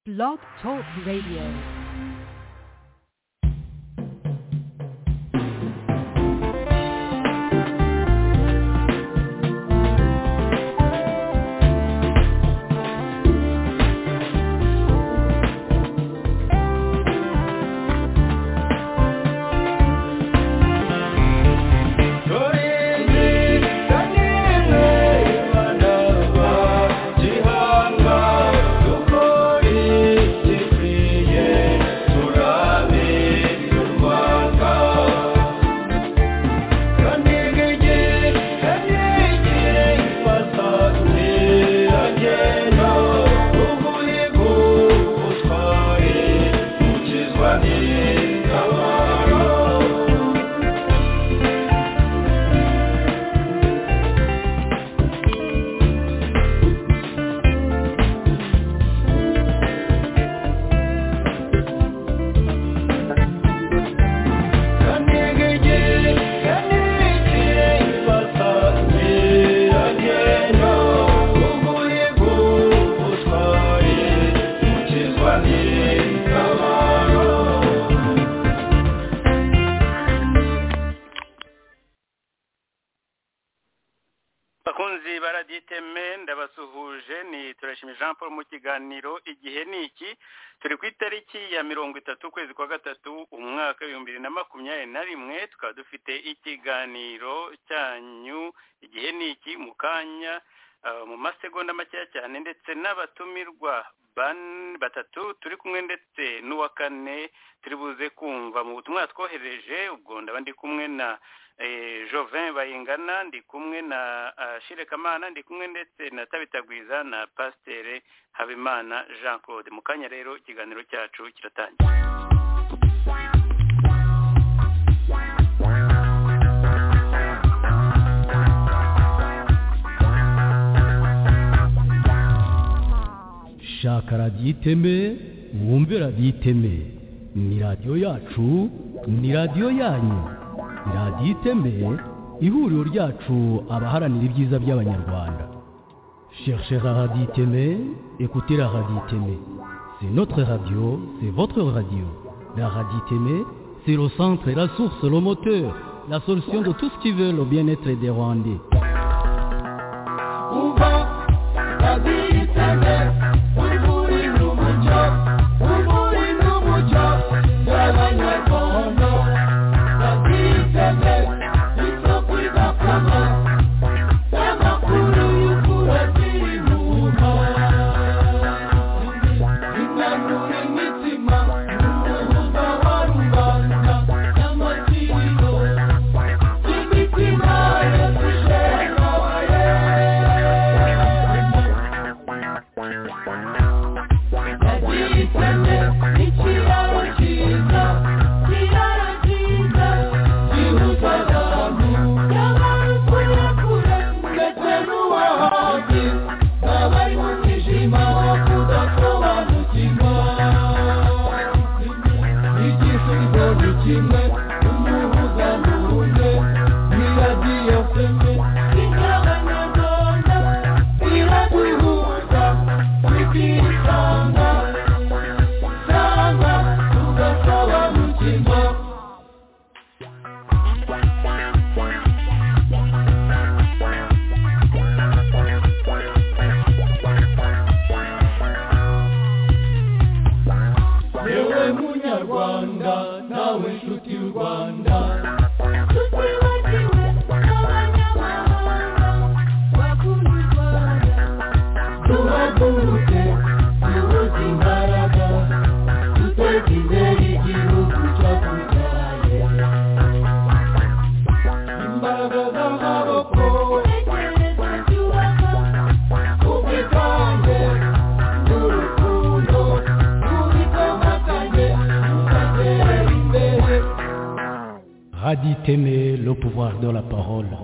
Blog Talk Radio. bakunzi baraditeme ndabasuhuje ni turashimye jean paul mu kiganiro igihe ni iki turi ku itariki ya mirongo itatu ukwezi kwa gatatu umwaka w'ibihumbi bibiri na makumyabiri na rimwe tukaba dufite ikiganiro cyanyu igihe ni iki mu kanya ah, mu masegonda makeya cyane ndetse n'abatumirwa ban- batatu turi kumwe ndetse n'uwa kane turi buze kumva mu butumwa twohereje ubwo ndaba ndi kumwe na eh, Jovin Bayingana ndi kumwe na ah, Shire Kamana ndi kumwe ndetse na Tabitagwiza na Pasteur Habimana Jean Claude mu kanya rero ikiganiro cyacu kiratangira shaka radiyo iteme wumve radiyo iteme ni radiyo yacu ni radiyo yanyu radiyo iteme ihuriro ryacu abaharanira ibyiza by'abanyarwanda cherchez la radiyo iteme écoutez la radiyo iteme c'est notre radio c'est votre radio la radiyo iteme c'est le centre la source le moteur la solution de tout ce qui veut le bien-être des rwandais Radit aimer le pouvoir de la parole. reka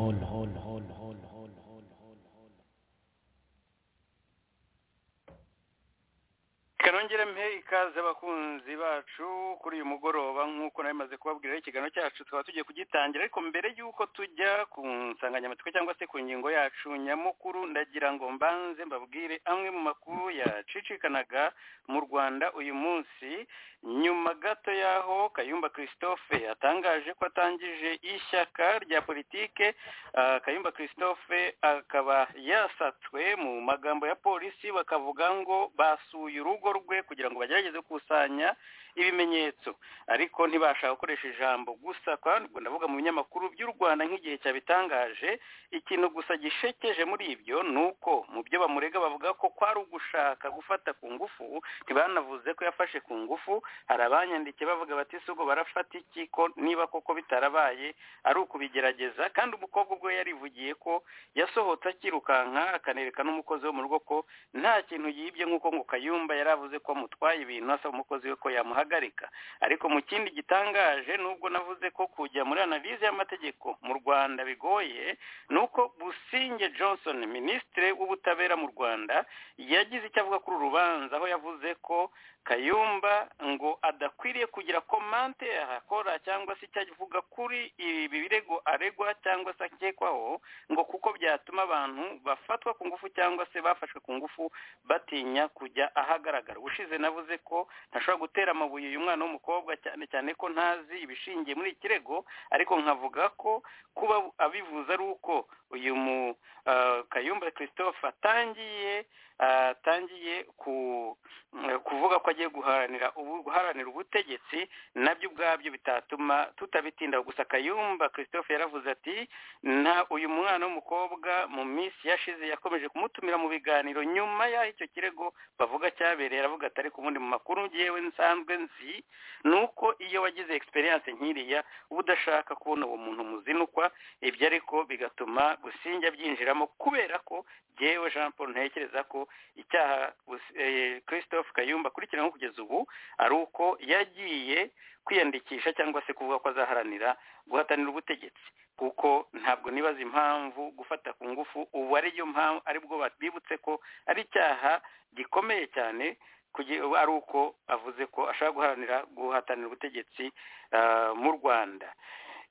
nongere mwongere mpe ikaze abakunzi bacu kuri uyu mugoroba nk'uko nabimaze kubabwira ikiganiro cyacu tukaba tugiye kugitangira ariko mbere y'uko tujya ku nsanganyamatsiko cyangwa se ku ngingo yacu nyamukuru ndagira ngo mbanze mbabwire amwe mu makuru yacicikanaga mu rwanda uyu munsi nyuma gato y'aho kayumba christophe yatangaje ko atangije ishyaka rya politike ah, kayumba christophe akaba yasatswe mu magambo ya polisi bakavuga ngo basuye urugo rwe kugira ngo bagerageze gukusanya ibimenyetso ariko ntibashaka gukoresha ijambo gusa kandi ubwo ndavuga mu binyamakuru by'u rwanda nk'igihe cyabitangaje ikintu gusa gishekeje muri ibyo ni uko mu byo bamurega bavuga ko kwari ugushaka gufata ku ngufu ntibanavuze ko yafashe ku ngufu hari abanyandikiye bavuga bati si ubwo barafata iki ko niba koko bitarabaye ari ukubigerageza kandi umukobwa ubwo yarivugiye ko yasohotse akirukanka akanereka n'umukozi wo mu rugo ko nta kintu yibye nk'uko ngo kayumba yari avuze ko amutwaye ibintu asaba umukozi we ko yamuhagarika ariko mu kindi gitangaje nubwo navuze ko kujya muri analize y'amategeko mu rwanda bigoye ni uko businge johnson minisitiri w'ubutabera mu rwanda yagize icyo avuga kuri uru rubanza aho yavuze ko kayumba ngo adakwiriye kugira komante ahakora cyangwa se icyo avuga kuri ibi birego aregwa cyangwa se akekwaho ngo kuko byatuma abantu bafatwa ku ngufu cyangwa se bafashwe ku ngufu batinya kujya ahagaragara ubushize navuze ko ntashobora gutera amabuye uyu mwana w'umukobwa cyane cyane ko ntazi ibishingiye muri iki kirego ariko nkavuga ko kuba abivuze ari uko uyu mu ah, kayumba christophe atangiye atangiye ku- kuvuga ko agiye guharanira ubu- guharanira ubutegetsi nabyo ubwabyo bitatuma tutabitinda gusa kayumba christophe yaravuze ati nta uyu mwana w'umukobwa mu minsi yashize yakomeje kumutumira mu biganiro nyuma y'aho icyo kirego bavuga cyabereye aravuga ati ariko ubundi mu makuru ngewe nsanzwe nzi ni uko iyo wagize experience nk'iriya uba udashaka kubona uwo muntu muzinukwa ibyo ariko bigatuma gusinjya byinjiramo kubera ko jyewe jean paul ntekereza ko icyaha Bus- eh, christophe kayumba akurikiranyweho kugeza ubu ari uko yagiye kwiyandikisha cyangwa se kuvuga ko azaharanira guhatanira ubutegetsi kuko ntabwo nibaza impamvu gufata ku ngufu ubu ariyo mpamvu aribwo bibutse ko ari icyaha gikomeye cyane kugi- ari uko avuze ko ashaka guharanira guhatanira ubutegetsi ah, mu rwanda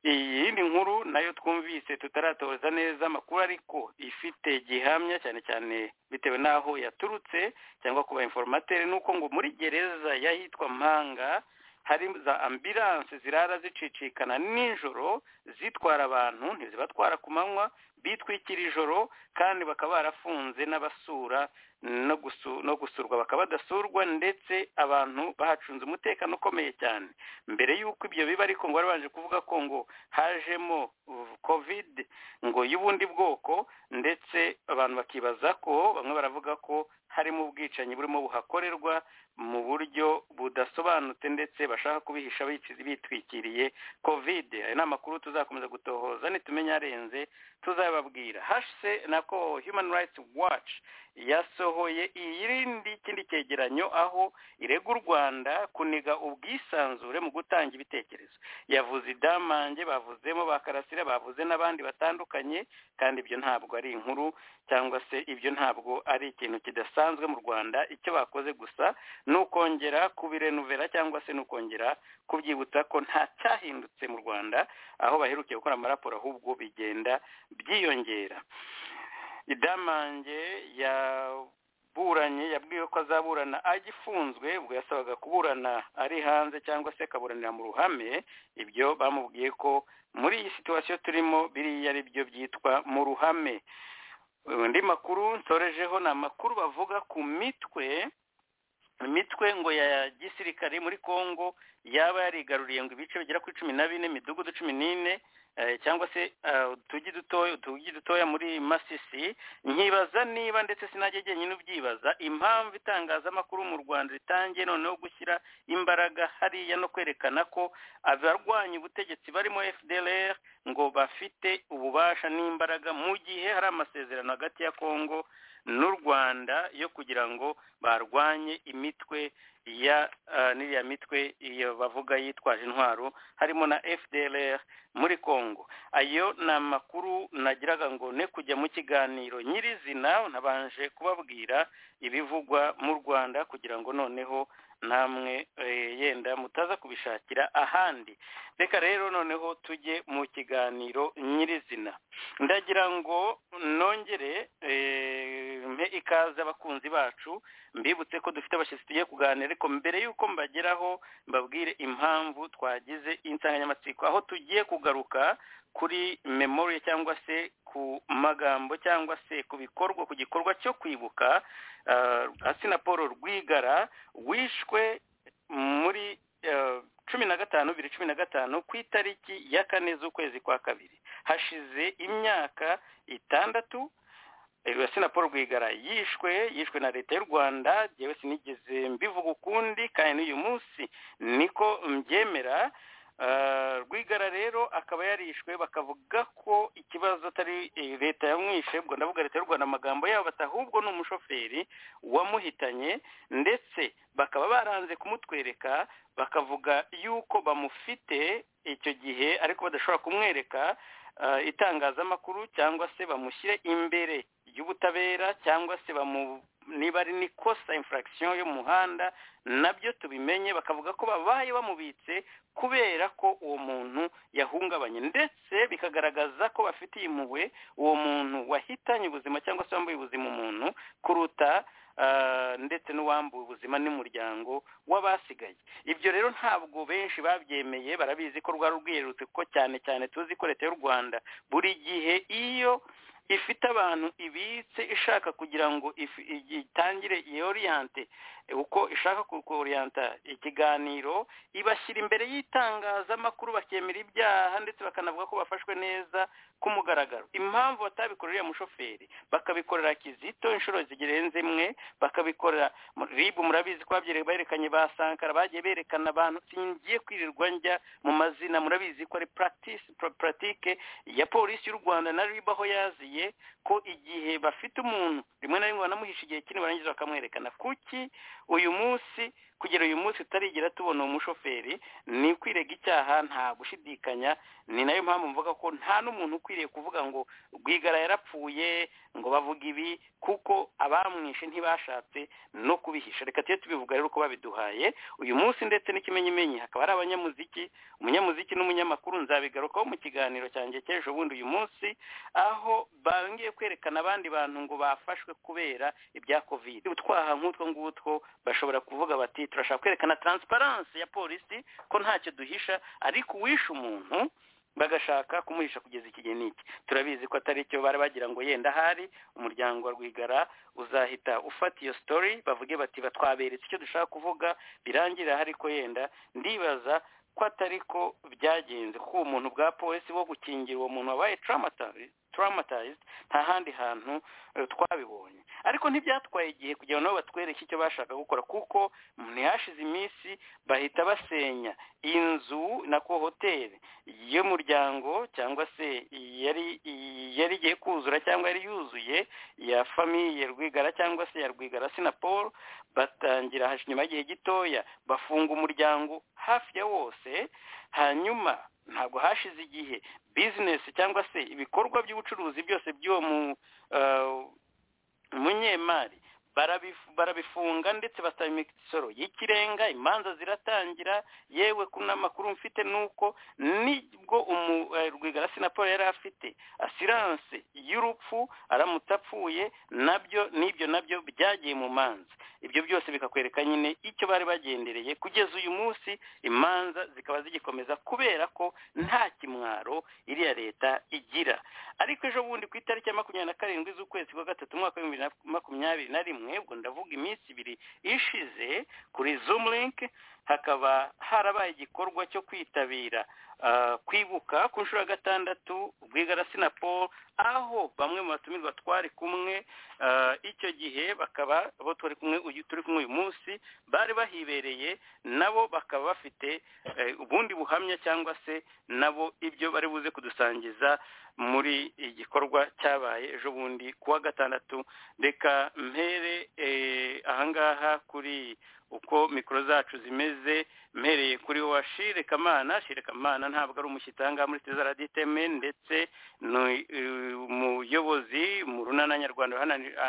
iyi ni nkuru nayo twumvise tutaratoza neza amakuru ariko ifite gihamya cyane cyane bitewe n'aho yaturutse cyangwa kuba informateri ni uko ngo muri gereza y'ahitwa mpanga hari za ambilanse zirara zicicikana nijoro zitwara abantu ntizibatwara ku manywa bitwikira ijoro kandi bakaba barafunze n'abasura no gusu- no gusurwa bakaba badasurwa ndetse abantu bahacunze umutekano ukomeye cyane mbere y'uko ibyo biba ariko ngo barabanje kuvuga ko ngo hajemo uh, covid ngo y'ubundi bwoko ndetse abantu bakibaza ko bamwe baravuga ko harimo ubwicanyi burimo buhakorerwa mu buryo budasobanutse ndetse bashaka kubihisha bici- bitwikiriye covid aya ni amakuru tuzakomeza gutohoza nitumenya arenze tuzababwira hashise nako human rights watch yasohoye irindi kindi cyegeranyo aho irega u rwanda kuniga ubwisanzure mu gutanga ibitekerezo yavuze idamange bavuzemo ba karasira bavuze n'abandi batandukanye kandi ibyo ntabwo ari inkuru cyangwa se ibyo ntabwo ari ikintu kidasanzwe mu rwanda icyo bakoze gusa ni ukongera kubirenuvera cyangwa se ni ukongera kubyibutsa ko nta cyahindutse mu rwanda aho baherukiye gukora amaraporo ahubwo bigenda byiyongera idamange yaburanye yabwiwe ko azaburana agifunzwe ubwo yasabaga kuburana ari hanze cyangwa se akaburanira mu ruhame ibyo bamubwiye ko muri iyi situwasiyo turimo biriya ari byo byitwa mu ruhame andi makuru nsorejeho ni amakuru bavuga ku mitwe imitwe ngo ya gisirikare muri Kongo yaba yarigaruriye ngo ibice bigera ku cumi na bine imidugudu cumi n'ine eh, cyangwa se eh, utugi dutoya utugi dutoya muri Masisi nkibaza niba ndetse sinajya jyenyine ubyibaza impamvu itangazamakuru mu Rwanda ritangiye noneho gushyira imbaraga hariya no kwerekana ko abarwanya ubutegetsi barimo FDLR ngo bafite ububasha n'imbaraga mu gihe hari amasezerano hagati ya Kongo n'u rwanda yo kugira ngo barwanye imitwe ya n'iriya mitwe iyo bavuga yitwaje intwaro harimo na fdr muri congo ayo ni amakuru nagiraga ngo ne kujya mu kiganiro nyirizina nabanje kubabwira ibivugwa mu rwanda kugira ngo noneho namwe yenda mutaza kubishakira ahandi reka rero noneho tujye mu kiganiro nyirizina ndagira ngo nongere mpe ikaze abakunzi bacu mbibutse ko dufite abashyitsi tugiye kuganira ariko mbere y'uko mbageraho mbabwire impamvu twagize insanganyamatsiko aho tugiye kugaruka kuri memoriya cyangwa se ku magambo cyangwa se ku bikorwa ku gikorwa cyo kwibuka asina paul rwigara wishwe muri cumi na gatanu bibiri cumi na gatanu ku itariki ya kane z'ukwezi kwa kabiri hashize imyaka itandatu Asina Paul Rwigara yishwe yishwe na leta y'u Rwanda yewe sinigeze mbivuga ukundi kandi n'uyu munsi niko mbyemera rwigara rero akaba yarishwe bakavuga ko ikibazo atari leta yamwishe ubwo ndavuga leta y'u rwanda amagambo yabo ahubwo ni umushoferi wamuhitanye ndetse bakaba baranze kumutwereka bakavuga yuko bamufite icyo gihe ariko badashobora kumwereka itangazamakuru cyangwa se bamushyire imbere y'ubutabera cyangwa se bamu niba ari n'ikosa infuragisiyo y'umuhanda nabyo tubimenye bakavuga ko babaye bamubitse kubera ko uwo muntu yahungabanye ndetse bikagaragaza ko bafitiye impuhwe uwo muntu wahitanye ubuzima cyangwa se wambaye ubuzima umuntu kuruta ndetse n'uwambuye ubuzima n'umuryango w'abasigaye ibyo rero ntabwo benshi babyemeye barabizi ko rwari rwiyerurutse kuko cyane cyane tuzi ko leta y'u rwanda buri gihe iyo ifite abantu ibitse ishaka kugira ngo itangire yoriyante uko ishaka koriyanta ikiganiro ibashyira imbere y'itangazamakuru bakemera ibyaha ndetse bakanavuga ko bafashwe neza ku mugaragaro impamvu batabikorera umushoferi bakabikorera kizito inshuro zirenze imwe bakabikorera ribu murabizi ko babyereye berekanye ba sankara bagiye berekana abantu ngiye kwirirwa njya mu mazina murabizi ko ari puratike ya polisi y'u rwanda na ribu aho yaziye ko igihe bafite umuntu rimwe na rimwe banamuhisha igihe kinini barangiza bakamwerekana kuki uyu munsi kugera uyu munsi tutarigira tubona uwo mushoferi ni kwirega icyaha nta gushidikanya ni nayo mpamvu mvuga ko nta n'umuntu ukwiriye kuvuga ngo rwigara yarapfuye ngo bavuga ibi kuko abamwishe ntibashatse no kubihisha reka tujye tubivuga rero uko babiduhaye uyu munsi ndetse n'ikimenyimenyi hakaba ari abanyamuziki umunyamuziki n'umunyamakuru nzabigarukaho mu kiganiro cyanjye cy'ejo bundi uyu munsi aho bongeye kwerekana abandi bantu ngo bafashwe kubera ibya kovide utwaha nk'utwo ngutwo bashobora kuvuga bati turashaka kwerekana taransiparansi ya polisi ko ntacyo duhisha ariko uwishe umuntu bagashaka kumuhisha kugeza iki gihe n'iki turabizi ko atari cyo bari bagira ngo yenda ahari umuryango wa rwigara uzahita ufata iyo sitori bavuge bati batwaberetse icyo dushaka kuvuga birangira ahari ko yenda ndibaza ko atari ko byagenze kuko umuntu bwa polisi wo gukingira uwo muntu wabaye turamatayized nta handi hantu twabibonye ariko ntibyatwaye igihe kugira ngo nabo batwereke icyo bashaka gukora kuko ntihashize iminsi bahita basenya inzu na ko hoteli y'umuryango cyangwa se yari yari igiye kuzura cyangwa yari yuzuye ya famiye rwigara cyangwa se ya rwigara sinapol batangira nyuma y'igihe gitoya bafunga umuryango hafi ya wose hanyuma ntabwo hashize igihe bizinesi cyangwa se ibikorwa by'ubucuruzi byose by'uwo munyemari barabifunga ndetse basaba imisoro y'ikirenga imanza ziratangira yewe ku n'amakuru mfite ni uko nibwo rwigara sinaporo yari afite asiranse y'urupfu aramutse apfuye nabyo n'ibyo nabyo byagiye mu manza ibyo byose bikakwereka nyine icyo bari bagendereye kugeza uyu munsi imanza zikaba zigikomeza kubera ko nta kimwaro iriya leta igira ariko ejo bundi ku itariki ya makumyabiri na karindwi z'ukwezi kwa gatatu umwaka w'ibihumbi bibiri na makumyabiri na rimwe ubwo ndavuga iminsi ibiri ishize kuri zoom link hakaba harabaye igikorwa cyo kwitabira kwibuka ku nshuro ya gatandatu rwigarasi na paul aho bamwe mu batumirwa twari kumwe icyo gihe bakaba bo turi kumwe turi kumwe uyu munsi bari bahibereye nabo bakaba bafite ubundi buhamya cyangwa se nabo ibyo bari buze kudusangiza muri igikorwa cyabaye ejo bundi kuwa gatandatu reka mpere ahangaha kuri uko mikoro zacu zimeze mpereye kuri wa shirekamana shirekamana ntabwo ari umushyitanga muri tezaradiiteme ndetse ni umuyobozi mu runana nyarwanda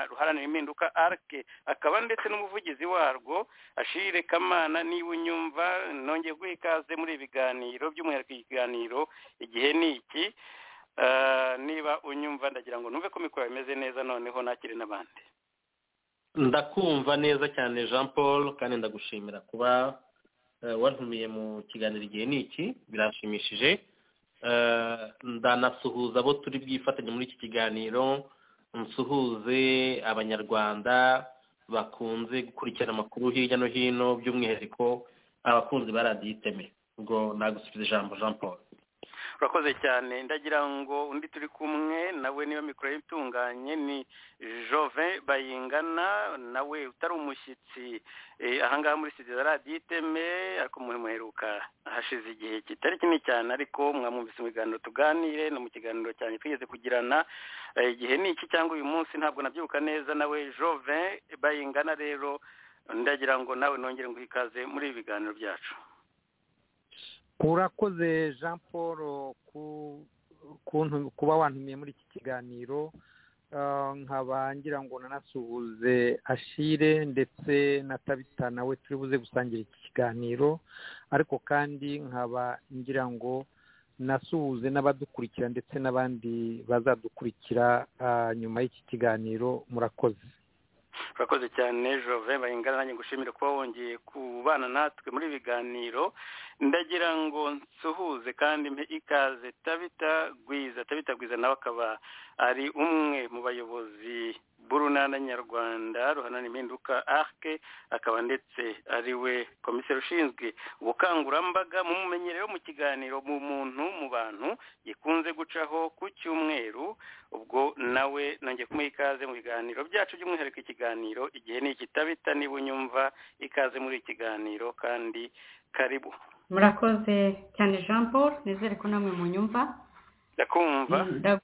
ruharanira impinduka arike akaba ndetse n'umuvugizi warwo shirekamana niba unyumva nongeye guha ikaze muri ibiganiro by'umwihariko ikiganiro igihe ni iki niba unyumva ndagira ngo numve ko mikoro bimeze neza noneho nakire n'abandi ndakumva neza cyane jean paul kandi ndagushimira kuba wantumiye mu kiganiro igihe ni iki birashimishije ndanasuhuza abo turi bwifatanye muri iki kiganiro nsuhuze abanyarwanda bakunze gukurikirana amakuru hirya no hino by'umwihariko abakunzi ba radiyo iteme ubwo nagusubiza ijambo jean paul urakoze cyane ndagira ngo undi turi kumwe nawe niba mikoro ye itunganye ni jove bayingana nawe utari umushyitsi ahangaha muri sida radiyo iteme ariko muheruka hashize igihe kitari kinini cyane ariko mwamwumvise mu biganiro tuganire no mu kiganiro cyane twigeze kugirana igihe ni iki cyangwa uyu munsi ntabwo nabyibuka neza nawe jove bayingana rero ndagira ngo nawe nongere ngo ikaze muri ibi biganiro byacu urakoze jean paul kuba wantumiye muri iki kiganiro nkaba ngira ngo nanasuhuze ashire ndetse na tabita nawe turi buze gusangira iki kiganiro ariko kandi nkaba ngira ngo nasuhuze n'abadukurikira ndetse n'abandi bazadukurikira nyuma y'iki kiganiro murakoze urakoze cyane jove bayingana nanjye gushimira kuba wongeye kubana natwe muri biganiro ndagira ngo nsuhuze kandi mbe ikaze tabita gwiza tabita gwiza nawe akaba ari umwe mu bayobozi b'urunana nyarwanda ruhanana impinduka arike akaba ndetse ari we komiseri ushinzwe ubukangurambaga mu mumenyerero mu kiganiro mu muntu mu bantu gikunze gucaho ku cyumweru ubwo nawe nongeye kumuha ikaze mu biganiro byacu by'umwihariko ikiganiro igihe ni ikitabita niba unyumva ikaze muri ikiganiro kandi karibu murakoze cyane jean paul nizere ko namwe munyumva ndakumva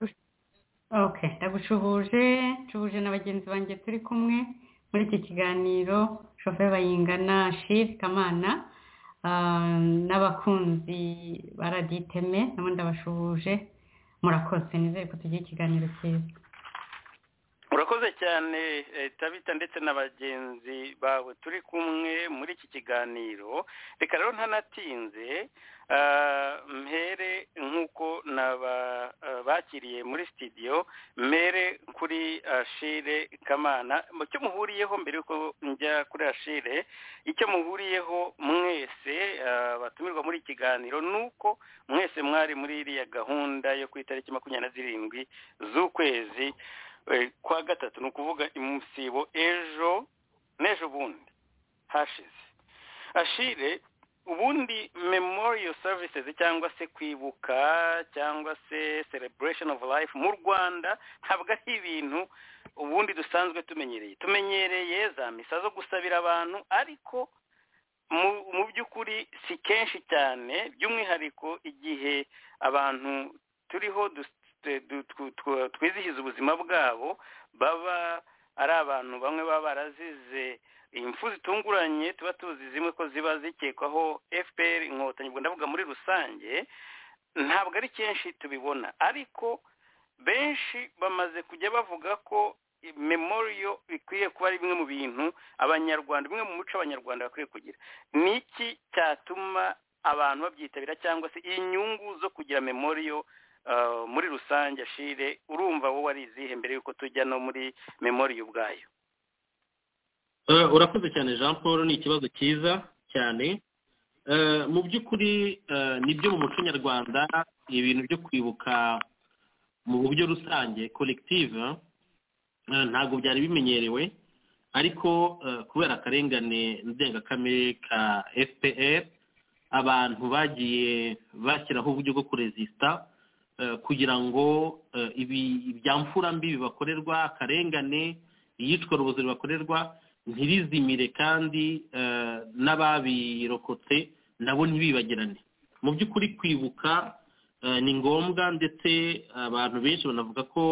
oke ndagucuhuje ncuhuje na bagenzi banjye turi kumwe muri iki kiganiro shoferi bayingana shiri kamana n'abakunzi ba raditeme nabo ndabashuhuje murakoze nizere ko tugira ikiganiro cyiza urakoze cyane tabita ndetse na bagenzi bawe turi kumwe muri iki kiganiro reka rero ntanatinze mpere nk'uko bakiriye muri sitidiyo mpere kuri ashire kamana icyo muhuriyeho mbere yuko njya kuri ashire icyo muhuriyeho mwese batumirwa muri kiganiro ni uko mwese mwari muri iriya gahunda yo ku itariki makumyabiri na zirindwi z'ukwezi kwa gatatu ni ukuvuga imusibo ejo n'ejo bundi hashize ashire ubundi memorial services cyangwa se kwibuka cyangwa se celebration of life mu rwanda ntabwo ari ibintu ubundi dusanzwe tumenyereye tumenyereye za misa zo gusabira abantu ariko mu by'ukuri si kenshi cyane by'umwihariko igihe abantu turiho twizihiza ubuzima bwabo baba ari abantu bamwe baba barazize impfu zitunguranye tuba tuzi zimwe ko ziba zikekwaho fpr inkotanyi ubwo ndavuga muri rusange ntabwo ari kenshi tubibona ariko benshi bamaze kujya bavuga ko memoriyo bikwiye kuba ari bimwe mu bintu abanyarwanda bimwe mu muco abanyarwanda bakwiye kugira ni iki cyatuma abantu babyitabira cyangwa se inyungu zo kugira memoriyo muri rusange ashire urumva wowe arizihe mbere y'uko tujya no muri memoriyo ubwayo urakoze cyane jean paul ni ikibazo cyiza cyane mu by'ukuri nibyo mu muco nyarwanda ibintu byo kwibuka mu buryo rusange collective ntabwo byari bimenyerewe ariko kubera akarengane ndengakamere ka fpr abantu bagiye bashyiraho uburyo bwo kurezisita kugira ngo ibi mfurambi bibakorerwa akarengane iyicwa rubozo bibakorerwa ntirizimire kandi n'ababirokotse nabo ntibibagirane mu by'ukuri kwibuka ni ngombwa ndetse abantu benshi banavuga ko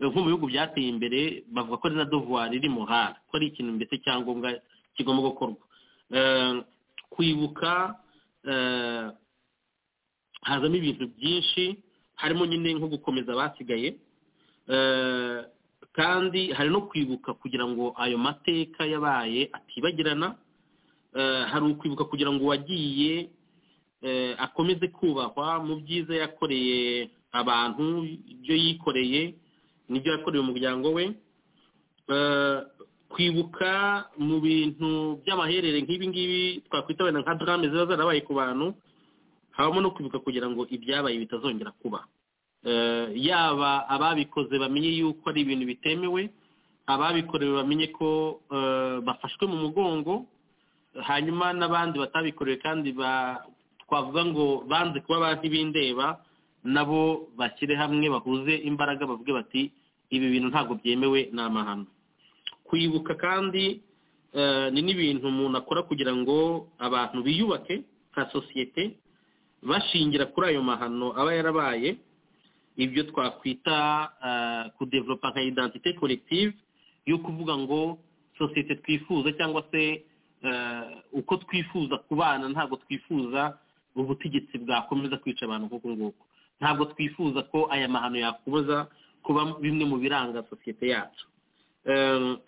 nko mu bihugu byateye imbere bavuga ko ari na dovuwari iri muhara ko ari ikintu mbese cyangombwa kigomba gukorwa kwibuka hazamo ibintu byinshi harimo nyine nko gukomeza abasigaye kandi hari no kwibuka kugira ngo ayo mateka yabaye atibagirana hari ukwibuka kugira ngo uwagiye akomeze kubahwa mu byiza yakoreye abantu ibyo yikoreye n'ibyo yakoreye umuryango we kwibuka mu bintu by'amaherere nk'ibi ngibi twakwita wenda nka darame ziba zarabaye ku bantu habamo no kwibuka kugira ngo ibyabaye bitazongera kuba yaba ababikoze bamenye yuko ari ibintu bitemewe ababikorewe bamenye ko bafashwe mu mugongo hanyuma n'abandi batabikorewe kandi twavuga ngo banze kuba ba ntibindeba nabo bashyire hamwe bahuze imbaraga bavuge bati ibi bintu ntabwo byemewe ni amahano kwibuka kandi ni n'ibintu umuntu akora kugira ngo abantu biyubake nka sosiyete bashingira kuri ayo mahano aba yarabaye ibyo twakwita kudevelopa nka identite collective yo kuvuga ngo sosiyete twifuza cyangwa se uko twifuza kubana ntabwo twifuza ubutegetsi bwakomeza kwica abantu nk'uku nguku ntabwo twifuza ko aya mahano yakomeza kuba bimwe mu biranga sosiyete yacu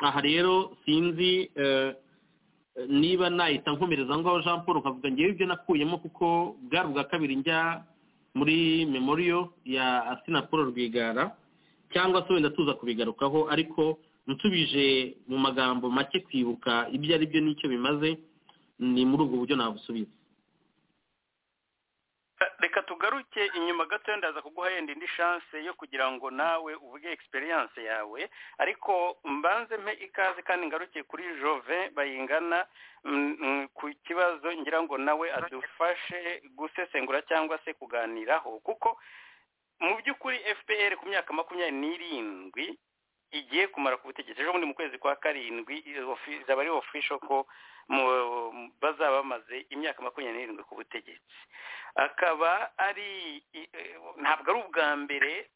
aha rero sinzi niba nahita nkomereza ngaho jean paul nkavuga ngewe ibyo nakuyemo kuko bwari ubwa kabiri njya muri memoriyo ya asina paul rwigara cyangwa se wenda tuza kubigarukaho ariko nsubije mu magambo make kwibuka ibyo ari byo n'icyo bimaze ni muri ubwo buryo nabusubiza reka tugaruke inyuma gato ndaza kuguha yenda indi shanse yo kugira ngo nawe uvuge egisperiyanse yawe ariko mbanze mpe ikaze kandi ngaruke kuri jove bayingana ku kibazo ngira ngo nawe adufashe gusesengura cyangwa se kuganiraho kuko mu by'ukuri fpr ku myaka makumyabiri n'irindwi igiye kumara ku butegetsi ejo bundi mu kwezi kwa karindwi zaba ari ofisho ko bazaba bamaze imyaka makumyabiri n'irindwi ku butegetsi akaba ari ntabwo ari ubwa mbere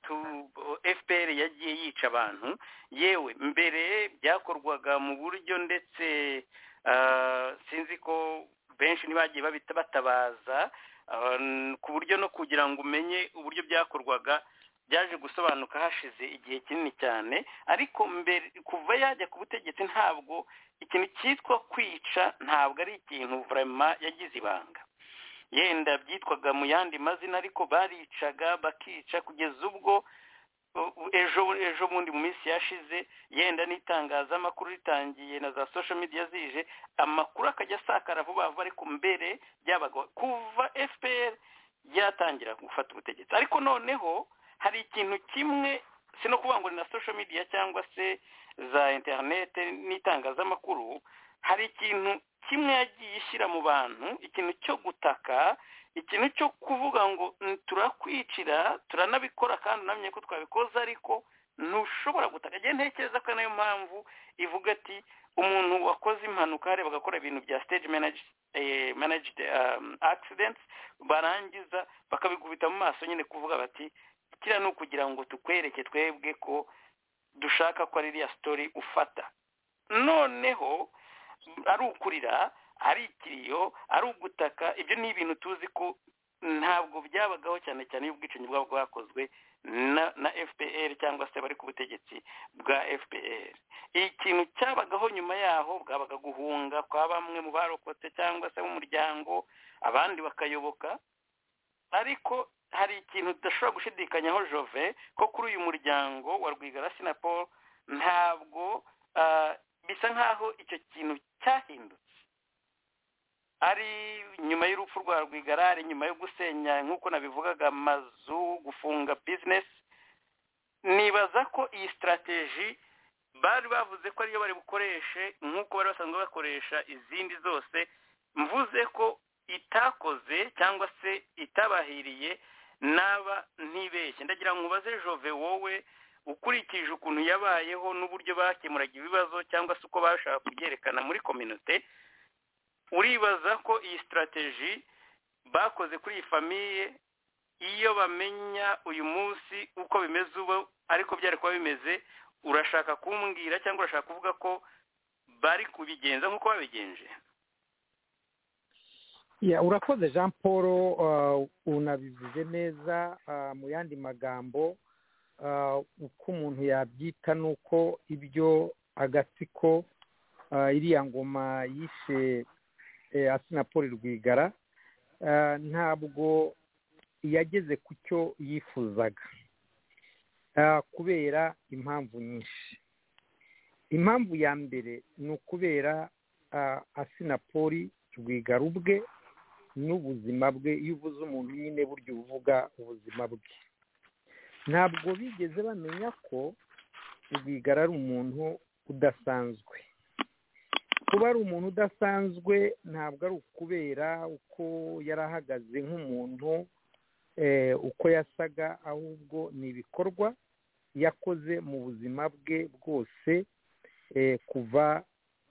fpr yagiye yica abantu yewe mbere byakorwaga mu buryo ndetse sinzi ko benshi ntibagiye batabaza ku buryo no kugira ngo umenye uburyo byakorwaga byaje gusobanuka hashize igihe kinini cyane ariko mbere kuva yajya ku butegetsi ntabwo ikintu cyitwa kwica ntabwo ari ikintu vurema yagize ibanga yenda byitwaga mu yandi mazina ariko baricaga bakica kugeza ubwo ejo ejo bundi mu minsi yashize yenda n'itangazamakuru ritangiye na za sosho midiya zije amakuru akajya asakara vuba vuba ariko mbere byabaga kuva fpr yatangira gufata ubutegetsi ariko noneho hari ikintu kimwe si no kuvuga ngo ni na social media cyangwa se za interinete n'itangazamakuru hari ikintu kimwe yagiye ishyira mu bantu ikintu cyo gutaka ikintu cyo kuvuga ngo turakwicira turanabikora kandi unamenye ko twabikoze ariko ntushobora gutaka igihe ntekereza ko nayo mpamvu ivuga ati umuntu wakoze impanuka hariya bagakora ibintu bya stage managed accidents barangiza bakabikubita mu maso nyine kuvuga bati kiriya ni ukugira ngo tukwereke twebwe ko dushaka ko ari iriya sitori ufata noneho ari ukurira ari ikiriyo ari ugutaka ibyo ni ibintu tuzi ko ntabwo byabagaho cyane cyane iyo ubwicanyi bwaba bwakozwe na fpr cyangwa se bari ku butegetsi bwa fpr ikintu cyabagaho nyuma yaho bwabaga guhunga kwa bamwe mu barokotse cyangwa se b'umuryango abandi bakayoboka ariko hari ikintu tudashobora gushidikanyaho jove ko kuri uyu muryango wa rwigara sinapol ntabwo bisa nk'aho icyo kintu cyahindutse ari nyuma y'urupfu rwa rwigara ari nyuma yo gusenya nk'uko nabivugaga amazu gufunga bizinesi nibaza ko iyi sitarateji bari bavuze ko ariyo bari bukoreshe nk'uko bari basanzwe bakoresha izindi zose mvuze ko itakoze cyangwa se itabahiriye naba ntibeshye ndagira ngo ubaze jove wowe ukurikije ukuntu yabayeho n'uburyo bakemuraga ibibazo cyangwa se uko bashaka kubyerekana muri kominote uribaza ko iyi sitarateji bakoze kuri iyi famiye iyo bamenya uyu munsi uko bimeze ubu ariko byari kuba bimeze urashaka kumbwira cyangwa urashaka kuvuga ko bari kubigenza nk'uko babigenje urakoze jean paul unabivuze neza mu yandi magambo uko umuntu yabyita ni uko ibyo agatsiko iriya ngoma yishe asinapoli rwigara ntabwo yageze ku cyo yifuzaga kubera impamvu nyinshi impamvu ya mbere ni ukubera asinapoli rwigara ubwe n'ubuzima bwe iyo uvuze umuntu nyine burya uba uvuga ubuzima bwe ntabwo bigeze bamenya ko rwigara ari umuntu udasanzwe kuba ari umuntu udasanzwe ntabwo ari ukubera uko yari ahagaze nk'umuntu uko yasaga ahubwo ni ibikorwa yakoze mu buzima bwe bwose kuva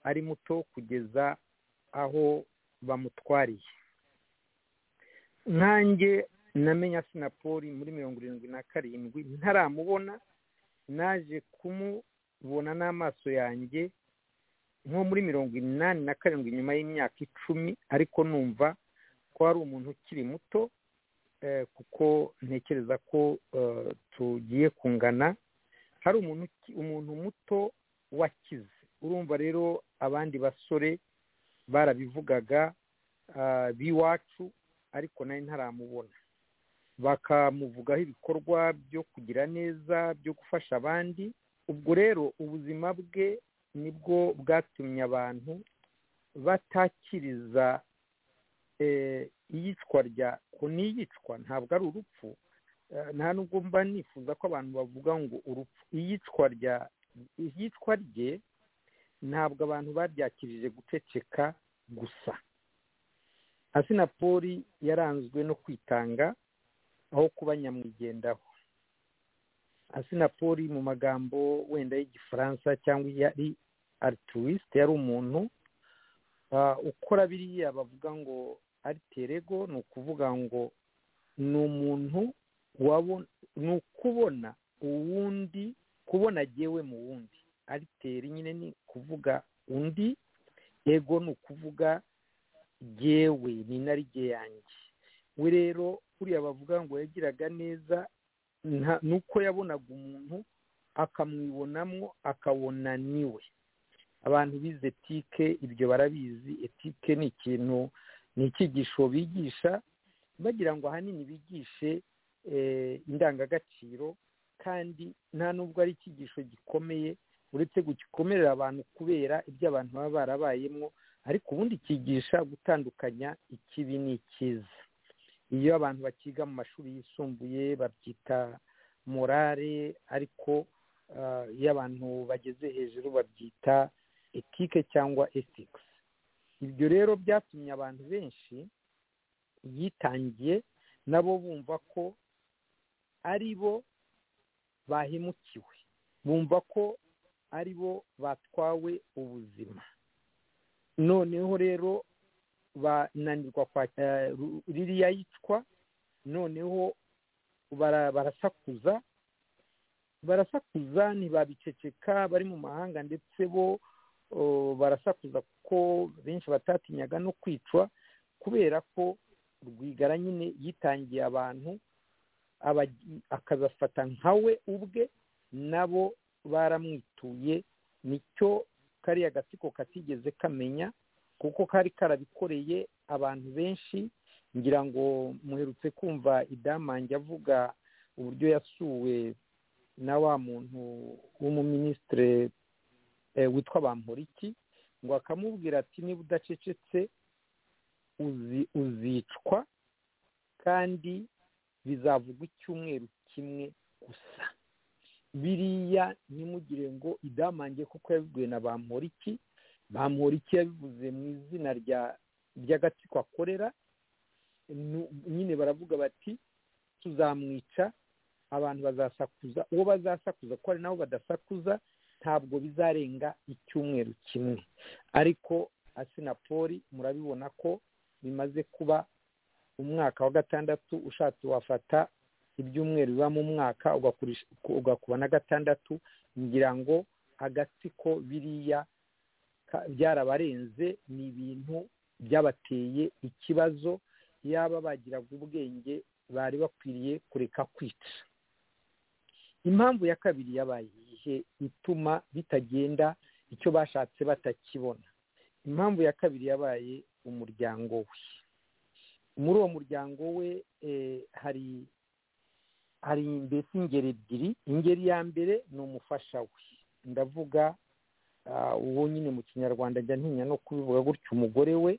ari muto kugeza aho bamutwariye nkanjye namenya sinapoli muri mirongo irindwi na karindwi ntaramubona naje kumubona n'amaso yanjye nko muri mirongo inani na karindwi nyuma y'imyaka icumi ariko numva ko ari umuntu ukiri muto kuko ntekereza ko tugiye kungana hari umuntu muto wakize urumva rero abandi basore barabivugaga b'iwacu ariko nawe ntaramubona bakamuvugaho ibikorwa byo kugira neza byo gufasha abandi ubwo rero ubuzima bwe nibwo bwatumye abantu batakiriza iyicwa rya n'iyicwa ntabwo ari urupfu nta nubwo mba nifuza ko abantu bavuga ngo urupfu iyicwa rya iyicwa rye ntabwo abantu babyakirije guceceka gusa asinapoli yaranzwe no kwitanga aho kuba nyamwigendaho asinapoli mu magambo wenda y'igifaransa cyangwa yari arituwisite yari umuntu ukora biriya bavuga ngo ariterego ni ukuvuga ngo ni umuntu ni ukubona uwundi kubona agewe mu wundi ariteri nyine ni ukuvuga undi ego ni ukuvuga gewe ni na yanjye we rero buriya bavuga ngo yagiraga neza ni uko yabonaga umuntu akamwibonamo akabona niwe abantu bize etike ibyo barabizi etike ni ikintu ni icyigisho bigisha bagira ngo ahanini bigishe indangagaciro kandi nta nubwo ari icyigisho gikomeye uretse gikomerera abantu kubera ibyo abantu baba barabayemo ariko ubundi cyigisha gutandukanya ikibi n'ikiza iyo abantu bakiga mu mashuri yisumbuye babyita morale ariko iyo abantu bageze hejuru babyita etike cyangwa etikisi ibyo rero byatumye abantu benshi yitangiye nabo bumva ko ari bo bahemukiwe bumva ko ari bo batwawe ubuzima noneho rero bananirwa ririya yicwa noneho barasakuza barasakuza ntibabiceceka bari mu mahanga ndetse bo barasakuza kuko benshi batatinyaga no kwicwa kubera ko rwigara nyine yitangiye abantu akazafata nka we ubwe nabo baramwituye nicyo kariya gatsiko katigeze kamenya kuko kari karabikoreye abantu benshi ngira ngo muherutse kumva idamange avuga uburyo yasuwe na wa muntu w'umuminisitire witwa bamporiki ngo akamubwira ati niba udacecetse uzicwa kandi bizavugwa icyumweru kimwe gusa biriya ntimugire ngo idamange kuko yabibwiwe na bamporiki bamporiki yabivuze mu izina ry'agatsiko akorera nyine baravuga bati tuzamwica abantu bazasakuza uwo bazasakuza ko hari nabo badasakuza ntabwo bizarenga icyumweru kimwe ariko asinapoli murabibona ko bimaze kuba umwaka wa gatandatu ushatse wafata ibyumweru biba mu mwaka ugakuba na gatandatu ngira ngo agatsiko biriya byarabarenze ni ibintu byabateye ikibazo yaba bagiraga ubwenge bari bakwiriye kureka kwica impamvu ya kabiri yabaye igihe ituma bitagenda icyo bashatse batakibona impamvu ya kabiri yabaye umuryango we muri uwo muryango we hari hari mbese ingeri ebyiri ingeri ya mbere ni umufasha we ndavuga uwo nyine mu kinyarwanda njya ntinya no kubivuga gutya umugore we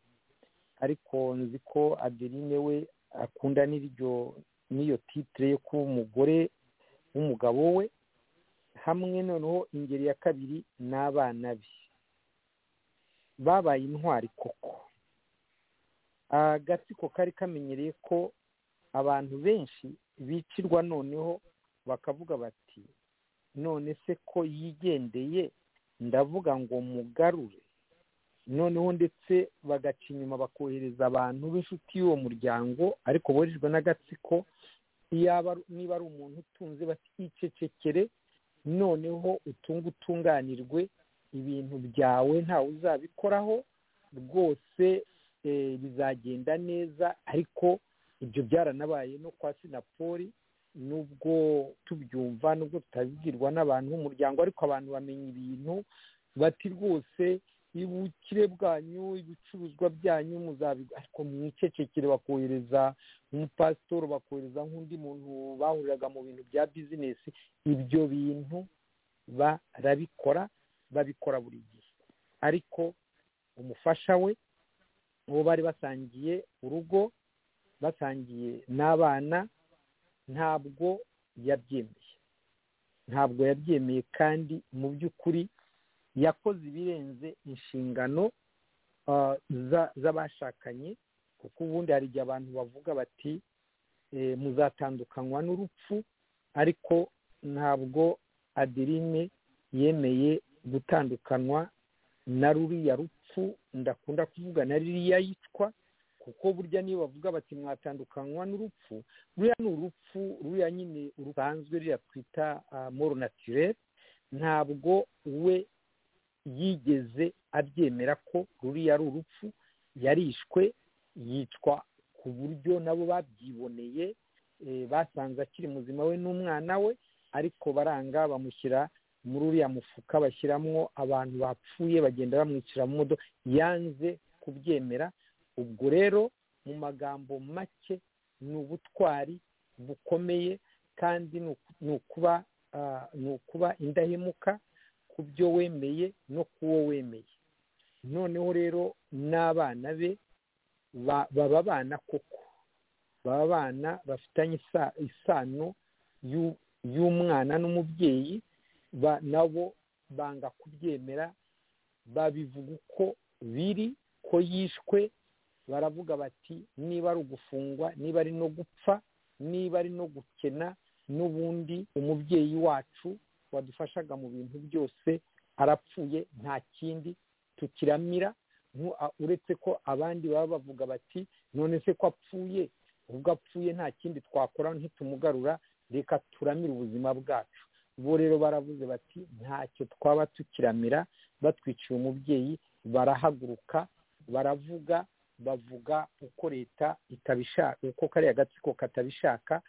ariko nzi ko adeline we akunda n'iryo n'iyo titire yo kuba umugore w'umugabo we hamwe noneho ingeri ya kabiri n'abana be babaye intwari koko agatsiko kari kamenyereye ko abantu benshi bicirwa noneho bakavuga bati none se ko yigendeye ndavuga ngo mugarure noneho ndetse bagaca inyuma bakohereza abantu b'inshuti y'uwo muryango ariko boherejwe n'agatsiko niba ari umuntu utunze baticecekere noneho utunge utunganirwe ibintu byawe ntawe uzabikoraho rwose bizagenda neza ariko ibyo byaranabaye no kwa sinapoli nubwo tubyumva nubwo tutabibwirwa n'abantu b'umuryango ariko abantu bamenya ibintu bati rwose ubukire bwanyu ibicuruzwa byanyu muzabigwa ariko mu icecekere bakohereza umupasitoro bakohereza nk'undi muntu bahuriraga mu bintu bya bizinesi ibyo bintu barabikora babikora buri gihe ariko umufasha we uwo bari basangiye urugo basangiye n'abana ntabwo yabyemeye ntabwo yabyemeye kandi mu by'ukuri yakoze ibirenze inshingano z'abashakanye kuko ubundi hari igihe abantu bavuga bati muzatandukanywa n'urupfu ariko ntabwo aderine yemeye gutandukanywa na ruriya rupfu ndakunda kuvuga na ririya yicwa kuko burya niyo bavuga bati mwatandukanywa n'urupfu ruriya ni urupfu ruriya nyine rusanzwe ruriya twita moro natirere ntabwo we yigeze abyemera ko ruriya ari urupfu yarishwe yicwa ku buryo nabo babyiboneye basanze akiri muzima we n'umwana we ariko baranga bamushyira muri uriya mufuka bashyiramwo abantu bapfuye bagenda bamwicira mu modoka yanze kubyemera ubwo rero mu magambo make ni ubutwari bukomeye kandi ni ukuba indahemuka ku byo wemeye no ku wo wemeye noneho rero n'abana be baba abana koko baba abana bafitanye isano y'umwana n'umubyeyi nabo banga kubyemera babivuga uko biri ko yishwe baravuga bati niba ari ugufungwa niba ari no gupfa niba ari no gukena n'ubundi umubyeyi wacu wadufashaga mu bintu byose arapfuye nta kindi tukiramira uretse ko abandi baba bavuga bati none se ko apfuye ubwo apfuye nta kindi twakora ntitumugarura reka turamire ubuzima bwacu bo rero baravuze bati ntacyo twaba tukiramira batwiciye umubyeyi barahaguruka baravuga bavuga uko leta itabishaka uko kariya gatsiko katabishaka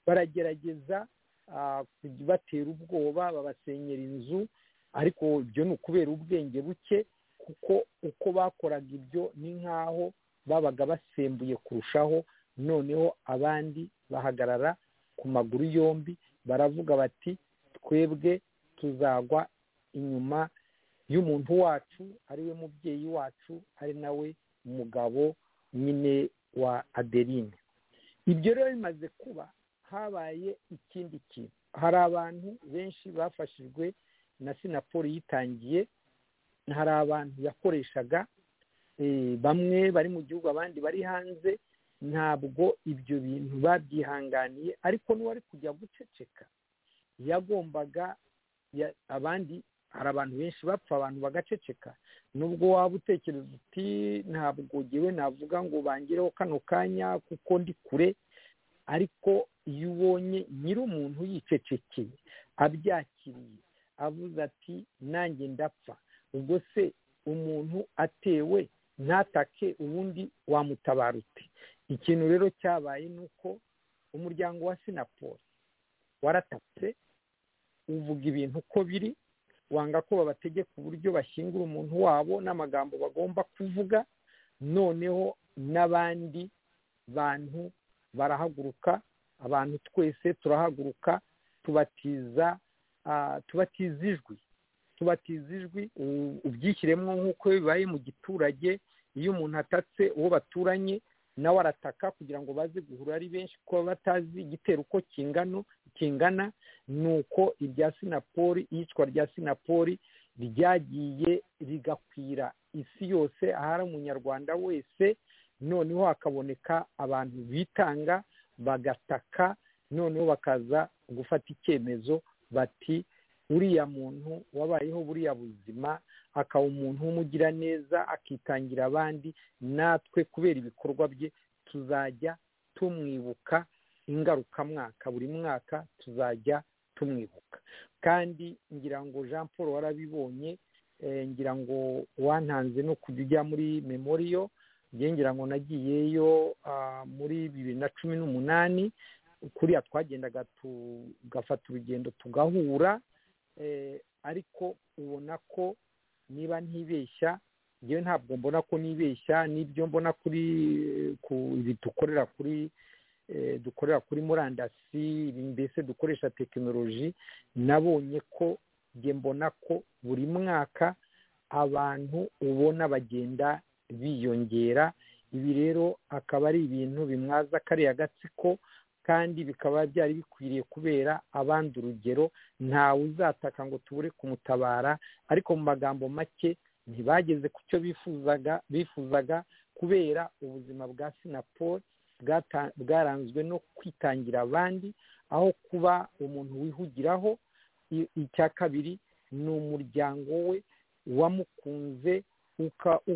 baragerageza batera ubwoba babasenyera inzu ariko ibyo ni ukubera ubwenge buke kuko uko bakoraga ibyo ni nk'aho babaga basembuye kurushaho noneho abandi bahagarara ku maguru yombi baravuga bati twebwe tuzagwa inyuma y'umuntu wacu ariwe mubyeyi wacu ari nawe mugabo nyine wa adeline ibyo rero bimaze kuba habaye ikindi kintu hari abantu benshi bafashijwe na sinaporo yitangiye hari abantu yakoreshaga bamwe bari mu gihugu abandi bari hanze ntabwo ibyo bintu babyihanganiye ariko n'uwari kujya guceceka yagombaga abandi hari abantu benshi bapfa abantu bagaceceka nubwo waba utekereza uti ntabwo ngewe navuga ngo bangireho kano kanya kuko ndi kure ariko iyo ubonye nyiri umuntu yicecekeye abyakiriye avuze ati nanjye ndapfa ubwo se umuntu atewe ntatake ubundi wamutabara ute ikintu rero cyabaye ni uko umuryango wa sinaporo waratatse uvuga ibintu uko biri wanga ko babategeka uburyo bashyingura umuntu wabo n'amagambo bagomba kuvuga noneho n'abandi bantu barahaguruka abantu twese turahaguruka tubatiza tubatiza ijwi tubatiza ijwi ubyishyiremo nk'uko bibaye mu giturage iyo umuntu atatse uwo baturanye nawe arataka kugira ngo baze guhura ari benshi kuko batazi igitero uko kingano kingana ni uko irya sinapori iyicwa rya sinapori ryagiye rigakwira isi yose ahari umunyarwanda wese noneho hakaboneka abantu bitanga bagataka noneho bakaza gufata icyemezo bati uriya muntu wabayeho buriya buzima akaba umuntu w'umugira neza akitangira abandi natwe kubera ibikorwa bye tuzajya tumwibuka ingarukamwaka buri mwaka tuzajya tumwibuka kandi ngira ngo jean paul warabibonye ngira ngo wantanze no kujya ujya muri memoriyo ngira ngo nagiyeyo muri bibiri na cumi n'umunani kuriya twagendaga tugafata urugendo tugahura ariko ubona ko niba ntibeshya ngewe ntabwo mbona ko nibeshya n'ibyo mbona kuri ibi dukorera kuri dukorera kuri murandasi mbese dukoresha tekinoloji nabonye ko nge mbona ko buri mwaka abantu ubona bagenda biyongera ibi rero akaba ari ibintu bimwaza kariya agatsiko kandi bikaba byari bikwiriye kubera abandi urugero ntawe uzataka ngo tubure kumutabara ariko mu magambo make ntibageze ku cyo bifuzaga bifuzaga kubera ubuzima bwa sinaporo bwaranzwe no kwitangira abandi aho kuba umuntu wihugiraho icya kabiri ni umuryango we wamukunze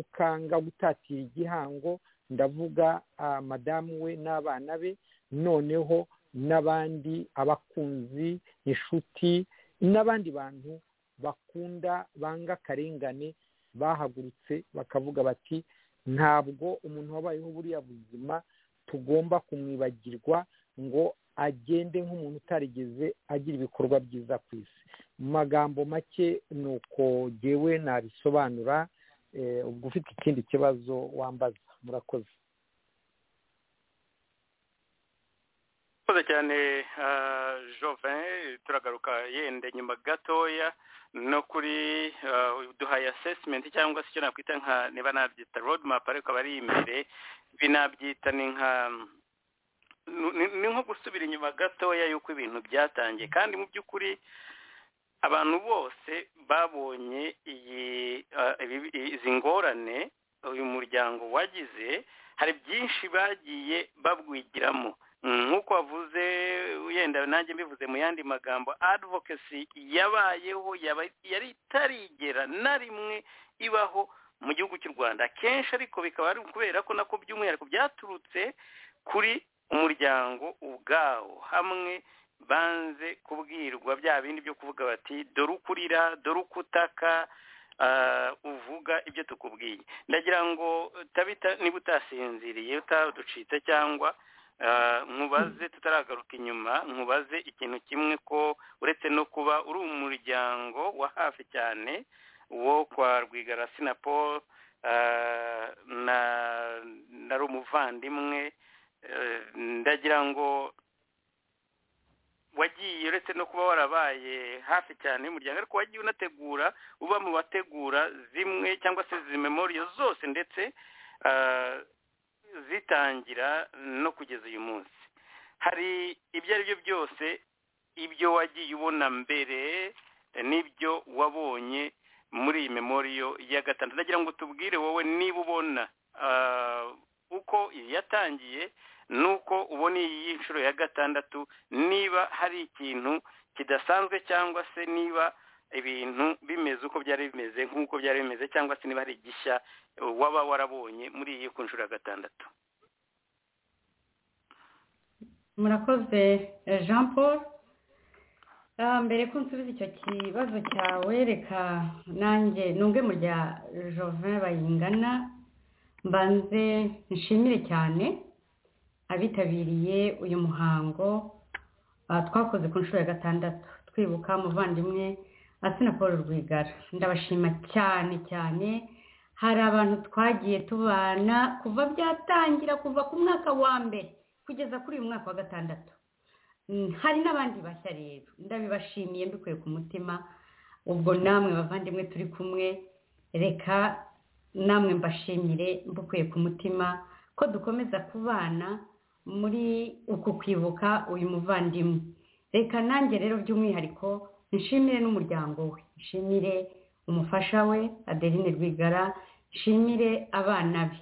ukanga gutatira igihango ndavuga madamu we n'abana be noneho n'abandi abakunzi inshuti n'abandi bantu bakunda banga akarengane bahagurutse bakavuga bati ntabwo umuntu wabayeho buriya buzima tugomba kumwibagirwa ngo agende nk'umuntu utarigeze agira ibikorwa byiza ku isi mu magambo make ni uko ngewe nabisobanura ubwo ufite ikindi kibazo wambaza murakoze murakoze cyane jovin turagaruka yenda nyuma gatoya no kuri duhaye asesimenti cyangwa se icyo nakwita nka niba nabyita rodi mapu ariko aba ari imbere binabyita ni nka ni nko gusubira inyuma gatoya y'uko ibintu byatangiye kandi mu by'ukuri abantu bose babonye izi ngorane uyu muryango wagize hari byinshi bagiye babwigiramo nk'uko wavuze wenda nanjye mbivuze mu yandi magambo advokasi yabayeho yari itarigera na rimwe ibaho mu gihugu cy'u rwanda akenshi ariko bikaba ari ukubera ko nako by'umwihariko byaturutse kuri umuryango ubwawo hamwe banze kubwirwa bya bindi byo kuvuga bati dore uko urira dore uko utaka uvuga ibyo tukubwiye ndagira ngo niba utasinziriye utaducitse cyangwa nkubaze tutaragaruka inyuma nkubaze ikintu kimwe ko uretse no kuba uri umuryango wa hafi cyane wo kwa rwigara sinaporo nari umuvandimwe ndagira ngo wagiye uretse no kuba warabaye hafi cyane y'umuryango ariko wagiye unategura uba mu bategura zimwe cyangwa se izi memoriyo zose ndetse zitangira no kugeza uyu munsi hari ibyo ari byo byose ibyo wagiye ubona mbere n'ibyo wabonye muri iyi memoriyo ya gatanu ndagira ngo tubwire wowe niba ubona uko yatangiye nuko ubona iyi nshuro ya gatandatu niba hari ikintu kidasanzwe cyangwa se niba ibintu bimeze uko byari bimeze nk'uko byari bimeze cyangwa se niba hari igishya waba warabonye muri iyi ku nshuro ya gatandatu murakoze jean paul mbere ko nsubiza icyo kibazo cyawe reka nanjye nubwe mu bya jovin bayingana mbanze nshimire cyane abitabiriye uyu muhango twakoze ku nshuro ya gatandatu twibuka umuvandimwe asina paul rwigara ndabashima cyane cyane hari abantu twagiye tubana kuva byatangira kuva ku mwaka wa mbere kugeza kuri uyu mwaka wa gatandatu hari n'abandi bashya rero ndabibashimiye mbikuye ku mutima ubwo namwe bavandimwe turi kumwe reka namwe mbashimire mbikuye ku mutima ko dukomeza kubana muri uku kwibuka uyu muvandimwe reka nanjye rero by'umwihariko nshimire n'umuryango we nshimire umufasha we adeline rwigara nshimire abana be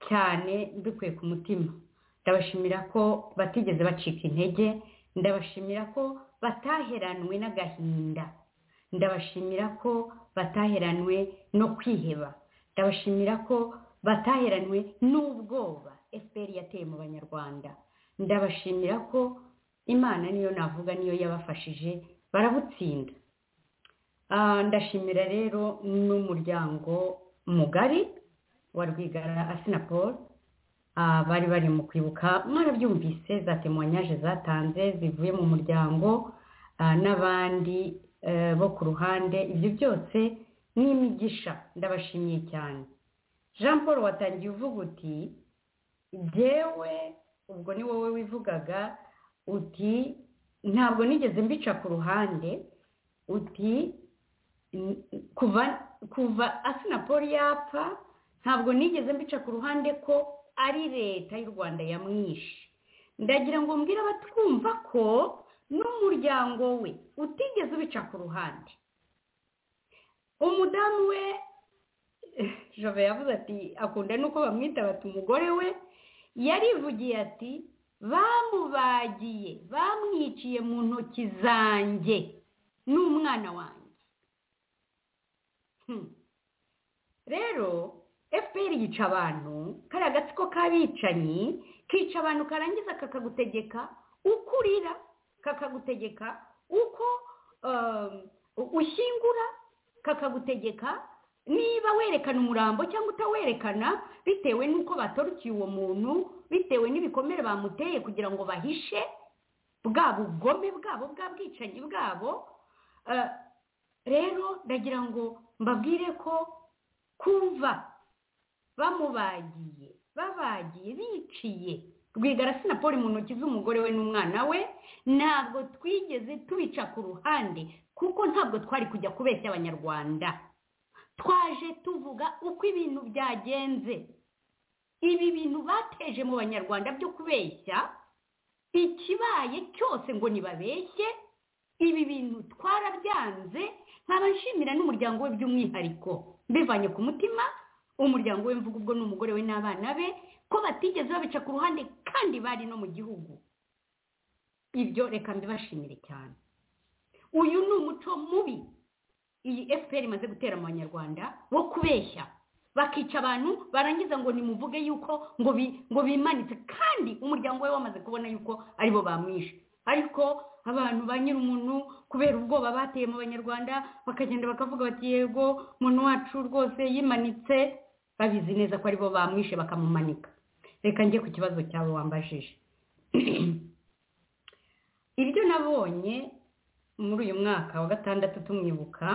cyane mbikuye ku mutima ndabashimira ko batigeze bacika intege ndabashimira ko bataheranwe n'agahinda ndabashimira ko bataheranwe no kwiheba ndabashimira ko bataheranwe n'ubwoba fpr yateye mu banyarwanda ndabashimira ko imana niyo navuga niyo yabafashije barabutsinda ndashimira rero n'umuryango mugari wa rwigara asinapol bari bari mu kwibuka mwarabyumvise za temonyaje zatanze zivuye mu muryango n'abandi bo ku ruhande ibyo byose ni imigisha ndabashimiye cyane jean paul watangiye uvuga uti jyewe ubwo ni wowe wivugaga uti ntabwo nigeze mbica ku ruhande uti kuva kuva asinapoli yapfa ntabwo nigeze mbica ku ruhande ko ari leta y'u rwanda yamwishe ndagira ngo mbwire abatwumva ko n'umuryango we utigeze ubica ku ruhande umudamu we jove yavuze ati akunda nuko bamwita bati umugore we yarivugiye ati bamubagiye bamwiciye mu ntoki zanjye n'umwana wanjye rero fpr yica abantu kariya gatsiko k'abicanyi kica abantu karangiza kakagutegeka uko urira kakagutegeka uko ushyingura kakagutegeka niba werekana umurambo cyangwa utawerekana bitewe n'uko batorukiye uwo muntu bitewe n'ibikomere bamuteye kugira ngo bahishe bwa bugome bwabo bwa bwicanyi bwabo rero ndagira ngo mbabwire ko kumva bamubagiye babagiye biciye rwigara sinapoli mu ntoki z'umugore we n'umwana we ntabwo twigeze tubica ku ruhande kuko ntabwo twari kujya kubeshya abanyarwanda twaje tuvuga uko ibintu byagenze ibi bintu bateje mu banyarwanda byo kubeshya ikibaye cyose ngo ntibabeshye ibi bintu twarabyanze nkaba nshimira n'umuryango we by'umwihariko mbivanye ku mutima umuryango we mvuga ubwo ni umugore we n'abana be ko batigeze babica ku ruhande kandi bari no mu gihugu ibyo reka mbibashimire cyane uyu ni umuco mubi iyi fpr imaze gutera mu banyarwanda wo kubeshya bakica abantu barangiza ngo nimuvuge yuko ngo ngo bimanitse kandi umuryango we wamaze kubona yuko aribo bamwishe ariko abantu ba nyir'umuntu kubera ubwoba bateye mu banyarwanda bakagenda bakavuga bati yego umuntu wacu rwose yimanitse babizi neza ko aribo bamwishe bakamumanika reka njye ku kibazo cyawe wambajije ibyo nabonye muri uyu mwaka wa gatandatu tumwibuka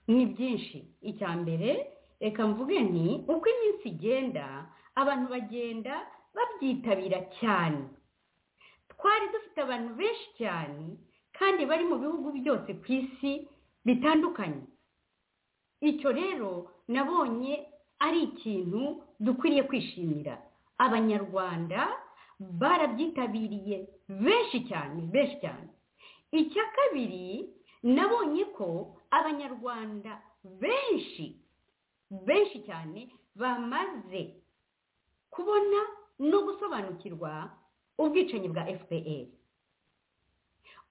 ni byinshi icya mbere reka mvuge ni uko iminsi igenda abantu bagenda babyitabira cyane twari dufite abantu benshi cyane kandi bari mu bihugu byose ku isi bitandukanye icyo rero nabonye ari ikintu dukwiriye kwishimira abanyarwanda barabyitabiriye benshi cyane benshi cyane icya kabiri nabonye ko abanyarwanda benshi benshi cyane bamaze kubona no gusobanukirwa ubwicanyi bwa fpr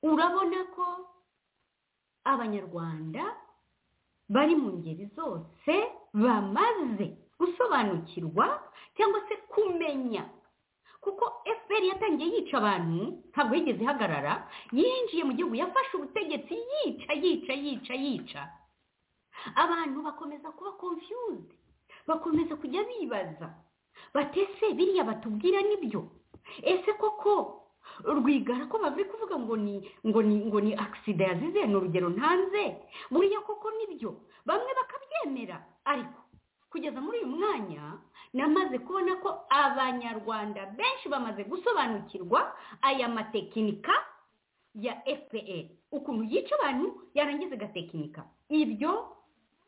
urabona ko abanyarwanda bari mu ngeri zose bamaze gusobanukirwa cyangwa se kumenya kuko fpr yatangiye yica abantu ntabwo yigeze ihagarara yinjiye mu gihugu yafashe ubutegetsi yica yica yica yica abantu bakomeza kuba confused bakomeza kujya bibaza batese biriya batubwira nibyo ese koko rwigara ko bari kuvuga ngo ni ngo ni ngo ni agisida yazize ni urugero ntanze buriya koko nibyo bamwe bakabyemera ariko kugeza muri uyu mwanya namaze kubona ko abanyarwanda benshi bamaze gusobanukirwa aya matekinika ya fpr ukuntu yica abantu yarangiza agatekinika ibyo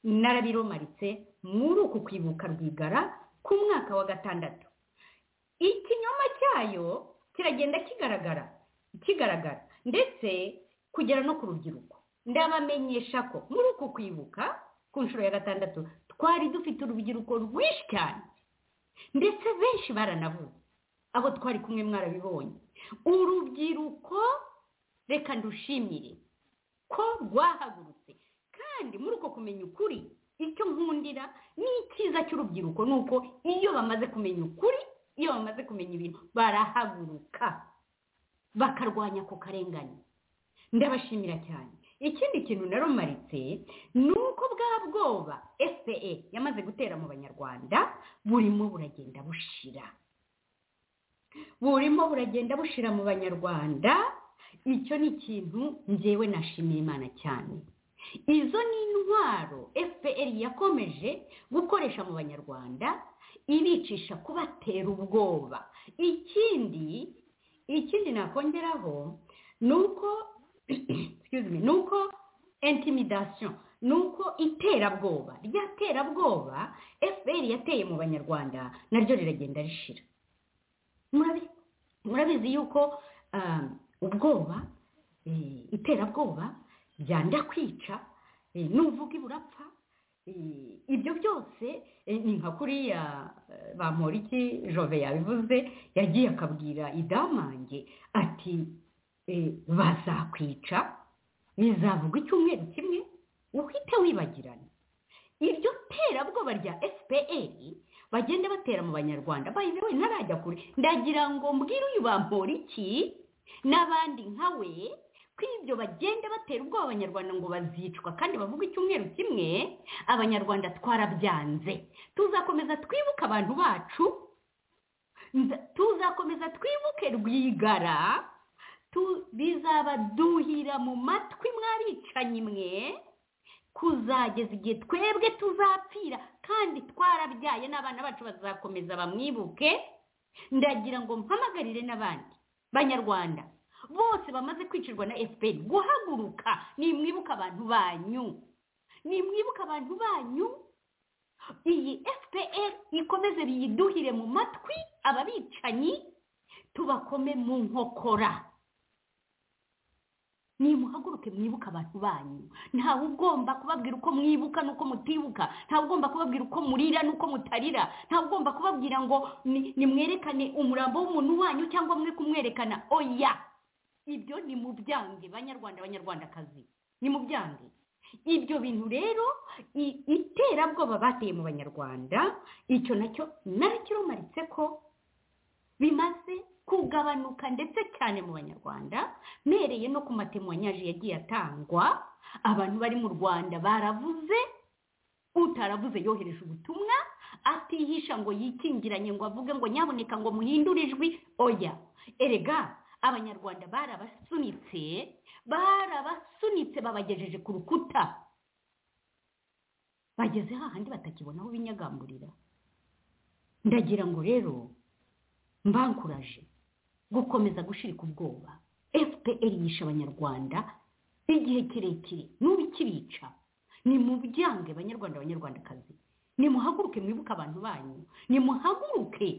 narabiromaritse muri uku kwibuka rwigara ku mwaka wa gatandatu ikinyoma cyayo kiragenda kigaragara kigaragara ndetse kugera no ku rubyiruko ndabamenyesha ko muri uku kwibuka ku nshuro ya gatandatu twari dufite urubyiruko rwinshi cyane ndetse benshi baranavuze abo twari kumwe mwarabibonye urubyiruko reka ndushimire ko rwahagurutse kandi muri uko kumenya ukuri icyo nkundira ni icyiza cy'urubyiruko ni uko iyo bamaze kumenya ukuri iyo bamaze kumenya ibintu barahaguruka bakarwanya ako karengane ndabashimira cyane ikindi kintu narumaritse ni uko bwa bwoba fpe yamaze gutera mu banyarwanda burimo buragenda bushira burimo buragenda bushira mu banyarwanda icyo ni ikintu ngewe nashimiye imana cyane izo ni intwaro fpr yakomeje gukoresha mu banyarwanda ibicisha kubatera ubwoba ikindi ikindi nakongeraho ni uko ni uko intimidasiyo ni uko iterabwoba ryaterabwoba fpr yateye mu banyarwanda naryo riragenda rishira murabizi yuko ubwoba iterabwoba byanda kwica nuvuga iburapfa ibyo byose ni nka kuriya bamporiki jove yabivuze yagiye akabwira idamange ati bazakwica bizavuga icyumweru kimwe uhite wibagirana iryo terabwoba rya fpr bagenda batera mu banyarwanda bayibewe ntarajya kure ndagira ngo mbwire uyu bamporiki n'abandi nka we ko ibyo bagenda batera ubwoba abanyarwanda ngo bazicwa kandi bavuga icyumweru kimwe abanyarwanda twarabyanze tuzakomeza twibuke abantu bacu tuzakomeza twibuke rwigara bizabaduhira mu matwi mwabicanyi mwe kuzageza igihe twebwe tuzapfira kandi twarabyaye n'abana bacu bazakomeza bamwibuke ndagira ngo mpamagarire n'abandi banyarwanda bose bamaze kwicirwa na fpr guhaguruka nimwibuka abantu banyu nimwibuka abantu banyu iyi fpr ikomeze biyiduhire mu matwi ababicanyi tubakome mu nkokora nimuhaguruke mwibuka abantu banyu ntawe ugomba kubabwira uko mwibuka n'uko mutibuka ntawe ugomba kubabwira uko murira n'uko mutarira ntawe ugomba kubabwira ngo nimwerekane umurambo w'umuntu wanyu cyangwa mwe kumwerekana oya ibyo ni mu byange banyarwanda abanyarwandakazi ni mu byange ibyo bintu rero iterabwoba bateye mu banyarwanda icyo nacyo narakirumaritse ko bimaze kugabanuka ndetse cyane mu banyarwanda mpereye no ku matemwanyaje yagiye atangwa abantu bari mu rwanda baravuze utaravuze yohereje ubutumwa atihisha ngo yikingiranye ngo avuge ngo nyaboneka ngo muhindure ijwi oya erega abanyarwanda barabasunitse barabasunitse babagejeje ku rukuta bageze hahandi batakibona aho binyagamburira ndagira ngo rero mbanguraje gukomeza gushirika ubwoba fpr yisha abanyarwanda igihe kirekire n'ubu ikirica ni mu byange banyarwanda abanyarwandakazi nimuhaguruke mwibuke abantu banyu nimuhaguruke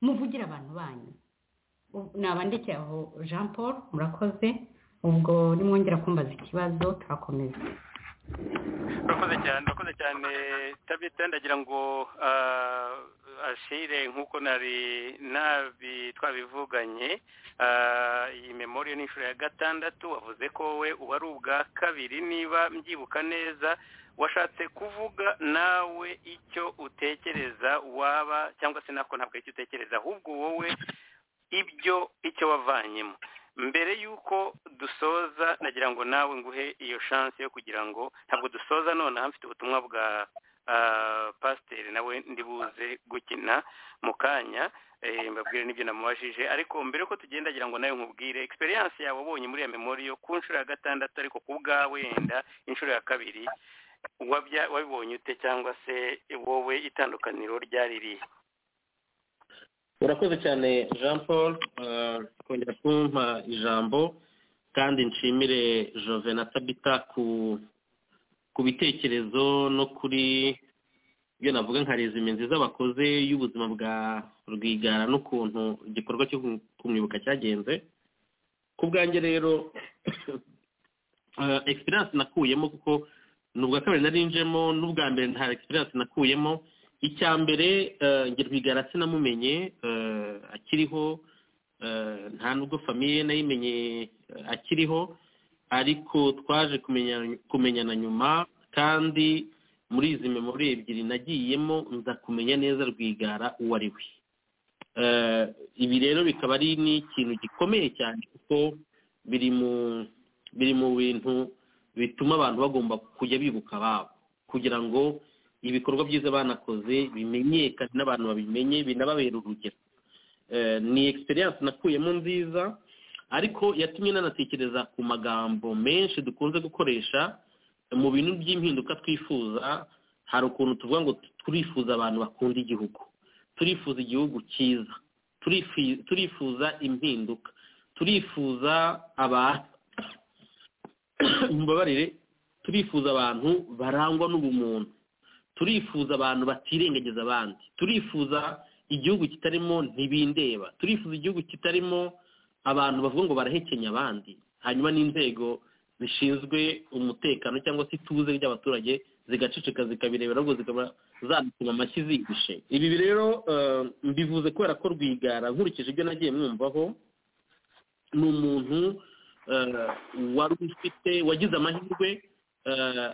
muvugire abantu banyu nabandikira aho jean paul murakoze ubwo nimwongera kumbaza ikibazo turakomeza urakoze cyane urakoze cyane tabita ndagira ngo ashire nk'uko nari twabivuganye iyi memoriyo ni inshuro ya gatandatu wavuze ko wowe uba ari ubwa kabiri niba mbyibuka neza washatse kuvuga nawe icyo utekereza waba cyangwa se nako ntabwo icyo utekereza ahubwo wowe ibyo icyo wavanyemo mbere y'uko dusoza nagira ngo nawe nguhe iyo shansi yo kugira ngo ntabwo dusoza nonaha mfite ubutumwa bwa pasiteri nawe ndibuze gukina mu kanya mbabwire n'ibyo namubajije ariko mbere ko tugenda agira ngo nawe nkubwire egisperiyanse yawe ubonye muri iyo memoriyo ku nshuro ya gatandatu ariko ku bwawe wenda inshuro ya kabiri wabibonye ute cyangwa se wowe itandukaniro ryari ririhe urakoze cyane jean paul kongera kumpa ijambo kandi nshimire jovena tabita ku bitekerezo no kuri ibyo navuga nka resume nziza bakoze y'ubuzima bwa rwigara n'ukuntu igikorwa cyo kumwibuka cyagenze ku bwanjye rero egisperiyanse nakuyemo kuko ni ubwa kabiri narinjemo n'ubwa mbere nta egisperiyanse nakuyemo icya mbere rwigara sinamumenye akiriho nta nubwo famiye nayimenye akiriho ariko twaje kumenyana nyuma kandi muri izi memori ebyiri nagiyemo nza kumenya neza rwigara uwo ari we ibi rero bikaba ari n'ikintu gikomeye cyane kuko biri mu biri mu bintu bituma abantu bagomba kujya bibuka ababo kugira ngo ibikorwa byiza banakoze bimenyekane n'abantu babimenye binababera urugero ni egisperiyanse nakuyemo nziza ariko yatumye nanatekereza ku magambo menshi dukunze gukoresha mu bintu by'impinduka twifuza hari ukuntu tuvuga ngo turifuza abantu bakunda igihugu turifuza igihugu cyiza turifuza impinduka turifuza abantu mbabarire turifuza abantu barangwa n'ubumuntu turifuza abantu batirengagiza abandi turifuza igihugu kitarimo ntibindeba turifuza igihugu kitarimo abantu bavuga ngo barahekenya abandi hanyuma n'inzego zishinzwe umutekano cyangwa se ituze ry'abaturage zigaceceka zikabirebera ahubwo zikaba zanatuma amashyi zihishe ibi rero mbivuze kubera ko rwigara nkurikije ibyo nagiye mwumvaho ni umuntu wari ufite wagize amahirwe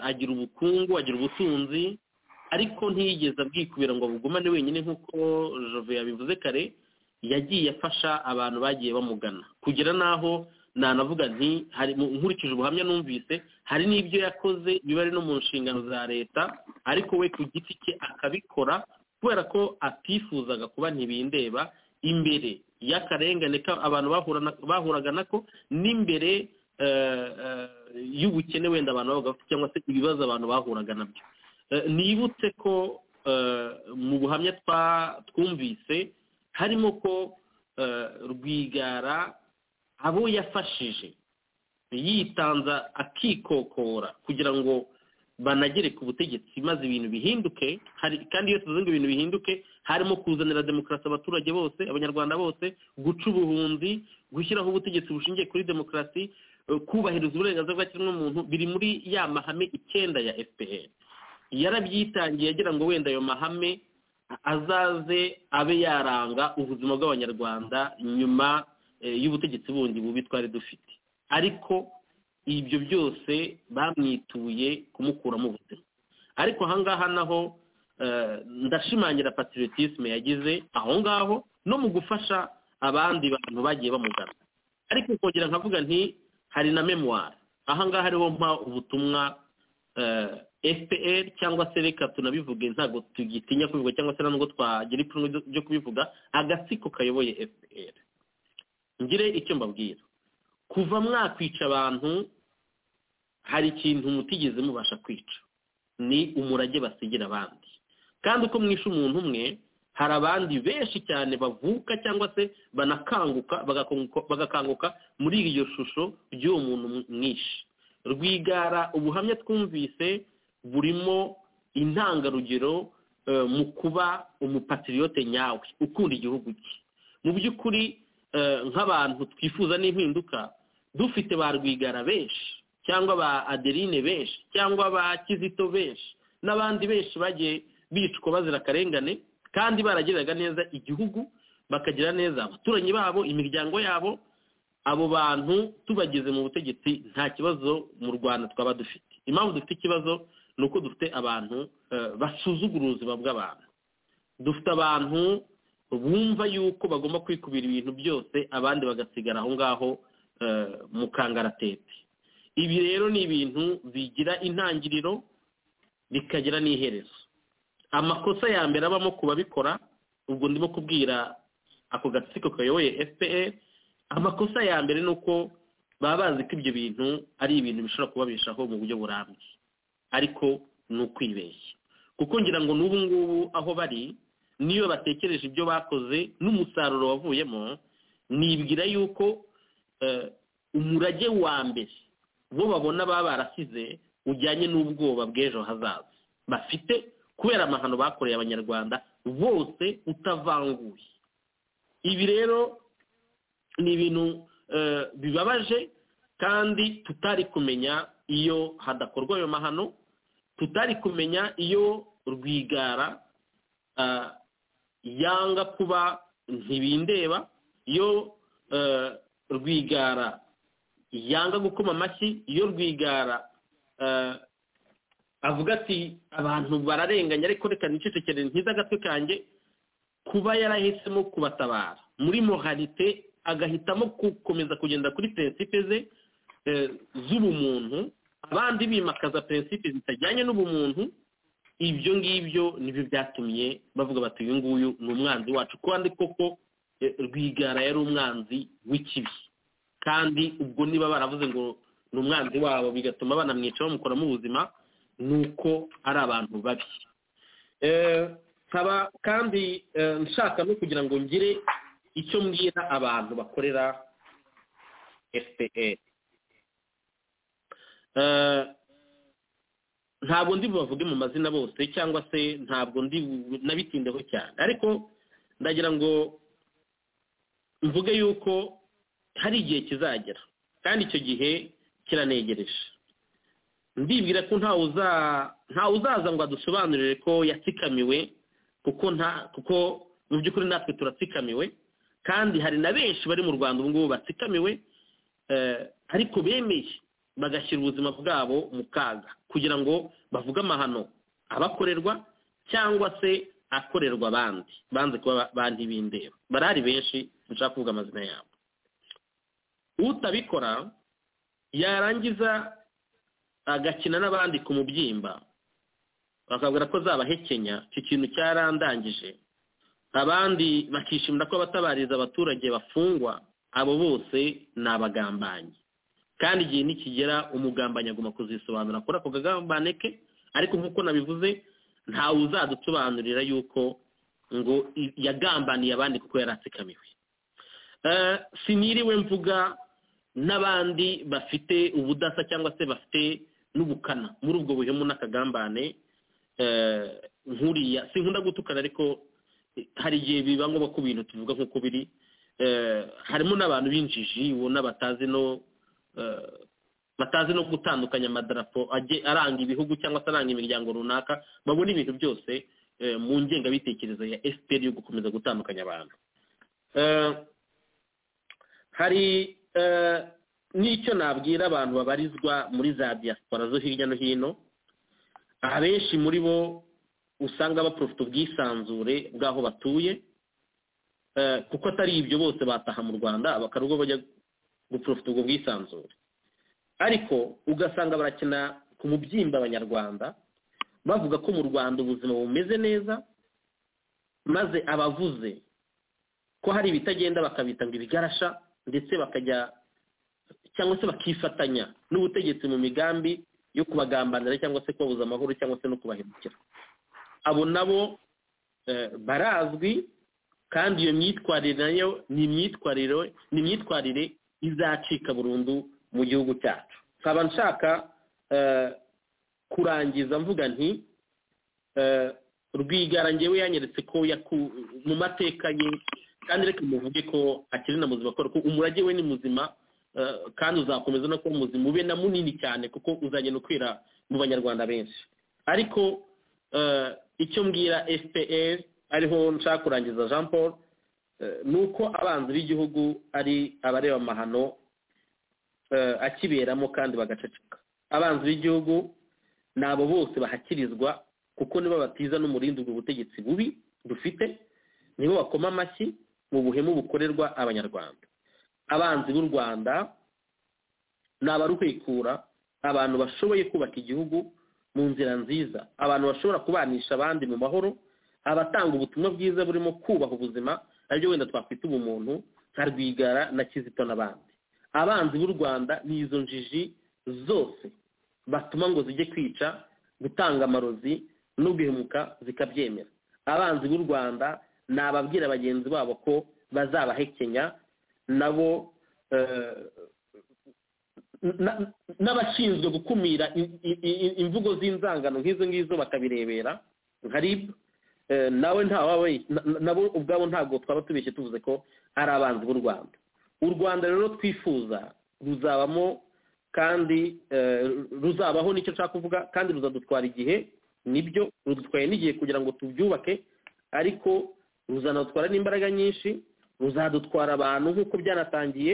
agira ubukungu agira ubutunzi ariko ntiyigeze abwikubira ngo abugumane wenyine nk'uko jove yabivuze kare yagiye afasha abantu bagiye bamugana kugera n'aho nanavuga nti nkurikije ubuhamya numvise hari n'ibyo yakoze biba ari no mu nshingano za leta ariko we ku giti cye akabikora kubera ko atifuzaga kuba ntibindeba imbere y'akarengane abantu bahuraga nako n'imbere y'ubukene wenda abantu babaga bafite cyangwa se ibibazo abantu bahuraga nabyo nibutse ko mu buhamya twumvise harimo ko rwigara abo yafashije yitanza akikokora kugira ngo banagere ku butegetsi maze ibintu bihinduke kandi iyo tuvuze ngo ibintu bihinduke harimo kuzanira demokarasi abaturage bose abanyarwanda bose guca ubuhunzi gushyiraho ubutegetsi bushingiye kuri demokarasi kubahiriza uburenganzira bwa kiremwamuntu biri muri ya mahame icyenda ya fpr yarabyitangiye agira ngo wenda ayo mahame azaze abe yaranga ubuzima bw'abanyarwanda nyuma y'ubutegetsi bundi bubi twari dufite ariko ibyo byose bamwituye kumukuramo ubuzima ariko ahangaha naho ndashimangira patiriyotisime yagize aho ngaho no mu gufasha abandi bantu bagiye bamugana ariko kongera nkavuga nti hari na memuwari ahangaha ariho mpa ubutumwa fpr cyangwa se reka tunabivuge ntabwo tugitinya kubivuga cyangwa se ntabwo twagira ipfunwe ryo kubivuga agatsiko kayoboye fpr ngire icyo mbabwira kuva mwakwica abantu hari ikintu mutigeze mubasha kwica ni umurage basigira abandi kandi uko mwishe umuntu umwe hari abandi benshi cyane bavuka cyangwa se banakanguka bagakanguka muri iryo shusho ry'uwo muntu mwinshi rwigara ubuhamya twumvise burimo intangarugero mu kuba umupatiriyote nyawe ukunda igihugu cye mu by'ukuri nk'abantu twifuza n'impinduka dufite ba rwigara benshi cyangwa ba adeline benshi cyangwa ba kizito benshi n'abandi benshi bagiye bicwa bazira akarengane kandi barageraga neza igihugu bakagira neza abaturanyi babo imiryango yabo abo bantu tubageze mu butegetsi nta kibazo mu rwanda twaba dufite impamvu dufite ikibazo ni uko dufite abantu basuzugura ubuzima bw'abantu dufite abantu bumva yuko bagomba kwikubira ibintu byose abandi bagasigara aho ngaho mu kangaratete ibi rero ni ibintu bigira intangiriro bikagira n'iherezo amakosa ya mbere abamo ku babikora ubwo ndimo kubwira ako gatsiko kayoboye fpr amakosa ya mbere ni uko baba bazi ko ibyo bintu ari ibintu bishobora kubabeshaho mu buryo burambye ariko ni ukwibeshya kuko ngira ngo n'ubu ngubu aho bari niyo batekereje ibyo bakoze n'umusaruro wavuyemo nibwira yuko umurage wa mbere bo babona baba barasize ujyanye n'ubwoba bw'ejo hazaza bafite kubera amahano bakoreye abanyarwanda bose utavanguye ibi rero ni ibintu bibabaje kandi tutari kumenya iyo hadakorwa ayo mahano tutari kumenya iyo rwigara yanga kuba ntibindeba iyo rwigara yanga gukoma amashyi iyo rwigara avuga ati abantu bararenganya ariko reka nicecekere ntiza agatwe kanjye kuba yarahisemo kubatabara muri moralite agahitamo gukomeza kugenda kuri prinsipe ze z'ubumuntu abandi bimakaza prinsipe zitajyanye n'ubumuntu ibyo ngibyo nibyo byatumye bavuga bati uyu nguyu ni umwanzi wacu kandi koko rwigara yari umwanzi w'ikibi kandi ubwo niba baravuze ngo ni umwanzi wabo bigatuma banamwica bamukoramo ubuzima ni uko ari abantu babi nkaba kandi nshaka no kugira ngo ngire icyo mbwira abantu bakorera fpr ntabwo ndi bubavuge mu mazina bose cyangwa se ntabwo ndi nabitindeho cyane ariko ndagira ngo mvuge yuko hari igihe kizagera kandi icyo gihe kiranegereje ndibwira ko ntawe uzaza ngo adusobanurire ko yatsikamiwe kuko nta kuko mu by'ukuri natwe turatsikamiwe kandi hari na benshi bari mu rwanda ubu ngubu batsikamiwe ariko bemeye bagashyira ubuzima bwabo mu kaga kugira ngo bavuge amahano abakorerwa cyangwa se akorerwa abandi banze kuba bandi bindeba barahari benshi nshaka kuvuga amazina yabo utabikora yarangiza agakina n'abandi ku mubyimba bakabwira ko zabahekenya icyo kintu cyarandangije abandi bakishimira ko abatabariza abaturage bafungwa abo bose ni abagambanyi kandi igihe nikigera umugambanyi agomba kuzisobanura kuri ako kagambane ke ariko nk'uko nabivuze ntawe uzadusobanurira yuko ngo yagambaniye abandi kuko yari atsikamiwe siniriwe mvuga n'abandi bafite ubudasa cyangwa se bafite n'ubukana muri ubwo buhemu n'akagambane nkuriya sinkunda gutukana ariko hari igihe biba ngombwa ko ibintu tuvuga nk'uko biri harimo n'abantu b'injiji ubona batazi no batazi no gutandukanya amadarapo aranga ibihugu cyangwa se aranga imiryango runaka babona ibintu byose mu ngengabitekerezo ya efuperi yo gukomeza gutandukanya abantu hari n'icyo nabwira abantu babarizwa muri za diaspora zo hirya no hino abenshi muri bo usanga baprofite ubwisanzure bw'aho batuye kuko atari ibyo bose bataha mu rwanda bakarugo bajya guprofita ubwo bwisanzure ariko ugasanga barakina ku mubyimba abanyarwanda bavuga ko mu rwanda ubuzima bumeze neza maze abavuze ko hari ibitagenda bakabita ngo ibigarasha ndetse bakajya cyangwa se bakifatanya n'ubutegetsi mu migambi yo kubagambanira cyangwa se kubabuza amahoro cyangwa se no kubahemukira abo nabo barazwi kandi iyo myitwarire nayo ni imyitwarire izacika burundu mu gihugu cyacu nkaba nshaka kurangiza mvuga nti rwigaranye we yanyeretse ko mu mateka ye kandi reka muvuge ko akiri na muzima ko umurage we ni muzima kandi uzakomeza no kuba muzima ube na munini cyane kuko uzagenda ukwira mu banyarwanda benshi ariko icyo mbwira fpr ariho nshaka kurangiza jean paul ni uko abanzi b'igihugu ari abareba amahano akiberamo kandi bagaceceka abanzi b'igihugu ni abo bose bahakirizwa kuko nibo batiza n'umurindi ubwo butegetsi bubi dufite nibo bakoma amashyi mu buhemu bukorerwa abanyarwanda abanzi b'u rwanda ni abaruhekura abantu bashoboye kubaka igihugu mu nzira nziza abantu bashobora kubanisha abandi mu mahoro abatanga ubutumwa bwiza burimo kubaha ubuzima naryo wenda twakwita ubumuntu nka rwigara na kizito n'abandi abanzi b'u rwanda ni izo njiji zose batuma ngo zijye kwica gutanga amarozi no guhemuka zikabyemera abanzi b'u rwanda ni ababwira bagenzi babo ko bazabahekenya nabo n'abashinzwe gukumira imvugo z'inzangano nk'izo ngizo bakabirebera nka rib nawe nabo ubwabo ntabwo twaba tubeshye tuvuze ko ari abanzi b'u rwanda u rwanda rero twifuza ruzabamo kandi ruzabaho nicyo nshaka kuvuga kandi ruzadutwara igihe nibyo rudutwaye n'igihe kugira ngo tubyubake ariko ruzanatwara n'imbaraga nyinshi ruzadutwara abantu nk'uko byanatangiye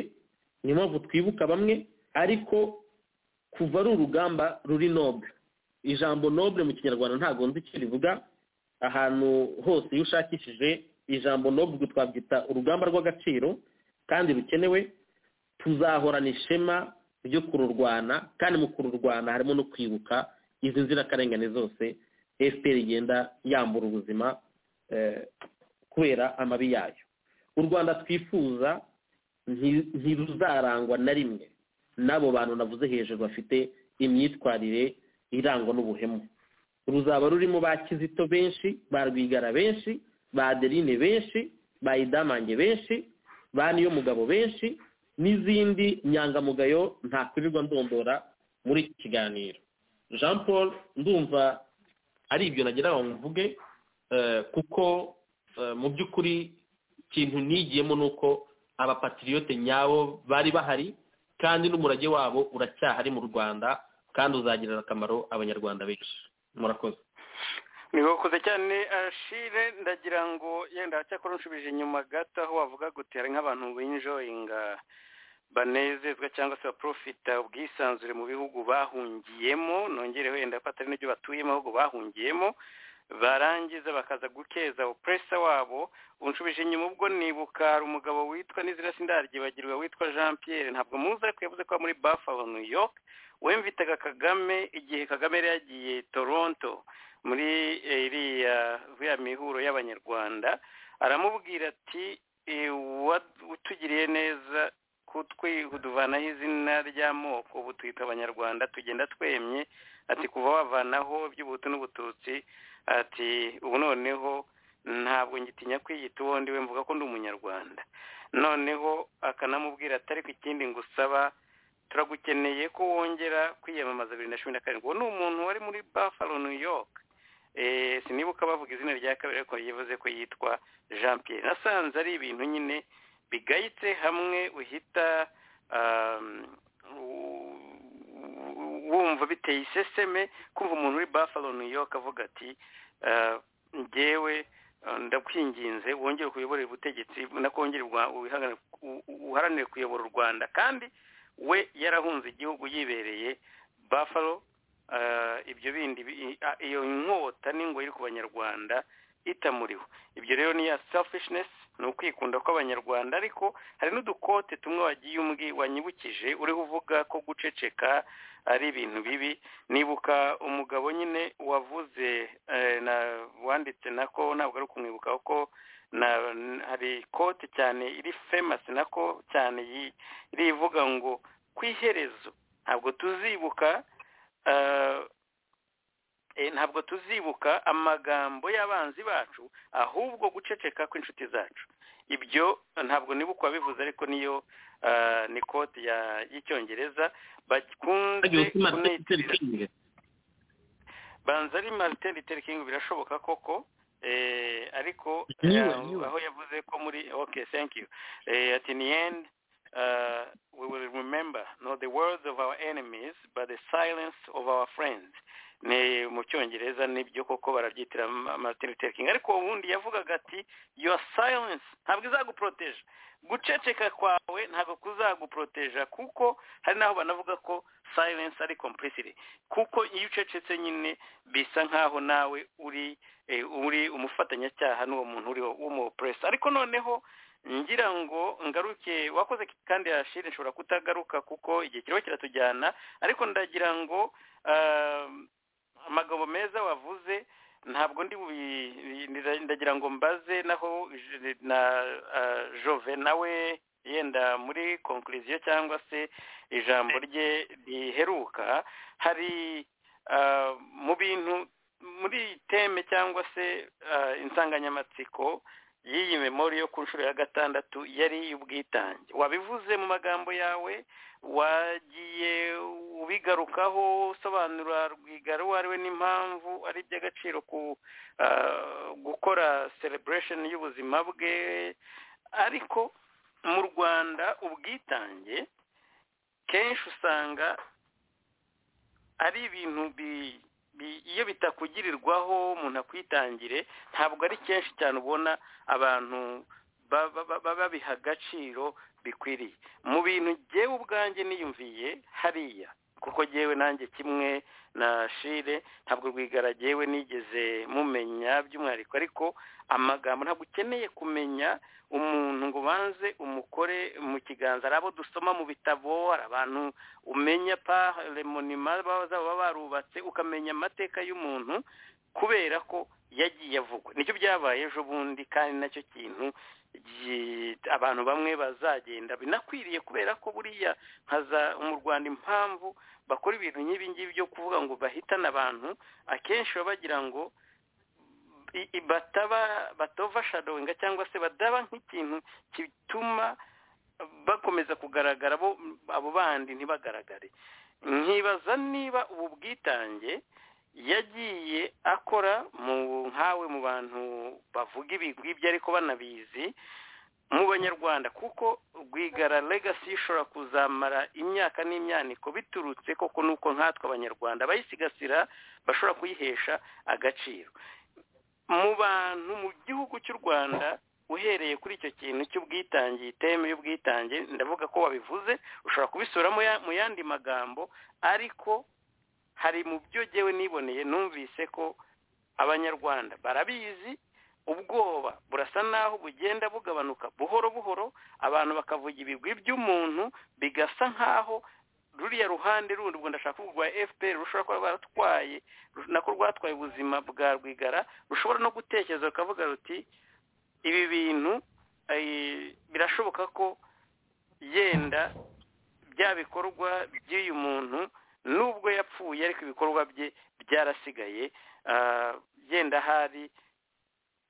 niyo mpamvu twibuka bamwe ariko kuva ari urugamba ruri nobure ijambo nobure mu kinyarwanda ntabwo nzi icyo rivuga ahantu hose iyo ushakishije ijambo nobwe twabyita urugamba rw'agaciro kandi rukenewe tuzahorana ishema ryo kururwana kandi mu kururwana harimo no kwibuka izi nzirakarengane zose efuperi igenda yambura ubuzima kubera amabi yayo u rwanda twifuza ntiruzarangwa na rimwe n'abo bantu navuze hejuru bafite imyitwarire irangwa n'ubuhemu ruzaba rurimo ba kizito benshi ba rwigara benshi ba aderine benshi ba idamange benshi ba niyo mugabo benshi n'izindi nyangamugayo ntakwirirwa ndondora muri iki kiganiro jean paul ndumva ari ibyo nagira ngo mvuge kuko mu by'ukuri ikintu nigiyemo ni uko abapatiriyote nyabo bari bahari kandi n'umurage wabo uracyahari mu rwanda kandi uzagirira akamaro abanyarwanda benshi murakoze ni wakoze cyane ashire ndagira ngo yenda cyakora unshubije inyuma gato aho wavuga gutera nk'abantu binjoyinga banezezwa cyangwa se baprofita ubwisanzure mu bihugu bahungiyemo nongere wenda ko atari n'ibyo batuyemo ahubwo bahungiyemo barangiza bakaza gukeza opuresa wabo unshubije inyuma ubwo nibuka hari umugabo witwa n'izina sindaryibagirwa witwa jean Pierre ntabwo muzi ariko yavuze ko muri bafalo new york wemvitaga kagame igihe kagame yari yagiye toronto muri iriya vya mihuro y'abanyarwanda aramubwira ati utugiriye neza kuduvanaho izina ry'amoko ubu twita abanyarwanda tugenda twemye ati kuva wavanaho iby'ubuhutu n'ubututsi ati ubu noneho ntabwo ngitinya kwiyita uwo ndiwe mvuga ko ndi umunyarwanda noneho akanamubwira ati ariko ikindi ngusaba turagukeneye ko wongera kwiyamamaza bibiri na cumi na karindwi uwo ni umuntu wari muri bafalo new york sinibuka bavuga izina rya kabiri ariko yivuze ko yitwa jean Pierre nasanze ari ibintu nyine bigayitse hamwe uhita wumva biteye iseseme kumva umuntu uri bafalo new york avuga ati ngewe ndakwinginze wongere kuyobora ubutegetsi nakongere uharanire kuyobora u rwanda kandi we yarahunze igihugu yibereye bafalo ibyo bindi iyo nkota n'ingo iri ku banyarwanda itamuriho ibyo rero ni ya selfishness ni ukwikunda kw'abanyarwanda ariko hari n'udukote tumwe wagiye umbwi wanyibukije uriho uvuga ko guceceka ari ibintu bibi nibuka umugabo nyine wavuze wanditse nako ntabwo ari ukumwibuka kuko hari ikote cyane iri famasi nako cyane rivuga ngo ku iherezo ntabwo tuzibuka ntabwo tuzibuka amagambo y'abanzi bacu ahubwo guceceka kw'inshuti zacu ibyo ntabwo nibuka wabivuze ariko niyo ni kode y'icyongereza bakunze banza ari marite riteringi birashoboka koko ariko aho yavuze ko muri oke you ati ni endi we will remember not the words of our enemies but the silence of our friends ni mu cyongereza nibyo koko barabyitira martin luther king ariko ubundi yavugaga ati your silence ntabwo izaguporoteje guceceka kwawe ntabwo kuzaguporoteja kuko hari n'aho banavuga ko silence ari complicity kuko iyo ucecetse nyine bisa nk'aho nawe uri uri umufatanyacyaha n'uwo muntu uriho w'umupuresi ariko noneho ngira ngo ngaruke wakoze kandi yashira nshobora kutagaruka kuko igihe kiriho kiratujyana ariko ndagira ngo amagambo meza wavuze ntabwo ndi ndagira ngo mbaze naho na jove nawe yenda muri konkuriziyo cyangwa se ijambo rye riheruka hari mu bintu muri teme cyangwa se insanganyamatsiko y'iyi memori yo ku nshuro ya gatandatu yari iy'ubwitange wabivuze mu magambo yawe wagiye ubigarukaho usobanura rwigara uwo ari we n'impamvu ari iby'agaciro ku gukora celebration y'ubuzima bwe ariko mu rwanda ubwitange kenshi usanga ari ibintu bi iyo bitakugirirwaho umuntu akwitangire ntabwo ari kenshi cyane ubona abantu babiha agaciro bikwiriye mu bintu ngewe ubwanjye niyumviye hariya kuko ngewe nanjye kimwe na shire ntabwo rwigara ngewe nigeze mumenya by'umwihariko ariko amagambo ntabwo ukeneye kumenya umuntu ngo ubanze umukore mu kiganza ari abo dusoma mu bitabo hari abantu umenya pa remonima baba barubatse ukamenya amateka y'umuntu kubera ko yagiye avugwa nicyo byabaye ejo bundi kandi nacyo kintu abantu bamwe bazagenda binakwiriye kubera ko buriya nkaza mu rwanda impamvu bakora ibintu nk'ibingibi byo kuvuga ngo bahitane abantu akenshi baba bagira ngo bataba batova shadowinga cyangwa se badaba nk'ikintu gituma bakomeza kugaragara abo bandi ntibagaragare nkibaza niba ubu bwitange yagiye akora mu nkawe mu bantu bavuga ibigwi ariko banabizi mu banyarwanda kuko rwigara legasi ishobora kuzamara imyaka n'imyaniko biturutse koko nuko nkatwe abanyarwanda abayisigasira bashobora kuyihesha agaciro mu bantu mu gihugu cy'u rwanda uhereye kuri icyo kintu cy'ubwitange iteme y'ubwitange ndavuga ko wabivuze ushobora kubisura mu yandi magambo ariko hari mu byo ngewe niboneye numvise ko abanyarwanda barabizi ubwoba burasa naho bugenda bugabanuka buhoro buhoro abantu bakavuga ibigwi by'umuntu bigasa nkaho ruriya ruhande rundi ubwo ndashaka kuvuga rwa fpr rushobora kuba baratwaye nako rwatwaye ubuzima bwa rwigara rushobora no gutekereza rukavuga ruti ibi bintu birashoboka ko yenda bya bikorwa by'uyu muntu nubwo yapfuye ariko ibikorwa bye byarasigaye yenda hari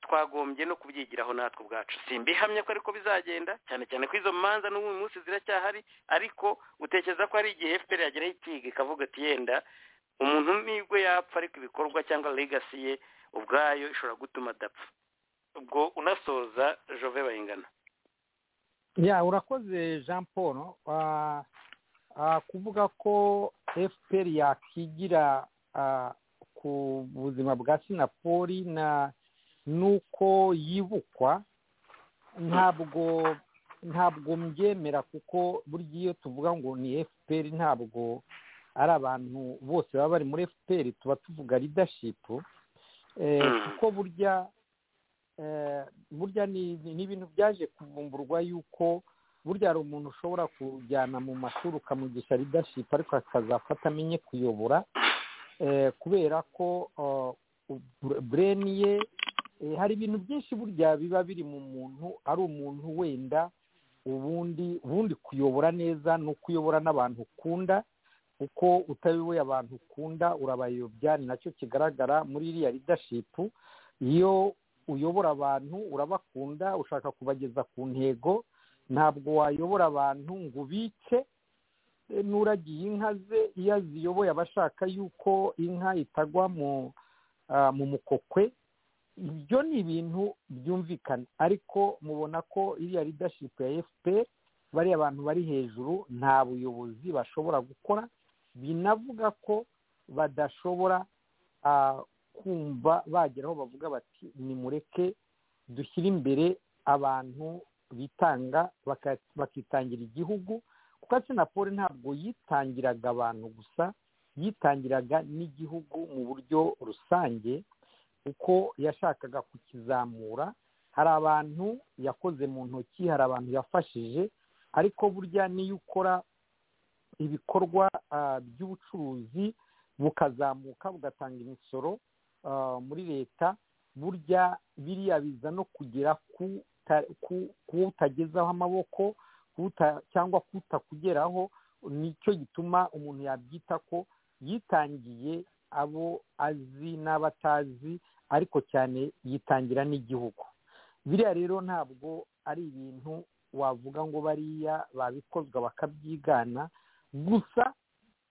twagombye no kubyigiraho natwe ubwacu simbihamya ko ariko bizagenda cyane cyane ko izo manza n'ubu uyu munsi ziracyahari ariko utekereza ko hari igihe fpr yageraho ikiga ikavuga ati yenda umuntu nibwo yapfa ariko ibikorwa cyangwa legasi ye ubwayo ishobora gutuma adapfa ubwo unasoza jove bayingana ya urakoze jean paul kuvuga ko fpr yakigira ku buzima bwa sinapoli na nuko yibukwa ntabwo ntabwo mbyemera kuko burya iyo tuvuga ngo ni fpr ntabwo ari abantu bose baba bari muri fpr tuba tuvuga ridashipu kuko burya burya ni ibintu byaje kuvumburwa yuko burya hari umuntu ushobora kujyana mu mashuri ukamugisha ridashipu ariko akazafata amenye kuyobora kubera ko bureni ye hari ibintu byinshi burya biba biri mu muntu ari umuntu wenda ubundi ubundi kuyobora neza ni ukuyobora n'abantu ukunda kuko utayoboye abantu ukunda urabayobya ni nacyo kigaragara muri iriya ridashipu iyo uyobora abantu urabakunda ushaka kubageza ku ntego ntabwo wayobora abantu ngo ubice n'uragiye inka ze iyo aziyoboye aba ashaka yuko inka itagwa mu mukokwe ibyo ni ibintu byumvikana ariko mubona ko iriya ridashipu ya fpr bariya bantu bari hejuru nta buyobozi bashobora gukora binavuga ko badashobora kumva bagera aho bavuga bati nimureke dushyire imbere abantu bitanga bakitangira igihugu kuko asenapoli ntabwo yitangiraga abantu gusa yitangiraga n'igihugu mu buryo rusange kuko yashakaga kukizamura hari abantu yakoze mu ntoki hari abantu yafashije ariko burya niyo ukora ibikorwa by'ubucuruzi bukazamuka bugatanga imisoro muri leta burya biriya biza no kugera ku utagezaho amaboko cyangwa kutakugeraho nicyo gituma umuntu yabyita ko yitangiye abo azi n'abatazi ariko cyane yitangira n'igihugu biriya rero ntabwo ari ibintu wavuga ngo bariya babikozwa bakabyigana gusa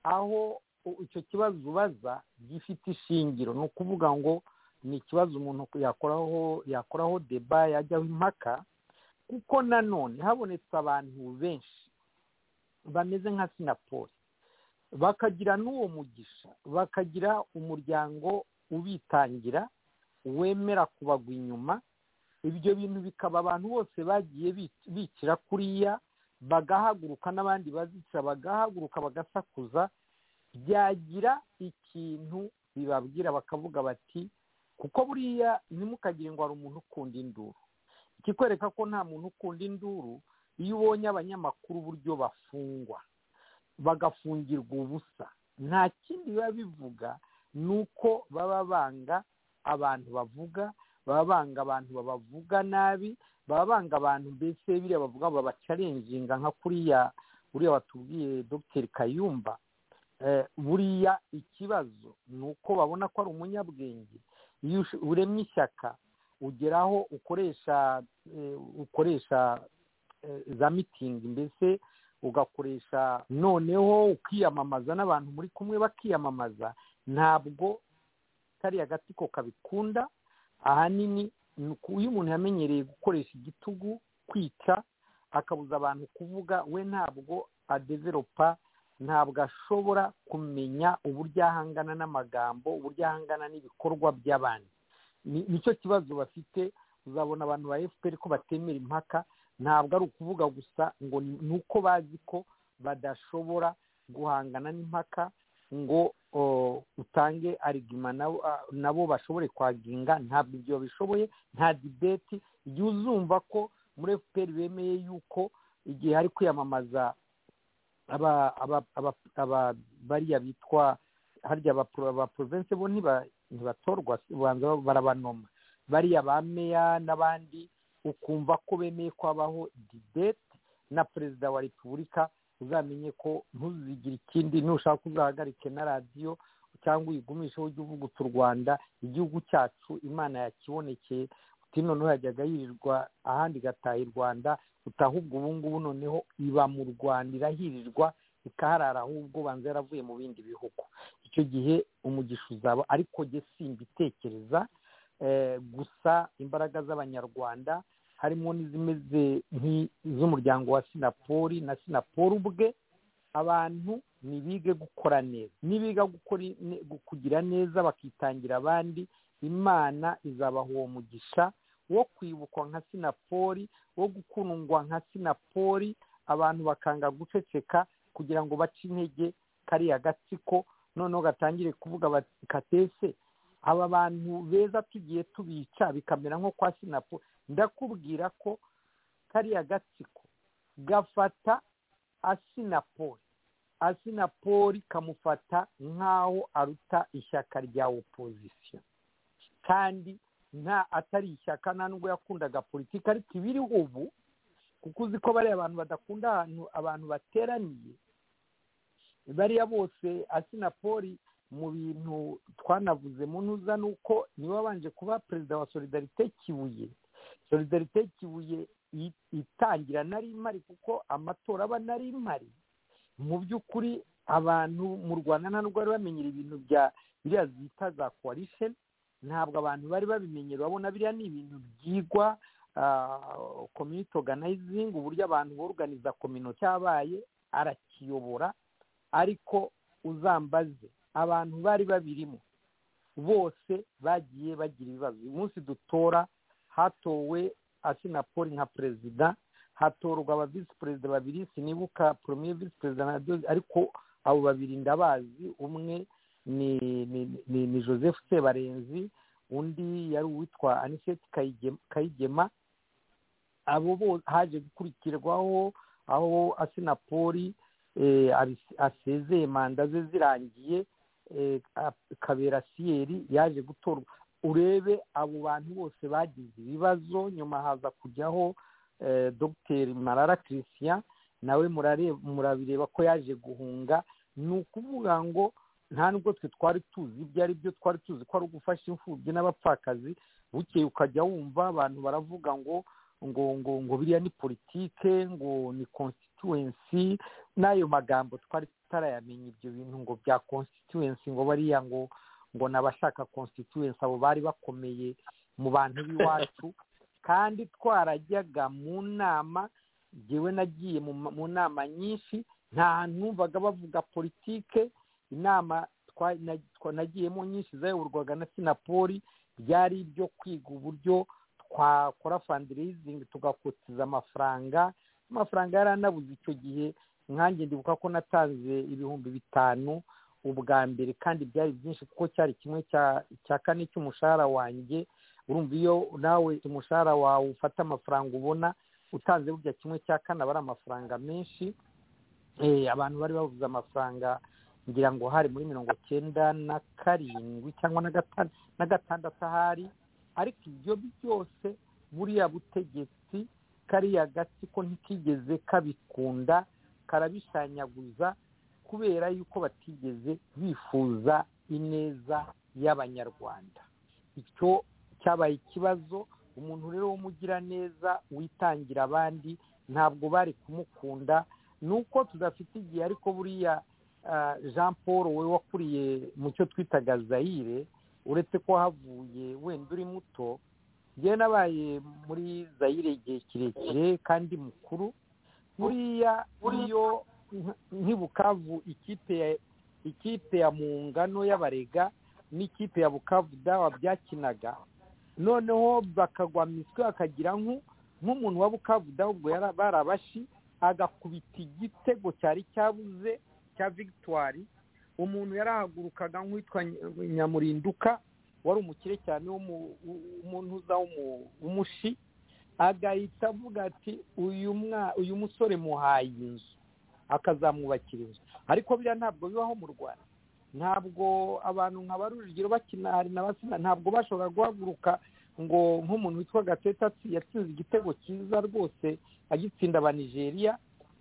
aho icyo kibazo ubaza gifite ishingiro ni ukuvuga ngo ni ikibazo umuntu yakoraho yakoraho deba yajyaho impaka kuko nanone habonetse abantu benshi bameze nka sinapoli bakagira n'uwo mugisha bakagira umuryango ubitangira wemera kubagwa inyuma ibyo bintu bikaba abantu bose bagiye bikira kuriya bagahaguruka n'abandi bazica bagahaguruka bagasakuza byagira ikintu bibabwira bakavuga bati kuko buriya ntimukagire ngo hari umuntu ukunda induru ikikwereka ko nta muntu ukunda induru iyo ubonye abanyamakuru uburyo bafungwa bagafungirwa ubusa nta kindi biba bivuga ni uko baba banga abantu bavuga baba banga abantu babavuga nabi baba banga abantu mbese biriya bavuga babacarenginga nka kuriya buriya batubwiye dogiteri kayumba buriya ikibazo ni uko babona ko ari umunyabwenge iyo uremye ishyaka ugeraho ukoresha ukoresha za mitingi mbese ugakoresha noneho ukiyamamaza n'abantu muri kumwe bakiyamamaza ntabwo kariya gatsiko kabikunda ahanini ni iyo umuntu yamenyereye gukoresha igitugu kwica akabuza abantu kuvuga we ntabwo adeveropa ntabwo ashobora kumenya uburyo ahangana n'amagambo uburyo ahangana n'ibikorwa by'abandi nicyo kibazo bafite uzabona abantu ba fpr ko batemera impaka ntabwo ari ukuvuga gusa ngo ni uko bazi ko badashobora guhangana n'impaka ngo utange arigima nabo bashobore kwaginga ntabwo ibyo babishoboye nta dibeti igihe uzumva ko muri fpr bemeye yuko igihe hari kwiyamamaza bariya bitwa harya abaporovense bo ntibatorwa ubanza barabanoma bariya ba meya n'abandi ukumva ko bemeye ko habaho dibeti na perezida wa repubulika uzamenye ko ntuzigire ikindi nushaka uzahagarike na radiyo cyangwa uyigumishe ujye uvuga uti u rwanda igihugu cyacu imana yakibonekeye uti noneho yajyaga yirirwa ahandi igataha i rwanda utahubwo ubu ngubu noneho iba mu rwanda irahirirwa ikaharara ahubwo banza yaravuye mu bindi bihugu icyo gihe umugisha uzaba ariko jye simbitekereza gusa imbaraga z'abanyarwanda harimo n'izimeze nk'iz'umuryango wa sinapoli na sinapoli ubwe abantu ntibige gukora neza nibiga kugira neza bakitangira abandi imana izabaha uwo mugisha wo kwibukwa nka sinapoli wo gukundwa nka sinapoli abantu bakanga guceceka kugira ngo bace intege kariya gatsiko noneho gatangire kuvuga katese aba bantu beza tugiye tubica bikamera nko kwa sinapoli ndakubwira ko kariya gatsiko gafata asinapoli asinapoli kamufata nk'aho aruta ishyaka rya opozisiyo kandi nta atari ishyaka nta nubwo yakundaga politiki ariko ibiri ubu kuko uzi ko bariya abantu badakunda ahantu abantu bateraniye bariya bose asinapoli mu bintu twanavuze mu ntuza ni uko niwe wabanje kuba perezida wa solidarite kibuye solidarite kibuye itangira nari imari kuko amatora aba nari imari mu by'ukuri abantu mu rwanda nta nubwo bari bamenyera ibintu bya biriya zita za kowarisheni ntabwo abantu bari babimenyera urabona biriya ni ibintu byigwa komyuti organizing uburyo abantu boruganiza komino cyabaye arakiyobora ariko uzambaze abantu bari babirimo bose bagiye bagira ibibazo uyu munsi dutora hatowe asinapoli nka perezida hatorwa aba visi perezida babiri sinibuka poromiye visi perezida na ariko abo babiri ndabazi umwe ni joseph sebarenzi undi yari uwitwa aniseti kayigema abo bose haje gukurikirwaho aho asinapoli asezeye manda ze zirangiye kabera siyeri yaje gutorwa urebe abo bantu bose bagize ibibazo nyuma haza kujyaho dogiteri marara christian nawe murabireba ko yaje guhunga ni ukuvuga ngo nta nubwo twe twari tuzi ibyo ari byo twari tuzi ko ari ugufasha imfubyi n'abapfakazi bukeye ukajya wumva abantu baravuga ngo ngo ngo ngo biriya ni politike ngo ni constituency n'ayo magambo twari tutarayamenya ibyo bintu ngo bya constituency ngo bariya ngo ngo n'abashaka constituency abo bari bakomeye mu bantu b'iwacu kandi twarajyaga mu nama ngewe nagiye mu nama nyinshi nta hantu numvaga bavuga politike inama nagiyemo nyinshi zayoborwaga na sinapoli byari ibyo kwiga uburyo twakora fandirizingi tugakotiza amafaranga amafaranga yari anabuze icyo gihe nkange ndibuka ko natanze ibihumbi bitanu ubwa mbere kandi byari byinshi kuko cyari kimwe cya kane cy'umushahara wanjye urumva iyo nawe umushahara wawe ufata amafaranga ubona utanze burya kimwe cya kane aba ari amafaranga menshi abantu bari babuze amafaranga ngira ngo hari muri mirongo cyenda na karindwi cyangwa na gatandatu ahari ariko ibyo byose buriya butegetsi kariya gatsiko ntikigeze kabikunda karabishanyaguza kubera yuko batigeze bifuza ineza y'abanyarwanda icyo cyabaye ikibazo umuntu rero w'umugiraneza witangira abandi ntabwo bari kumukunda ni uko tudafite igihe ariko buriya jean paul we wakuriye mu cyo twitaga zayire uretse ko havuye wenda uri muto njyewe nabaye muri zayire igihe kirekire kandi mukuru buriya iyo nkibukavu ikipe ya mungano y'abarega n'ikipe ya bukavu dawa byakinaga noneho bakagwa miswi bakagira nk'umuntu wa bukavu dawa ubwo yari abashi agakubita igitego cyari cyabuze cya victoire umuntu yarahagurukaga nk'uwitwa nyamurinduka wari umukire cyane w'umunuza w'umushi agahita avuga ati uyu musore muhaye inzu akazamwubakira inzu ariko biriya ntabwo bibaho mu rwanda ntabwo abantu nka ba rujugiro bakina hari na basina ntabwo bashobora guhaguruka ngo nk'umuntu witwa gateta yatsinze igitego cyiza rwose agitsinda aba nigeria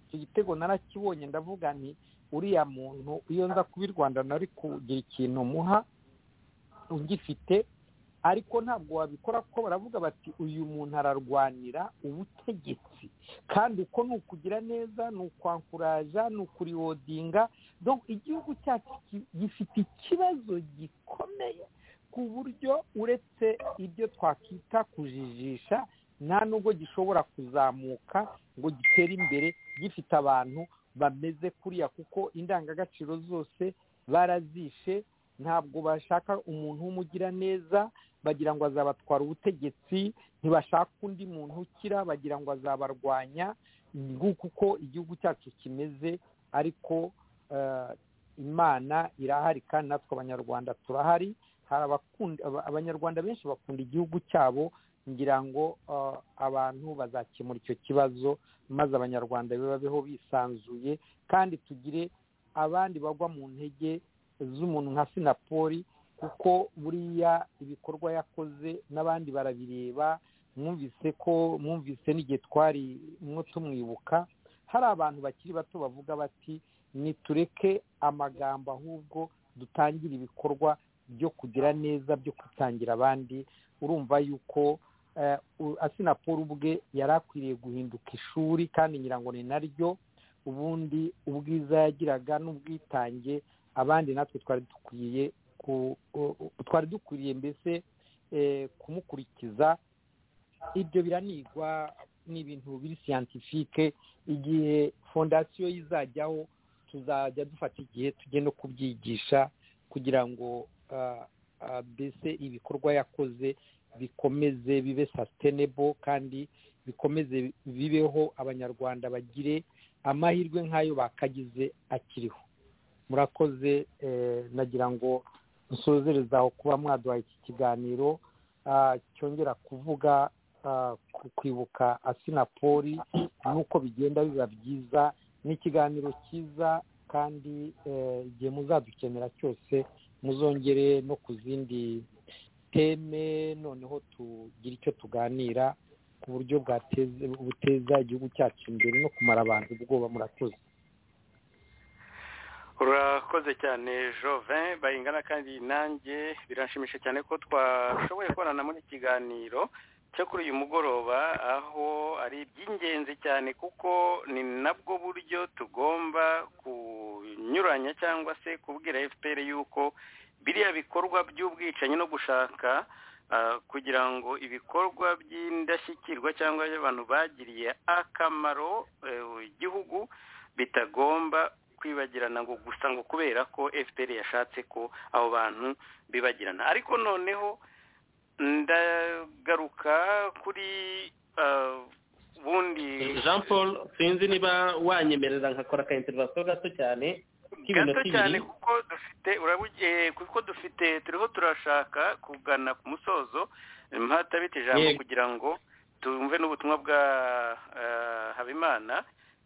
icyo gitego narakibonye ndavuga nti uriya muntu iyo nza kuba i rwanda nari kugira ikintu muha ugifite ariko ntabwo wabikora kuko baravuga bati uyu muntu ararwanira ubutegetsi kandi uko ni ukugira neza ni ukwankuraja ni ukuririyodinga igihugu cyacu gifite ikibazo gikomeye ku buryo uretse ibyo twakita kujijisha nta nubwo gishobora kuzamuka ngo gitere imbere gifite abantu bameze kuriya kuko indangagaciro zose barazishe ntabwo bashaka umuntu w'umugira neza bagira ngo azabatwara ubutegetsi ntibashaka undi muntu ukira bagira ngo azabarwanya nguko uko igihugu cyacu kimeze ariko imana irahari kandi natwe abanyarwanda turahari hari abanyarwanda benshi bakunda igihugu cyabo ngira ngo abantu bazakemura icyo kibazo maze abanyarwanda babeho bisanzuye kandi tugire abandi bagwa mu ntege z'umuntu nka sinapoli kuko buriya ibikorwa yakoze n'abandi barabireba mwumvise ko mwumvise n'igihe twari mwo tumwibuka hari abantu bakiri bato bavuga bati nitureke amagambo ahubwo dutangire ibikorwa byo kugira neza byo kwitangira abandi urumva yuko asinapoli ubwe yari akwiriye guhinduka ishuri kandi nyirango ni naryo ubundi ubwiza yagiraga n'ubwitange abandi natwe twari dukwiye twari dukwiriye mbese kumukurikiza ibyo biranigwa n'ibintu biri siyantifike igihe fondasiyo izajyaho tuzajya dufata igihe tujye no kubyigisha kugira ngo mbese ibikorwa yakoze bikomeze bibe sasitenebo kandi bikomeze bibeho abanyarwanda bagire amahirwe nk'ayo bakagize akiriho murakoze nagira ngo dusorezereze aho kuba mwaduhaye iki kiganiro cyongera kuvuga kwibuka asinapoli nuko bigenda biba byiza ni ikiganiro cyiza kandi igihe muzadukenera cyose muzongere no ku zindi teme noneho tugire icyo tuganira ku buryo buteza igihugu cyacu imbere no kumara abantu ubwoba murakoze urakoze cyane jovin bayingana kandi nanjye biranshimisha cyane ko twashoboye kubonana muri kiganiro cyo kuri uyu mugoroba aho ari iby'ingenzi cyane kuko ni nabwo buryo tugomba kunyuranya cyangwa se kubwira fpr yuko biriya bikorwa by'ubwicanyi no gushaka kugira ngo ibikorwa by'indashyikirwa cyangwa abantu bagiriye akamaro igihugu bitagomba kwibagirana ngo gusa ngo kubera ko fpr yashatse ko abo bantu bibagirana ariko noneho ndagaruka kuri bundi jean paul sinzi niba wanyemerera nkakora aka interivasiyo gato cyane gato cyane kuko dufite kuko dufite turiho turashaka kugana ku musozo mpatabita ijambo kugira ngo tumve n'ubutumwa bwa habimana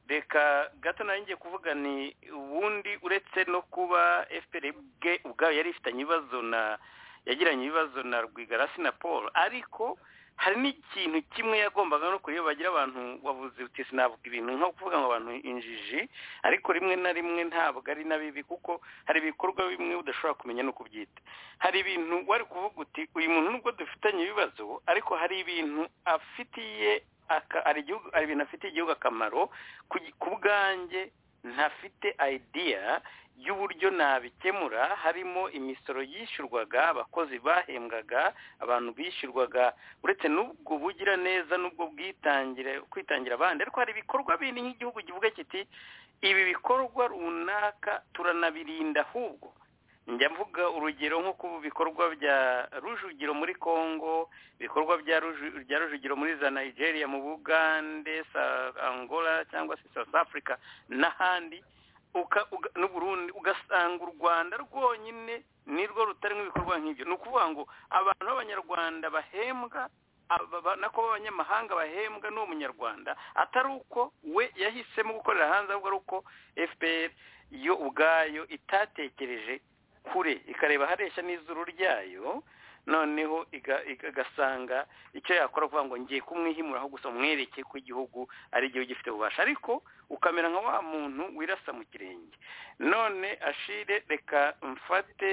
reka gato nayo ngiye kuvuga ni ubundi uretse no kuba fpr bwe ubwayo yari ifitanye ibibazo na yagiranye ibibazo na rwigarasi na paul ariko hari n'ikintu kimwe yagombaga no kureba bagira abantu wavuze uti sinavuga ibintu nko kuvuga ngo abantu injiji ariko rimwe na rimwe ntabwo ari na bibi kuko hari ibikorwa bimwe udashobora kumenya no kubyita hari ibintu wari kuvuga uti uyu muntu nubwo dufitanye ibibazo ariko hari ibintu afitiye hari ibintu afitiye igihugu akamaro ku bwanjye ntafite idea y'uburyo nabikemura harimo imisoro yishyurwaga abakozi bahembwaga abantu bishyurwaga uretse n'ubwo bugiraneza n'ubwo bwitangire kwitangira abandi ariko hari ibikorwa bindi nk'igihugu kivuga kiti ibi bikorwa runaka turanabirinda ahubwo njya mvuga urugero nko ku bikorwa bya rujugiro muri congo ibikorwa bya rujugiro muri za nigeria mu bugande angola cyangwa se south africa n'ahandi n'uburundi ugasanga u rwanda rwonyine nirwo rutarimo ibikorwa nk'ibyo ni ukuvuga ngo abantu b'abanyarwanda bahembwa nako b'abanyamahanga bahembwa n'uwo munyarwanda atari uko we yahisemo gukorera hanze ahubwo ari uko fpr yo ubwayo itatekereje kure ikareba hareshya n'izuru ryayo noneho igasanga icyo yakora kuvuga ngo ngiye kumwihimuraho gusa mwereke ko igihugu ari igihugu gifite ububasha ariko ukamera nka wa muntu wirasa mu kirenge none ashire reka mfate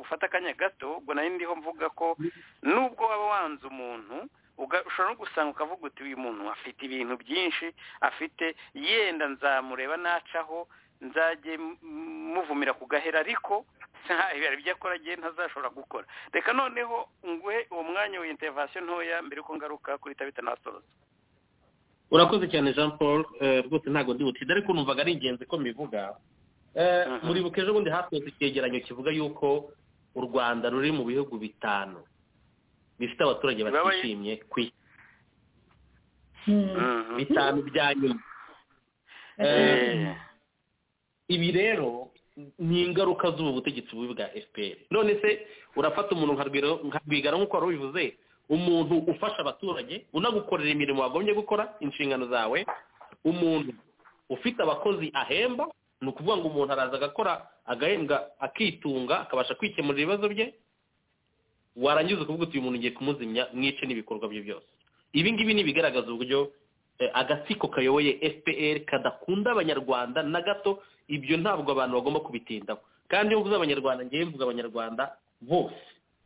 ufate akanya gato ubwo nari ndiho mvuga ko nubwo waba wanze umuntu ushobora no gusanga ukavuga uti uyu muntu afite ibintu byinshi afite yenda nzamureba nacaho nzajye muvumira ku gahera ariko hari ibyo akora agiye ntazashobora gukora reka noneho nguhe uwo mwanya wa interivasiyo ntoya mbere yuko ngaruka kuri tabita n'abasoza urakoze cyane jean paul rwose ntabwo ndi butinde ariko numvaga ari ingenzi ko mbivuga muribuka ejo bundi hasohotse icyegeranyo kivuga yuko u rwanda ruri mu bihugu bitanu bifite abaturage batishimye ku isi bitanu bya nyuma ibi rero ni ingaruka z'ubu butegetsi bubi bwa fpr none se urafata umuntu nka rwigara nk'uko wari ubivuze umuntu ufasha abaturage unagukorera imirimo wagombye gukora inshingano zawe umuntu ufite abakozi ahemba ni ukuvuga ngo umuntu araza agakora agahembwa akitunga akabasha kwikemurira ibibazo bye warangiza ukavuga uti uyu muntu ugiye kumuzimya mwice n'ibikorwa bye byose ibi ngibi ni ibigaragaza uburyo agatsiko kayoboye fpr kadakunda abanyarwanda na gato ibyo ntabwo abantu bagomba kubitindaho kandi iyo mvuze abanyarwanda ngewe mvuga abanyarwanda bose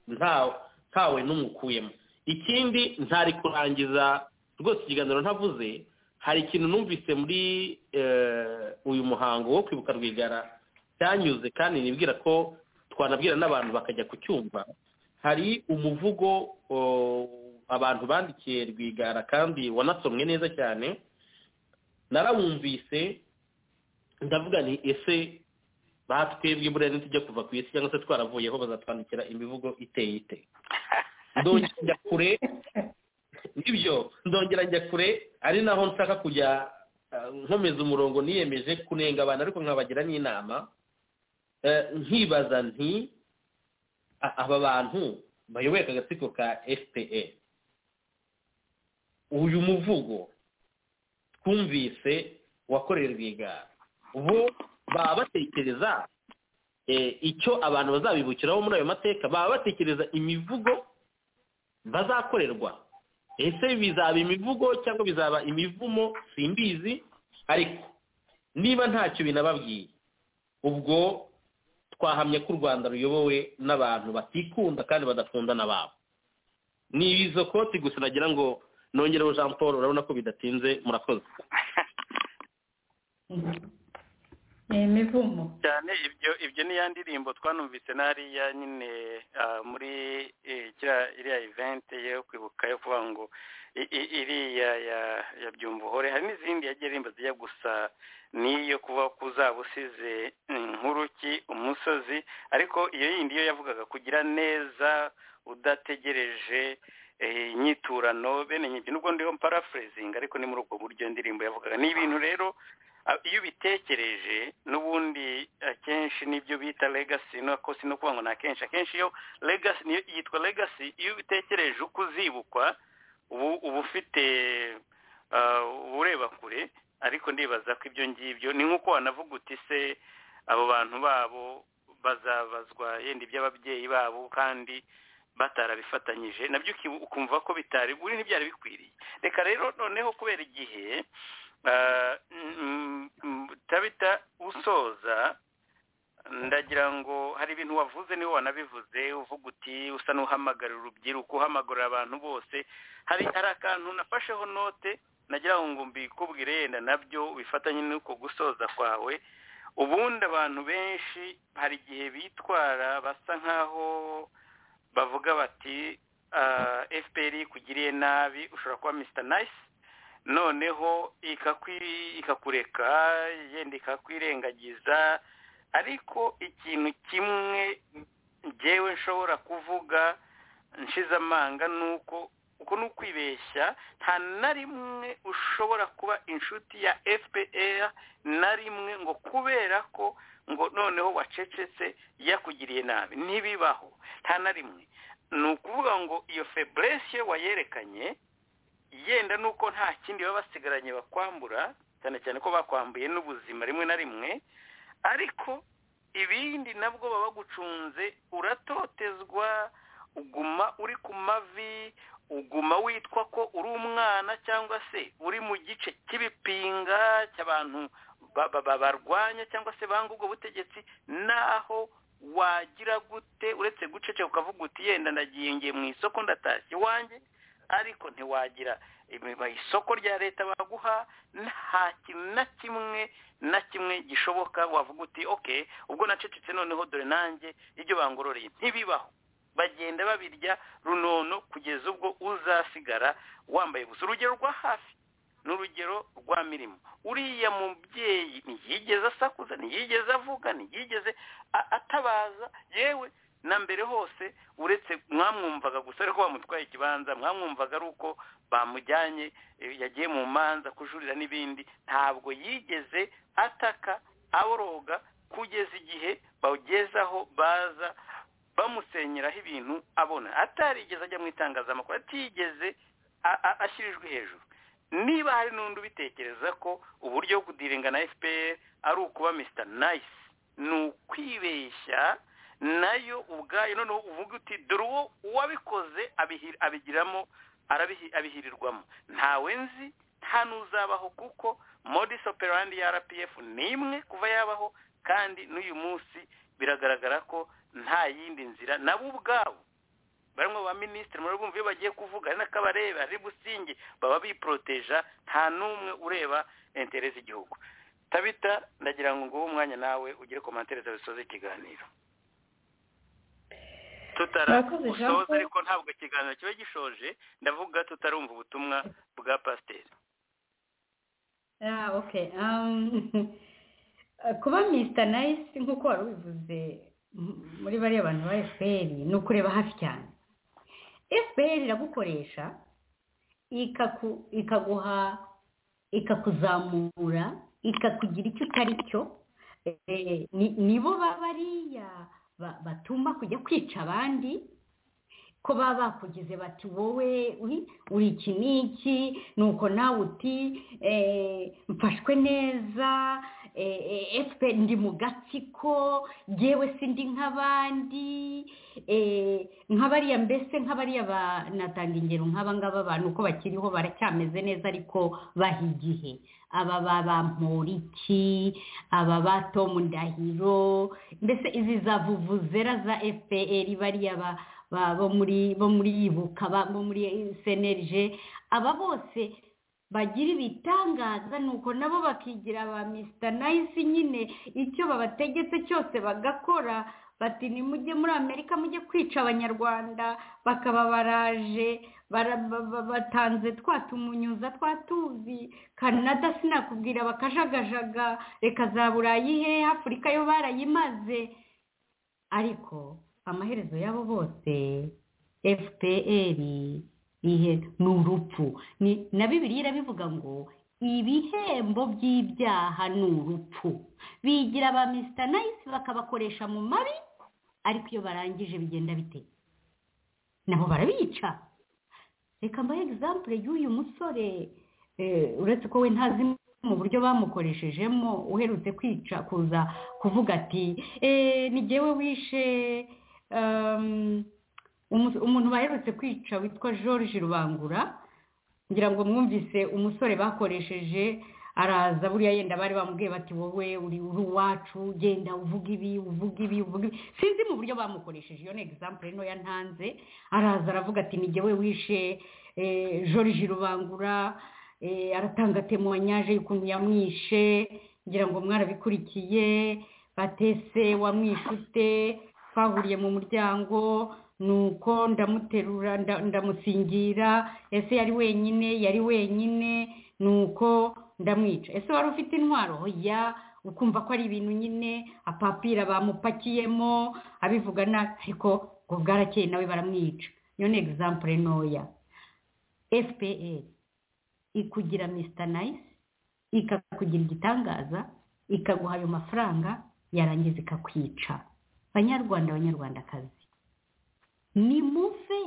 ntawe n'umwe ukuyemo ikindi ntari kurangiza rwose ikiganiro ntavuze hari ikintu numvise muri uyu muhango wo kwibuka rwigara cyanyuze kandi nibwira ko twanabwira n'abantu bakajya kucyumva hari umuvugo abantu bandikiye rwigara kandi wanasomwe neza cyane narawumvise ndavuga ni ese baha twebwe bureze tujya kuva ku isi cyangwa se twaravuyeho bazatwandikira imivugo iteye ite ndongera njya kure nibyo ndongera njya kure ari naho nshaka kujya nkomeza umurongo niyemeje kunenga abantu ariko nkabagira n'inama nkibaza nti aba bantu bayoboye aka gatsiko ka fpe uyu muvugo twumvise wakorera rwigara ubu baba batekereza icyo abantu bazabibukiraho muri ayo mateka baba batekereza imivugo bazakorerwa ese bizaba imivugo cyangwa bizaba imivumo simbizi ariko niba ntacyo binababwiye ubwo twahamye ko u rwanda ruyobowe n'abantu batikunda kandi badakunda n'ababo ni izo koti gusa nagira ngo nongereho jean paul urabona ko bidatinze murakoze imivumo cyane ibyo ibyo ni ya ndirimbo twanumvise n'ariya nyine muri iriya ivente yo kwibuka yo kuvuga ngo iriya ya byumva uhore hari n'izindi yagiye aririmba zijya gusa n'iyo kuba kuzaba usize nkuruki umusozi ariko iyo yindi yo yavugaga kugira neza udategereje inyiturano bene nyibyo nubwo ndiho parafurezinga ariko ni muri ubwo buryo indirimbo yavugaga ni ibintu rero iyo ubitekereje n'ubundi akenshi n'ibyo bita legasi nako si no kuvuga ngo ni akenshi akenshi iyo legasi niyo yitwa legasi iyo ubitekereje uko uzibukwa uba ufite ureba kure ariko ndibaza ko ibyo ngibyo ni nk'uko wanavuga uti se abo bantu babo bazabazwa yenda iby'ababyeyi babo kandi batarabifatanyije nabyo ukumva ko bitari buri ntibyari bikwiriye reka rero noneho kubera igihe tabita usoza ndagira ngo hari ibintu wavuze niwe wanabivuze uvuga uti usa n'uhamagarira urubyiruko uhamagarira abantu bose hari akantu nafasheho note nagira ngo mbikubwire yenda nabyo bifatanye n'uko gusoza kwawe ubundi abantu benshi hari igihe bitwara basa nk'aho bavuga bati fpr kugiriye nabi ushobora kuba misita nayisi noneho ikakureka yenda ikakwirengagiza ariko ikintu kimwe ngewe nshobora kuvuga nshize amanga ni uko uko ni ukwibeshya nta na rimwe ushobora kuba inshuti ya fpr na rimwe ngo kubera ko ngo noneho wacecetse yakugiriye nabi ntibibaho nta na rimwe ni ukuvuga ngo iyo feburesiyo wayerekanye yenda nuko nta kindi baba basigaranye bakwambura cyane cyane ko bakwambuye n'ubuzima rimwe na rimwe ariko ibindi nabwo baba bagucunze uratotezwa uguma uri ku mavi uguma witwa ko uri umwana cyangwa se uri mu gice cy'ibipinga cy'abantu barwanya cyangwa se banga ubwo butegetsi naho wagira gute uretse guceceka ukavuga uti yenda ndagiye mu isoko ndatashye iwanjye ariko ntiwagira isoko rya leta baguha nta kintu na kimwe na kimwe gishoboka wavuga uti oke ubwo nacecetse noneho dore nanjye ibyo bangororeye ntibibaho bagenda babirya runono kugeza ubwo uzasigara wambaye gusa urugero rwa hafi ni urugero rwa mirimo uriya mubyeyi ntiyigeze asakuza ntiyigeze avuga ntiyigeze atabaza yewe na mbere hose uretse mwamwumvaga gusa ariko bamutwaye ikibanza mwamwumvaga ari uko bamujyanye yagiye mu manza kujurira n'ibindi ntabwo yigeze ataka aboroga kugeza igihe bagezaho baza bamusenyeraho ibintu abona atarigeze ajya mu itangazamakuru atigeze ashyirijwe hejuru niba hari n'undi ubitekereza ko uburyo bwo kudiringa na fpr ari ukuba misita nayisi ni ukwibeshya nayo ubwayo noneho uvuga uti dore uwo uwabikoze abigiramo abihirirwamo ntawe nzi nta n'uzabaho kuko modisi operandi ya rpf ni imwe kuva yabaho kandi n'uyu munsi biragaragara ko nta yindi nzira nabo ubwabo barimo ba minisitiri muri bumva iyo bagiye kuvuga ari nako abareba ari businge baba biporoteja nta n'umwe ureba entere z'igihugu tabita ndagira ngo nguhe umwanya nawe ugire komantere zabisoza ikiganiro tutaragusoza ariko ntabwo ikiganiro kiba gishoje ndavuga tutarumva ubutumwa bwa pasiteri kuba misita nayisi nk'uko wari ubivuze muri bariya bantu ba fpr ni ukureba hafi cyane fpr iragukoresha ikaguha ikakuzamura ikakugira icyo utari cyo nibo bariya batuma kujya kwica abandi ko baba bakugize bati wowe uri iki n'iki ni uko nawe uti mfashwe neza efuperi ndi mu gatsiko ngewe sindi nk'abandi nk'abariya mbese nk'abariya banatanga ingero nk'aba ngaba abantu uko bakiriho baracyameze neza ariko baha igihe aba ba bamporiki aba ba tomu ndahiro mbese izi za vuvuzera za efuperi bariya ba bo muri bo muri yibuka bo muri senerije aba bose bagira ibitangaza nuko nabo bakigira ba misita nayisi nyine icyo babategetse cyose bagakora bati nimujye muri amerika mujye kwica abanyarwanda bakaba baraje batanze twa tumunyuza twa tuzi kanada sinakubwira bakajagajaga reka za burayi he afurika yo barayimaze ariko amaherezo yabo bose fpr ihe ni urupfu na bibiri irabivuga ngo ibihembo by'ibyaha ni urupfu bigira ba misita nayisi bakabakoresha mu mabi ariko iyo barangije bigenda bite nabo barabica reka mbahe egisampure y'uyu musore uretse ko we ntazi mu buryo bamukoreshejemo uherutse kwica kuza kuvuga ati ni ngewe wishe umuntu baherutse kwica witwa george rubangura ngira ngo mwumvise umusore bakoresheje araza buriya yenda bari bamubwiye bati wowe uri uwacu genda uvuga ibi uvuga ibi uvuga ibi sinzi mu buryo bamukoresheje iyo ni egisampure ntoya ntanze araza aravuga ati ni ngewe wishe george rubangura aratanga temuwanyaje y'ukuntu yamwishe ngira ngo mwarabikurikiye batese wamwishe ute twahuriye mu muryango nuko ndamuterura ndamusingira ese yari wenyine yari wenyine nuko ndamwica ese wari ufite intwaro ya ukumva ko ari ibintu nyine apapira bamupakiyemo abivuga nabi ariko ngo bwarakeye nawe baramwica iyo ni egisampure ntoya fpr ikugira misita nayisi ikakugira igitangaza ikaguha ayo mafaranga yarangiza ikakwica banyarwanda banyarwandakazi ni muve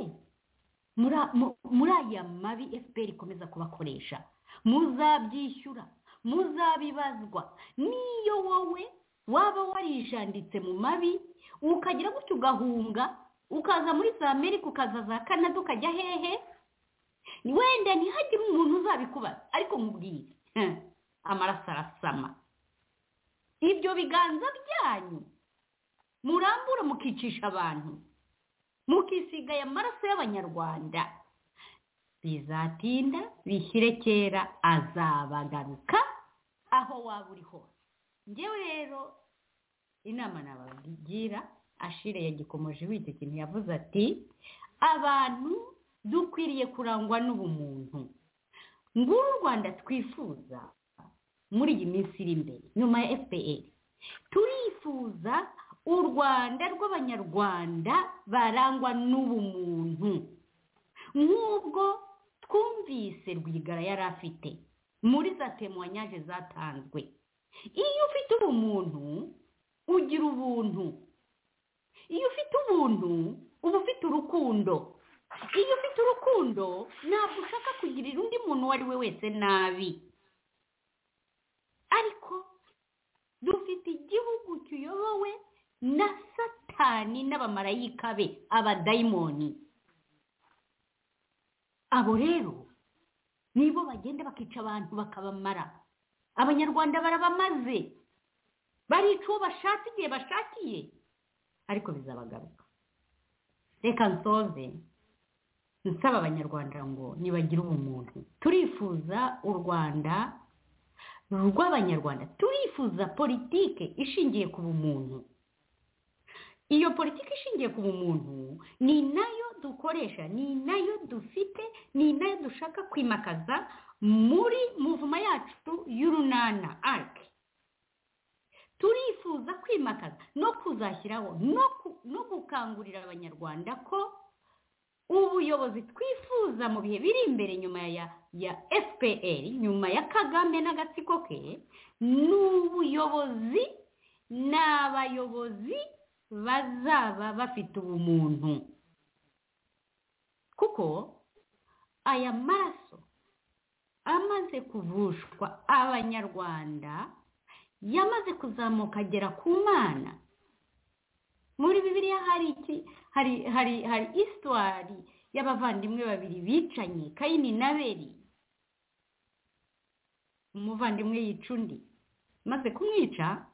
muri aya mabi efuperi ikomeza kubakoresha muzabyishyura muzabibazwa n'iyo wowe waba warijanditse mu mabi ukagira gutyo ugahunga ukaza muri za amerika ukaza za kanada ukajya hehe wenda ntihagire umuntu uzabikubaza ariko nkubwire amaraso arasama ibyo biganza byanyu murambura mukicisha abantu mukisiga aya maraso y'abanyarwanda bizatinda bishyire kera azabagaruka aho waba uri hose ngewe rero inama nabagira ashire yagikomoje wita ikintu yavuze ati abantu dukwiriye kurangwa n'ubumuntu nguru u rwanda twifuza muri iyi minsi iri imbere nyuma ya fpr turifuza u rwanda rw'abanyarwanda barangwa n'ubumuntu nk'ubwo twumvise rwigara yari afite muri za temuwanyaje zatanzwe iyo ufite ubumuntu ugira ubuntu iyo ufite ubuntu uba ufite urukundo iyo ufite urukundo ntabwo ushaka kugirira undi muntu uwo ari we wese nabi ariko dufite igihugu kiyobowe na satani n'abamarayika be abadayimoni abo rero nibo bagenda bakica abantu bakabamara abanyarwanda barabamaze barica uwo bashatse igihe bashakiye ariko bizabagaruka reka nsoze nsaba abanyarwanda ngo nibagire ubumuntu turifuza u rwanda rw'abanyarwanda turifuza politike ishingiye ku bumuntu iyo politiki ishingiye ku bumuntu ni nayo dukoresha ni nayo dufite ni nayo dushaka kwimakaza muri muvuma yacu y'urunana arike turifuza kwimakaza no kuzashyiraho no gukangurira abanyarwanda ko ubuyobozi twifuza mu bihe biri imbere nyuma ya fpr nyuma ya kagame n'agatsiko ke ni ubuyobozi ni abayobozi bazaba bafite ubumuntu kuko aya maraso amaze kuvushwa abanyarwanda yamaze kuzamuka agera ku mwana muri bibiliya hari iki hari hari hari isitwari y'abavandimwe babiri bicanye kayini na beri umuvandimwe yica undi maze kumwica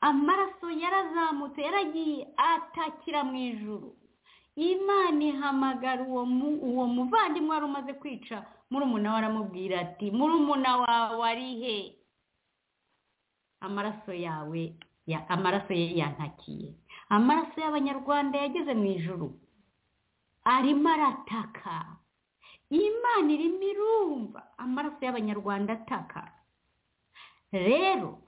amaraso yarazamutse yaragiye atakira mu ijuru imana ihamagara uwo muvandimwe wari umaze kwica murumuna we aramubwira ati murumuna wawe ari he amaraso yawe amaraso ye yantakiye amaraso y'abanyarwanda yageze mu ijoro arimo arataka imana irimo irumva amaraso y'abanyarwanda ataka rero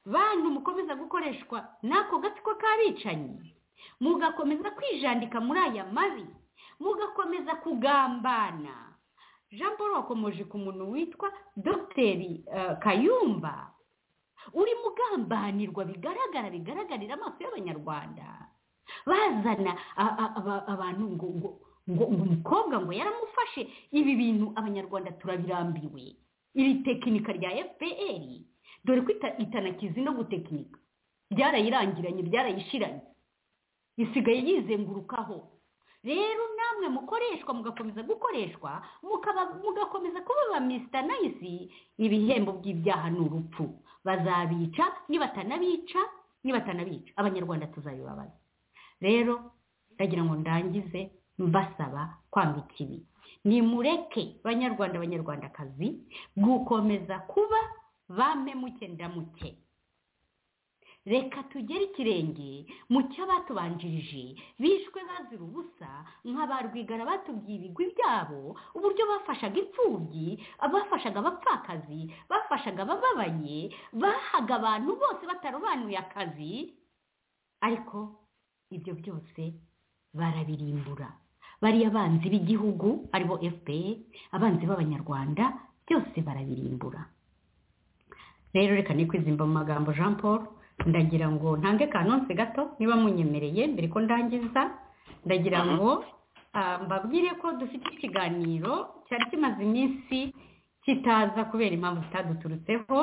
bantu mukomeza gukoreshwa n'ako gatsiko k'abicanyi mugakomeza kwijandika muri aya mabi mugakomeza kugambana jean paul wakomoje ku muntu witwa dogiteri kayumba uri mugambanirwa bigaragara bigaragarira amaso y'abanyarwanda bazana abantu ngo ngo umukobwa ngo yaramufashe ibi bintu abanyarwanda turabirambiwe iri tekinika rya fpr dore ko itanakizi no gutekinika byarayirangiranye byarayishiranye isigaye yizengurukaho rero namwe mukoreshwa mugakomeza gukoreshwa mugakomeza kuba ba misita nayisi ibihembo by'ibyaha ni urupfu bazabica nibatanabica nibatanabica abanyarwanda tuzabibabaza rero ndagira ngo ndangize mbasaba kwambika ibi nimureke banyarwanda abanyarwandakazi gukomeza kuba bamemuke ndamuke reka tugere ikirenge mu cy'abatubanjirije bishwe bazira ubusa nka ba rwigara batubwiye ibigwi byabo uburyo bafashaga imfubyi bafashaga abapfakazi bafashaga abababaye bahaga abantu bose batarobanuye akazi ariko ibyo byose barabirimbura bariya abanzi b'igihugu aribo fpr abanzi b'abanyarwanda byose barabirimbura rero reka nikwizimba mu magambo jean paul ndagira ngo ntange kanonse gato niba munyemereye mbere ko ndangiza ndagira ngo mbabwire ko dufite ikiganiro cyari kimaze iminsi kitaza kubera impamvu zitaduturutseho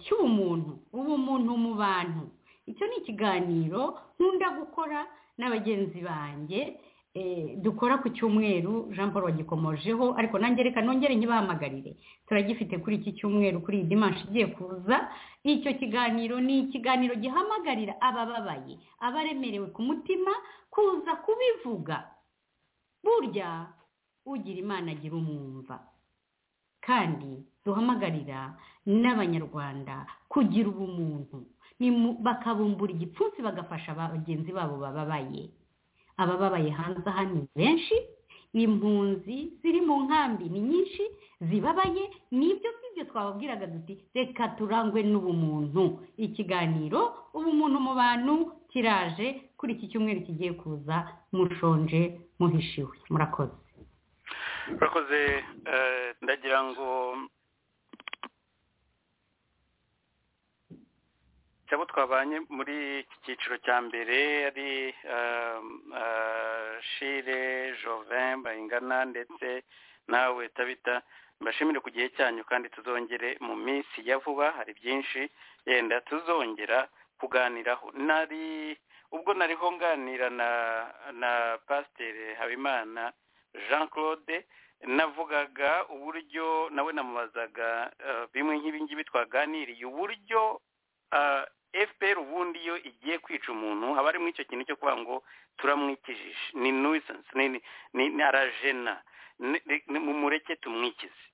cy'ubumuntu ubumuntu mu bantu icyo ni ikiganiro nkunda gukora na bagenzi banjye dukora ku cyumweru jean paul wagikomojeho ariko nange reka nongere ntibahamagarire turagifite kuri iki cyumweru kuri iyi dimanshi igiye kuza icyo kiganiro ni ikiganiro gihamagarira abababaye abaremerewe ku mutima kuza kubivuga burya ugira imana agira umwumva kandi duhamagarira n'abanyarwanda kugira ubumuntu bakabumbura igipfunsi bagafasha bagenzi babo bababaye abababaye hanze aha ni benshi impunzi ziri mu nkambi ni nyinshi zibabaye nibyo sibyo twababwiraga duti reka turangwe n'ubumuntu ikiganiro ubumuntu mu bantu kiraje kuri iki cyumweru kigiye kuza mushonje muhishiwe murakoze murakoze ndagira ngo abo twabanye muri iki cyiciro cya mbere ari shire jovin bayingana ndetse nawe tabita mbashimire ku gihe cyanyu kandi tuzongere mu minsi ya vuba hari byinshi yenda tuzongera kuganiraho nari ubwo nariho nganira na na pasiteri habimana jean claude navugaga uburyo nawe namubazaga bimwe nk'ibingibi twaganiriye uburyo fpr ubundi iyo igiye kwica umuntu haba harimo icyo kintu cyo kuvuga ngo turamwikijije ni nuwisansi ni arajena mureke tumwikize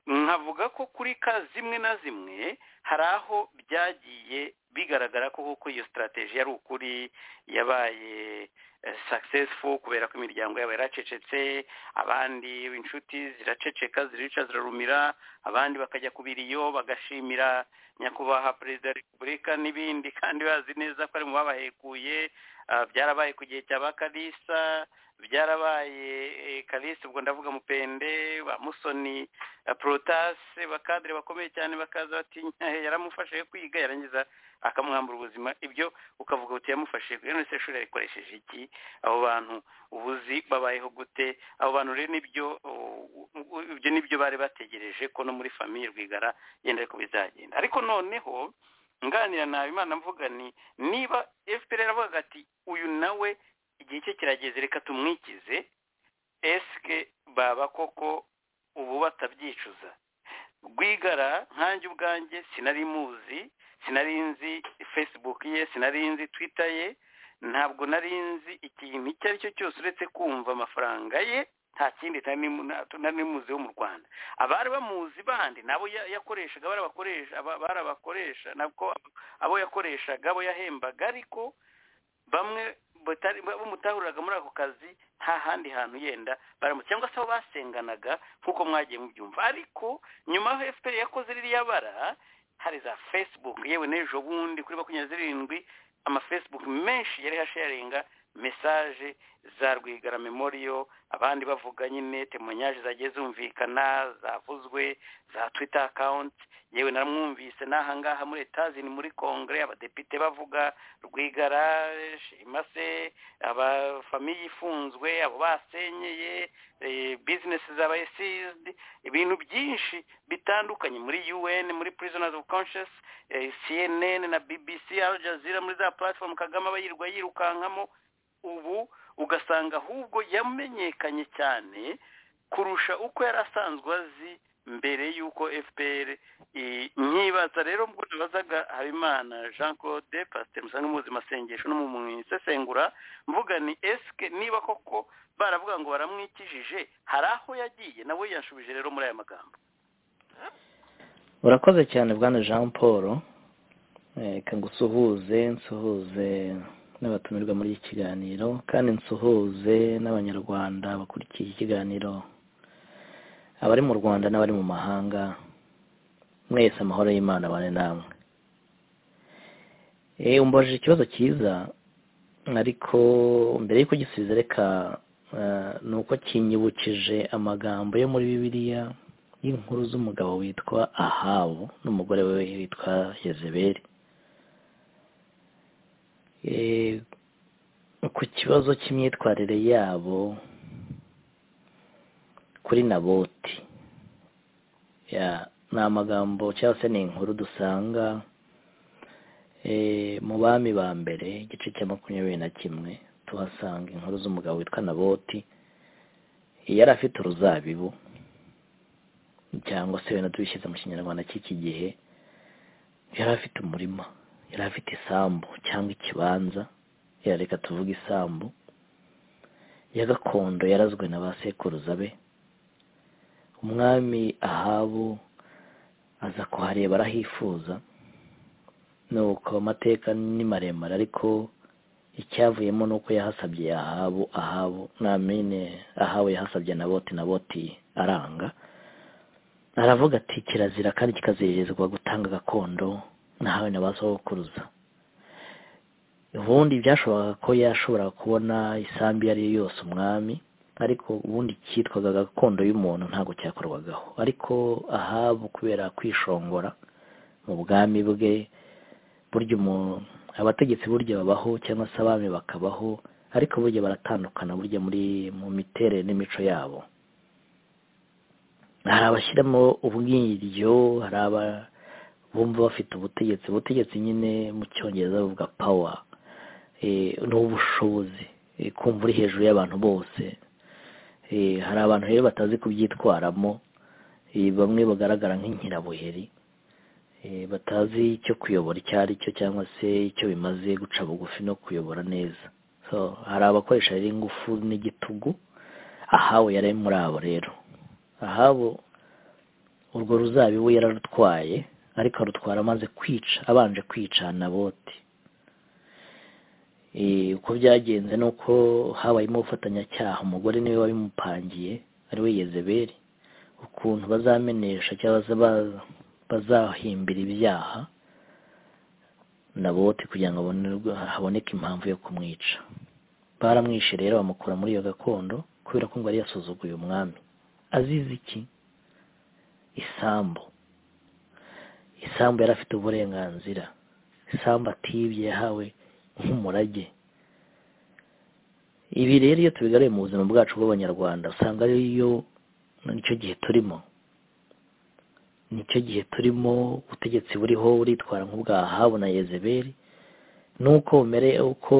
nkavuga ko kuri ka zimwe na zimwe hari aho byagiye bigaragara ko koko iyo sitarategi yari ukuri yabaye successful kubera ko imiryango yabo yaracecetse abandi inshuti ziraceceka zirica zirarumira abandi bakajya kubira iyo bagashimira nyakubahwa perezida wa repubulika n'ibindi kandi bazi neza ko ari mu babahekuye byarabaye ku gihe cya ba kalisa byarabaye kalisa ubwo ndavuga mupende ba musoni porotase bakadire bakomeye cyane bakaza batinya yaramufashije kwiga yarangiza akamuhambura ubuzima ibyo ukavuga uti yamufashije rero nese shuri yarikoresheje iki abo bantu ubuzi babayeho gute abo bantu rero nibyo ibyo nibyo bari bategereje ko no muri famiye rwigara yenda ariko bizagenda ariko noneho nganira nawe imana mvuga ni niba fpr avuga ati uyu nawe igihe cye kirageze reka tumwikize esike baba koko ubu batabyicuza rwigara nkanjye ubwanjye sinari muzi sinari nzi facebook ye sinari nzi twitter ye ntabwo nari nzi ikintu icyo ari cyo cyose uretse kumva amafaranga ye nta kindi nari muziho mu rwanda abari bamuzi bandi nabo yakoreshaga barabakoresha nabwo abo yakoreshaga abo yahembaga ariko bamwe bamutahuriraga muri ako kazi nta handi hantu yenda cyangwa se aho basenganaga nk'uko mwagiye mubyumva ariko nyuma aho efuperi yakoze ririya bara hari za facebook yewe n'ejo bundi kuri makumyabiri zirindwi amafesibuku menshi yari hasharinga mesaje za rwigara memoriyo abandi bavuga nyine temonyaje zagiye zumvikana zavuzwe za twita akawunti yewe naramwumvise n'ahangaha muri etazini muri kongere abadepite bavuga rwigara shima se abafamiye ifunzwe abo basenyeye bizinesi zabaye sizidi ibintu byinshi bitandukanye muri un muri prisoners of conscious cnn na bbc al jazeera muri za platform kagame aba yirwa yirukankamo ubu ugasanga ahubwo yamenyekanye cyane kurusha uko yari asanzwe azi mbere y'uko fpr nkibaza rero mbwo nabazaga habimana jean claude pasiteri musanga muzi masengesho no mu isesengura mvuga ni esike niba koko baravuga ngo baramwikijije hari aho yagiye nawe yashubije rero muri aya magambo urakoze cyane bwana jean paul reka ngusuhuze nsuhuze n'abatumirwa muri iki kiganiro kandi nsuhuze n'abanyarwanda bakurikiye ikiganiro abari mu rwanda n'abari mu mahanga mwese amahoro y'imana abane namwe umbaje ikibazo cyiza ariko mbere y'uko gisubiza reka ni uko kinyibukije amagambo yo muri bibiliya y'inkuru z'umugabo witwa ahabu n'umugore we witwa yezeberi ku kibazo cy'imyitwarire yabo kuri naboti ni amagambo cyangwa se ni inkuru dusanga mu bami ba mbere igice cya makumyabiri na kimwe tuhasanga inkuru z'umugabo witwa naboti yari afite uruzabibu cyangwa se wenda tubishyize mu kinyarwanda cy'iki gihe yari afite umurima yari afite isambu cyangwa ikibanza yareka tuvuge isambu ya gakondo yarazwe na ba sekuruza be umwami ahabu aza kuhareba arahifuza nuko amateka ni maremare ariko icyavuyemo ni uko yahasabye ahabu ahabu namine ahabu yahasabye na boti na boti aranga aravuga ati kirazira kandi kikaziririzwa gutanga gakondo nahawe na ba sokuruza ubundi byashoboraga ko yashobora kubona isambu iyo ari yo yose umwami ariko ubundi cyitwaga gakondo y'umuntu ntabwo cyakorwagaho ariko ahabu kubera kwishongora mu bwami bwe burya umuntu abategetsi burya babaho cyangwa se abami bakabaho ariko burya baratandukana burya muri mu miterere n'imico yabo hari abashyiramo ubwiryo hari aba bumva bafite ubutegetsi ubutegetsi nyine mu cyongereza bavuga pawa ni ubushobozi kumva uri hejuru y'abantu bose hari abantu rero batazi kubyitwaramo bamwe bagaragara nk'inkirabuheri batazi icyo kuyobora icyo ari cyo cyangwa se icyo bimaze guca bugufi no kuyobora neza hari abakoresha rero ingufu n'igitugu ahawe yari muri abo rero ahabo urwo ruzabibu yararutwaye ariko arutwara amaze kwica abanje kwica na boti uko byagenze ni uko habayemo ubufatanyacyaha umugore niwe wabimupangiye ariwe yezeberi ukuntu bazamenesha cyangwa bazahimbira ibyaha na bote kugira ngo haboneke impamvu yo kumwica baramwishe rero bamukura muri iyo gakondo kubera ko ngo yari yasuzuguye umwami azize iki isambu isambu yari afite uburenganzira isambu atibye yahawe nk'umurage ibi rero iyo tubigaruye mu buzima bwacu bw'abanyarwanda usanga ariyo nicyo gihe turimo nicyo gihe turimo ubutegetsi buriho buritwara nk'ubwa ahabu na yezeberi nuko bumere uko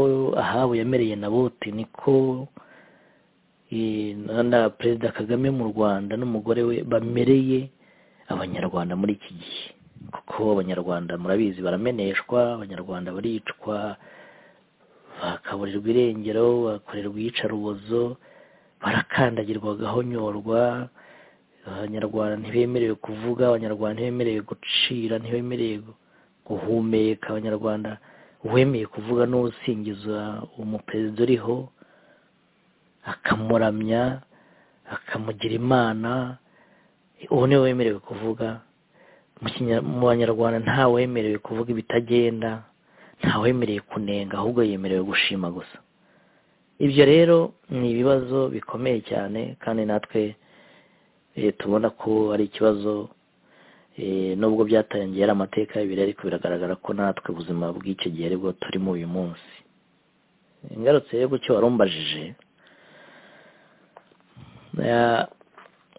ahabu yamereye na bote niko na perezida kagame mu rwanda n'umugore we bamereye abanyarwanda muri iki gihe kuko abanyarwanda murabizi barameneshwa abanyarwanda baricwa bakaburirwa irengero bakorerwa iyicarubozo barakandagirwa bagahonyorwa abanyarwanda ntibemerewe kuvuga abanyarwanda ntibemerewe gucira ntibemerewe guhumeka abanyarwanda uwemeye kuvuga n'usingiza umuperezida uriho akamuramya akamugira imana uwo niwe wemerewe kuvuga mu banyarwanda nta wemerewe kuvuga ibitagenda nta wemerewe kunenga ahubwo yemerewe gushima gusa ibyo rero ni ibibazo bikomeye cyane kandi natwe tubona ko ari ikibazo nubwo byatangiye ari amateka y'ibiri ariko biragaragara ko natwe ubuzima bw'icyo gihe aribwo turimo uyu munsi ingarutse rero ku cyo warumbajije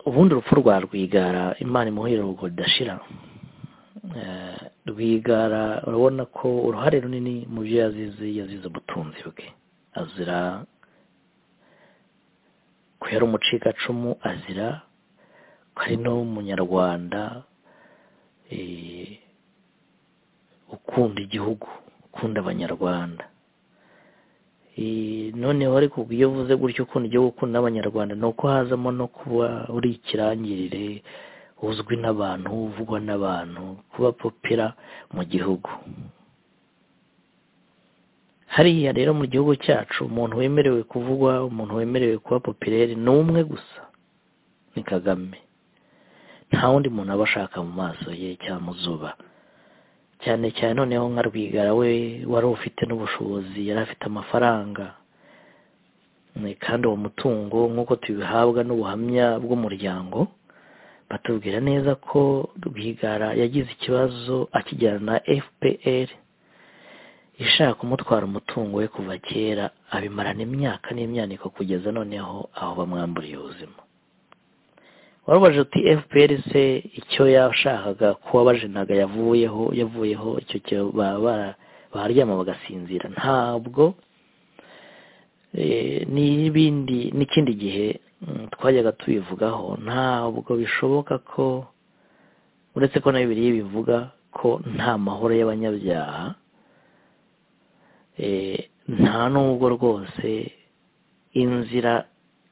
ubundi urupfu rwa rwigara imana imuhira urwo ridashira rwigara urabona ko uruhare runini mu byo yazize yazize ubutunzi bwe azira ko yari umucikacumu azira ko ari n'umunyarwanda ukunda igihugu ukunda abanyarwanda noneho ariko iyo uvuze gutyo ukunda igihugu ukunda abanyarwanda ni uko hazamo no kuba uri ikirangirire uzwi n'abantu uvugwa n'abantu kuba popera mu gihugu hariya rero mu gihugu cyacu umuntu wemerewe kuvugwa umuntu wemerewe kuba popireri ni umwe gusa ni kagame nta wundi muntu aba ashaka mu maso ye cyangwa mu zuba cyane cyane noneho nka rwigara we wari ufite n'ubushobozi yari afite amafaranga kandi uwo mutungo nk'uko tubihabwa n'ubuhamya bw'umuryango batubwira neza ko rwigara yagize ikibazo akijyana na fpr ishaka kumutwara umutungo we kuva kera abimarana imyaka n'imyaniko kugeza noneho aho bamwamburiye ubuzima warubajije uti fpr se icyo yashakaga kuba bajenaga yavuyeho yavuyeho icyo cyo baharyama bagasinzira ntabwo n'ibindi n'ikindi gihe twajyaga tubivugaho ntabwo bishoboka ko uretse ko na bibiri bivuga ko nta mahoro y'abanyabyaha nta nubwo rwose inzira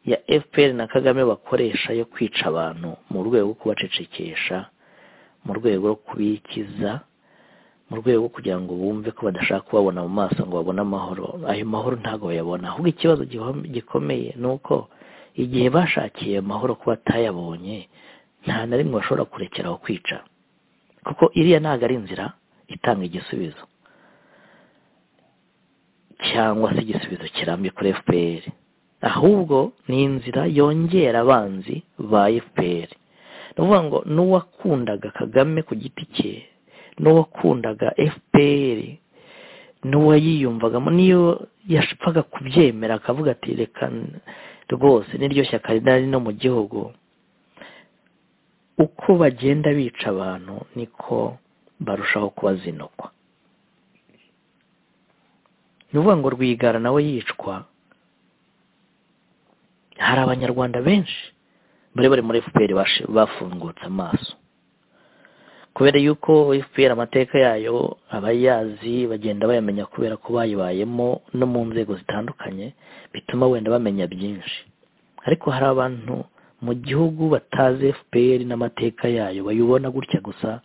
ya fpr na kagame bakoresha yo kwica abantu mu rwego rwo kubacecekesha mu rwego rwo kubikiza mu rwego rwo kugira ngo bumve ko badashaka kubabona mu maso ngo babone amahoro ayo mahoro ntabwo bayabona ahubwo ikibazo gikomeye ni uko igihe bashakiye amahoro kuba batayabonye nta na rimwe bashobora kurekeraho kwica kuko iriya ntabwo ari inzira itanga igisubizo cyangwa se igisubizo kirambye kuri fpr ahubwo ni inzira yongera abanzi ba fpr ni ukuvuga ngo n'uwakundaga kagame ku giti cye n'uwakundaga fpr n'uwayiyumvagamo niyo yapfaga kubyemera akavuga ati reka rwose n'iryo shyaka rinari no mu gihugu uko bagenda bica abantu niko barushaho kubazinukwa ni ukuvuga ngo rwigara nawe yicwa hari abanyarwanda benshi bari bari muri fpr bafungutse amaso kubera yuko fpr amateka yayo abayazi bagenda bayamenya kubera ko bayibayemo no mu nzego zitandukanye bituma wenda bamenya byinshi ariko hari abantu mu gihugu batazi fpr n'amateka yayo bayibona gutya gusa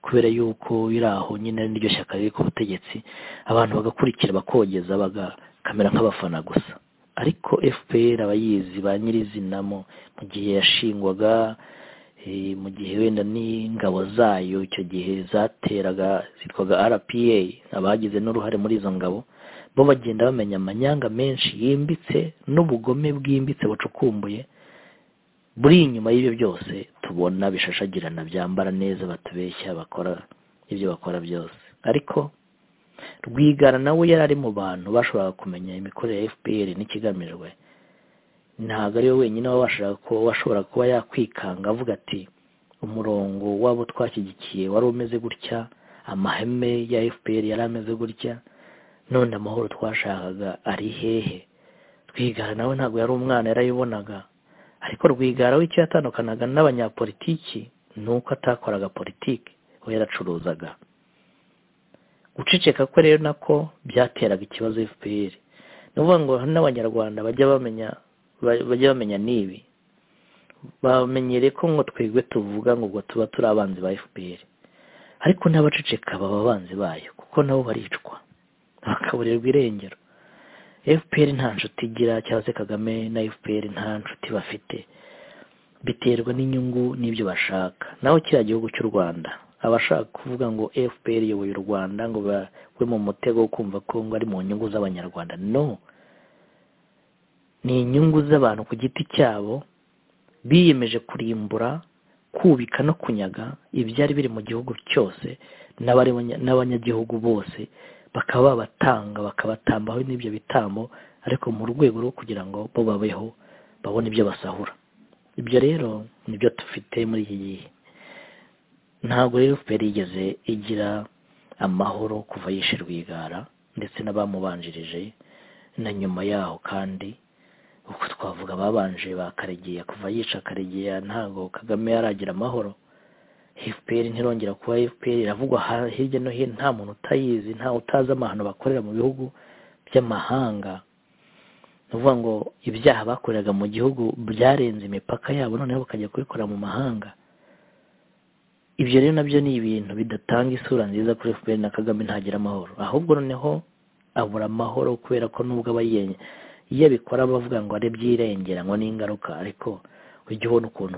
kubera yuko biri aho nyine n'iryo shyaka riri ku butegetsi abantu bagakurikira bakogeza bagakamera nk'abafana gusa ariko fpr abayizi ba nyirizinamo mu gihe yashingwaga mu gihe wenda n'ingabo zayo icyo gihe zateraga zitwaga rpa abagize n'uruhare muri izo ngabo bo bagenda bamenya amanyanga menshi yimbitse n'ubugome bwimbitse bucukumbuye buri inyuma y'ibyo byose tubona bishashagirana byambara neza batubeshya bakora ibyo bakora byose ariko rwigara nawe yari ari mu bantu bashobora kumenya imikorere ya fpr n'ikigamijwe ntabwo ariwe wenyine washobora kuba yakwikanga avuga ati umurongo wabo twashyigikiye wari umeze gutya amaheme ya fpr yari ameze gutya none amahoro twashakaga ari hehe rwigara nawe ntabwo yari umwana yarayibonaga ariko rwigara w'icyo yatandukanaga n'abanyapolitiki ni uko atakoraga politiki we yaracuruzaga guceceka kwe rero nako byateraga ikibazo fpr ni ukuvuga ngo n'abanyarwanda bajya bamenya bajya bamenya n'ibi bamenyere ko ngo twebwe tuvuga ngo ubwo tuba turi abanzi ba fpr ariko n'abaceceka baba abanzi bayo kuko nabo baricwa bakaburirwa irengero fpr nta nshuti igira cyangwa se kagame na fpr nta nshuti bafite biterwa n'inyungu n'ibyo bashaka naho kiriya gihugu cy'u rwanda abashaka kuvuga ngo fpr iyoboye u rwanda ngo babe mu mutego wo kumva ko ngo ari mu nyungu z'abanyarwanda no ni inyungu z'abantu ku giti cyabo biyemeje kurimbura kubika no kunyaga ibyari biri mu gihugu cyose n'abanyagihugu bose bakaba babatanga bakabatambaho n'ibyo bitambo ariko mu rwego rwo kugira ngo bo babeho babone ibyo basahura ibyo rero nibyo dufite muri iki gihe ntabwo rero fpr yigeze igira amahoro kuva yishe rwigara ndetse n'abamubanjirije na nyuma yaho kandi uko twavuga babanje ba karegeya kuva yica karegeya ntabwo kagame yaragira amahoro fpr ntirongera kuba fpr iravugwa hirya no hino nta muntu utayizi nta utazi amahano bakorera mu bihugu by'amahanga ni ukuvuga ngo ibyaha bakoreraga mu gihugu byarenze imipaka yabo noneho bakajya kubikorera mu mahanga ibyo rero nabyo ni ibintu bidatanga isura nziza kuri fpr na kagame ntagira amahoro ahubwo noneho abura amahoro kubera ko nubwo aba iyo abikora bavuga ngo ari byirengera ngo ni ingaruka ariko ujya ubona ukuntu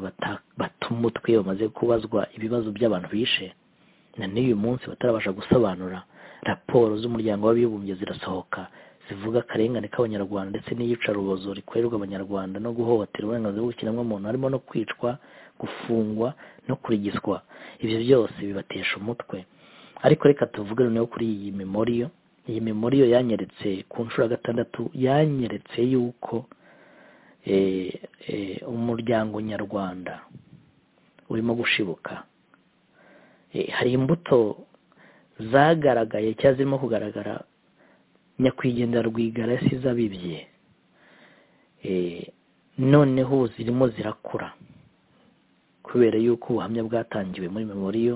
batuma umutwe bamaze kubazwa ibibazo by'abantu bishe na n'uyu munsi batarabasha gusobanura raporo z'umuryango w'abibumbye zirasohoka zivuga akarengane k'abanyarwanda ndetse n'iyicarubozo rikorerwa abanyarwanda no guhohotera uburenganzira bw'ikiremwamuntu harimo no kwicwa gufungwa no kurigiswa ibyo byose bibatesha umutwe ariko reka tuvuge noneho kuri iyi memoriyo iyi memoriyo yanyeretse ku nshuro ya gatandatu yanyeretse yuko umuryango nyarwanda urimo gushibuka hari imbuto zagaragaye cyangwa zirimo kugaragara nyakwigendera rwigara yasize abibye noneho zirimo zirakura kubera yuko ubuhamya bwatangiwe muri memoriyo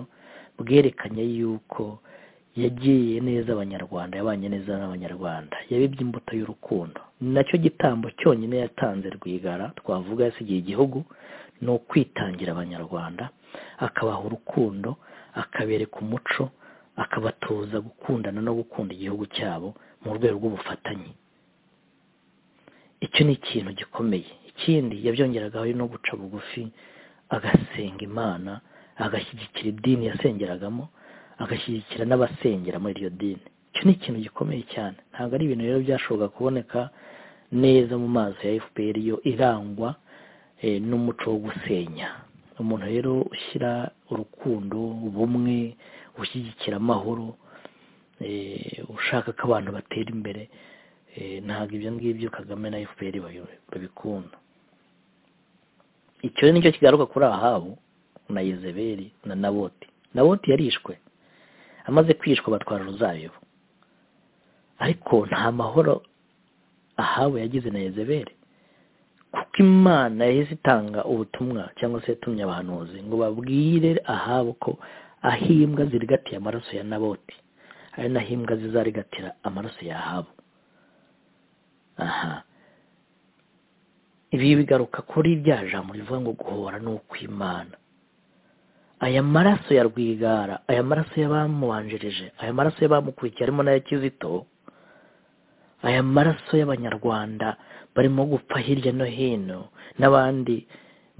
bwerekanye yuko yagiye neza abanyarwanda yabanye neza n'abanyarwanda yabibye imbuto y'urukundo nacyo gitambo cyonyine yatanze rwigara twavuga yasigiye igihugu ni ukwitangira abanyarwanda akabaha urukundo akabereka umuco akabatoza gukundana no gukunda igihugu cyabo mu rwego rw'ubufatanye icyo ni ikintu gikomeye ikindi yabyongeragaho no guca bugufi agasenga imana agashyigikira idini yasengeragamo agashyigikira n'abasengera muri iryo dini icyo ni ikintu gikomeye cyane ntabwo ari ibintu rero byashoboka kuboneka neza mu maso ya fpr yo irangwa n'umuco wo gusenya umuntu rero ushyira urukundo ubumwe ushyigikira amahoro ushaka ko abantu batera imbere ntabwo ibyo ngibyo kagame na fpr babikunda icyo nicyo kigaruka kuri ahabu na izeberi na naboti naboti yarishwe amaze kwishwa batwara uruzabibu ariko nta mahoro ahawe yagize na Yezebeli kuko imana yahise itanga ubutumwa cyangwa se yatumye abahanuzi ngo babwire ahabo ko ahimbwa zirigatiye amaraso ya naboti ari nahimbwa zizarigatira amaraso ya ahabu aha ibi bigaruka kuri rya jambo rivuga ngo guhora ni ukw'imana aya maraso ya rwigara aya maraso y'abamubanjirije aya maraso y'abamukurikiye harimo n'aya kizito aya maraso y'abanyarwanda barimo gupfa hirya no hino n'abandi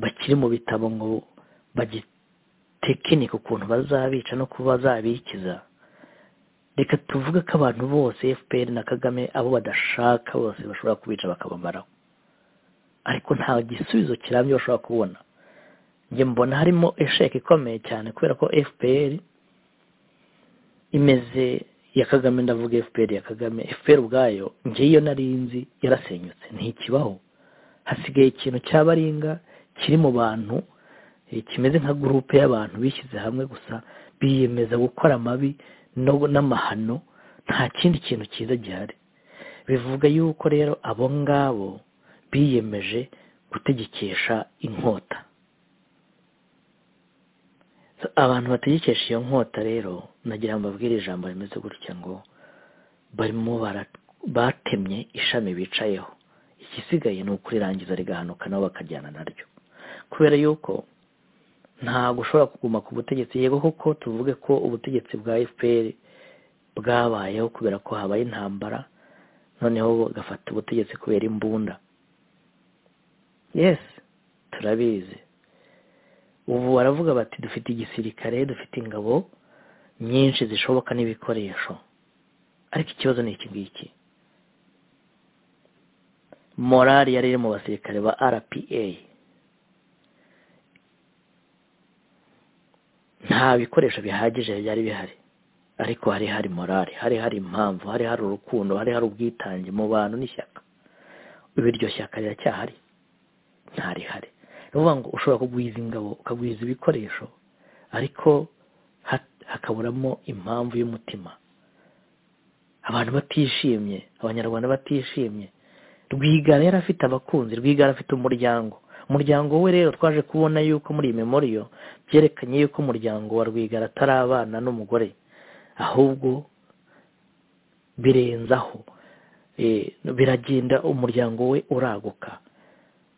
bakiri mu bitabo ngo bagitekinike ukuntu bazabica no kuba bazabikiza reka tuvuge ko abantu bose fpr na kagame abo badashaka bose bashobora kubica bakabamaraho ariko nta gisubizo kirambye bashobora kubona njye mbona harimo esheke ikomeye cyane kubera ko fpr imeze ya kagame ndavuga fpr ya kagame fpr ubwayo njye iyo nzi yarasenyutse ntikibaho hasigaye ikintu cyabaringa kiri mu bantu kimeze nka gurupe y'abantu bishyize hamwe gusa biyemeza gukora amabi n'amahano nta kindi kintu cyiza gihari bivuga yuko rero abo ngabo biyemeje gutegekesha inkota abantu bategekesha iyo nkota rero nagira ngo babwire ijambo rimeze gutya ngo barimo batemye ishami bicayeho igisigaye ni ukurirangiza rigahanuka nabo bakajyana naryo kubera yuko ntabwo ushobora kuguma ku butegetsi yego koko tuvuge ko ubutegetsi bwa fpr bwabayeho kubera ko habaye intambara noneho bagafata ubutegetsi kubera imbunda yesi turabizi ubu baravuga bati dufite igisirikare dufite ingabo nyinshi zishoboka n'ibikoresho ariko ikibazo ni iki ngiki morali yari iri mu basirikare ba rpa nta bikoresho bihagije byari bihari ariko hari hari morali hari hari impamvu hari hari urukundo hari hari ubwitange mu bantu n'ishyaka ubu iryo shyaka riracyahari ntarihari ni ukuvuga ngo ushobora kugwiza ingabo ukagwiza ibikoresho ariko hakaburamo impamvu y'umutima abantu batishimye abanyarwanda batishimye rwigara yari afite abakunzi rwigara afite umuryango umuryango we rero twaje kubona yuko muri iyi memoriyo byerekanye yuko umuryango wa rwigara atari abana n'umugore ahubwo birenzaho biragenda umuryango we uraguka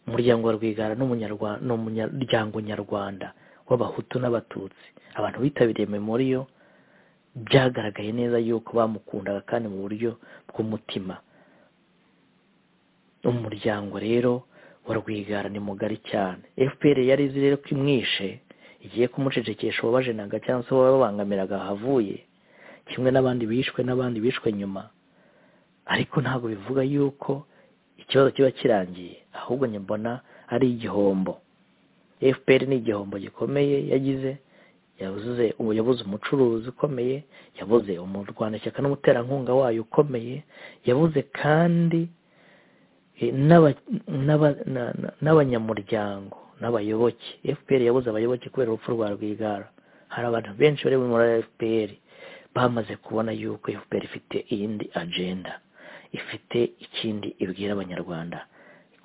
umuryango wa rwigara ni umuryango nyarwanda w'abahutu n'abatutsi abantu bitabiriye memoriyo byagaragaye neza yuko bamukundaga kandi mu buryo bw'umutima umuryango rero wa rwigara ni mugari cyane fpr yari izi rero ko imwishe igiye kumucecekesha uwabajenaga cyangwa se uwababangamiraga ahavuye kimwe n'abandi bishwe n'abandi bishwe nyuma ariko ntabwo bivuga yuko ikibazo kiba kirangiye ahubwo mbona ari igihombo fpr ni igihombo gikomeye yagize yabuze yabuze umucuruzi ukomeye yabuze umurwanashyaka n'umuterankunga wayo ukomeye yabuze kandi n'abanyamuryango n'abayoboke fpr yabuze abayoboke kubera urupfu rwa rwigara hari abantu benshi bari muri fpr bamaze kubona yuko fpr ifite iyindi agenda ifite ikindi ibwira abanyarwanda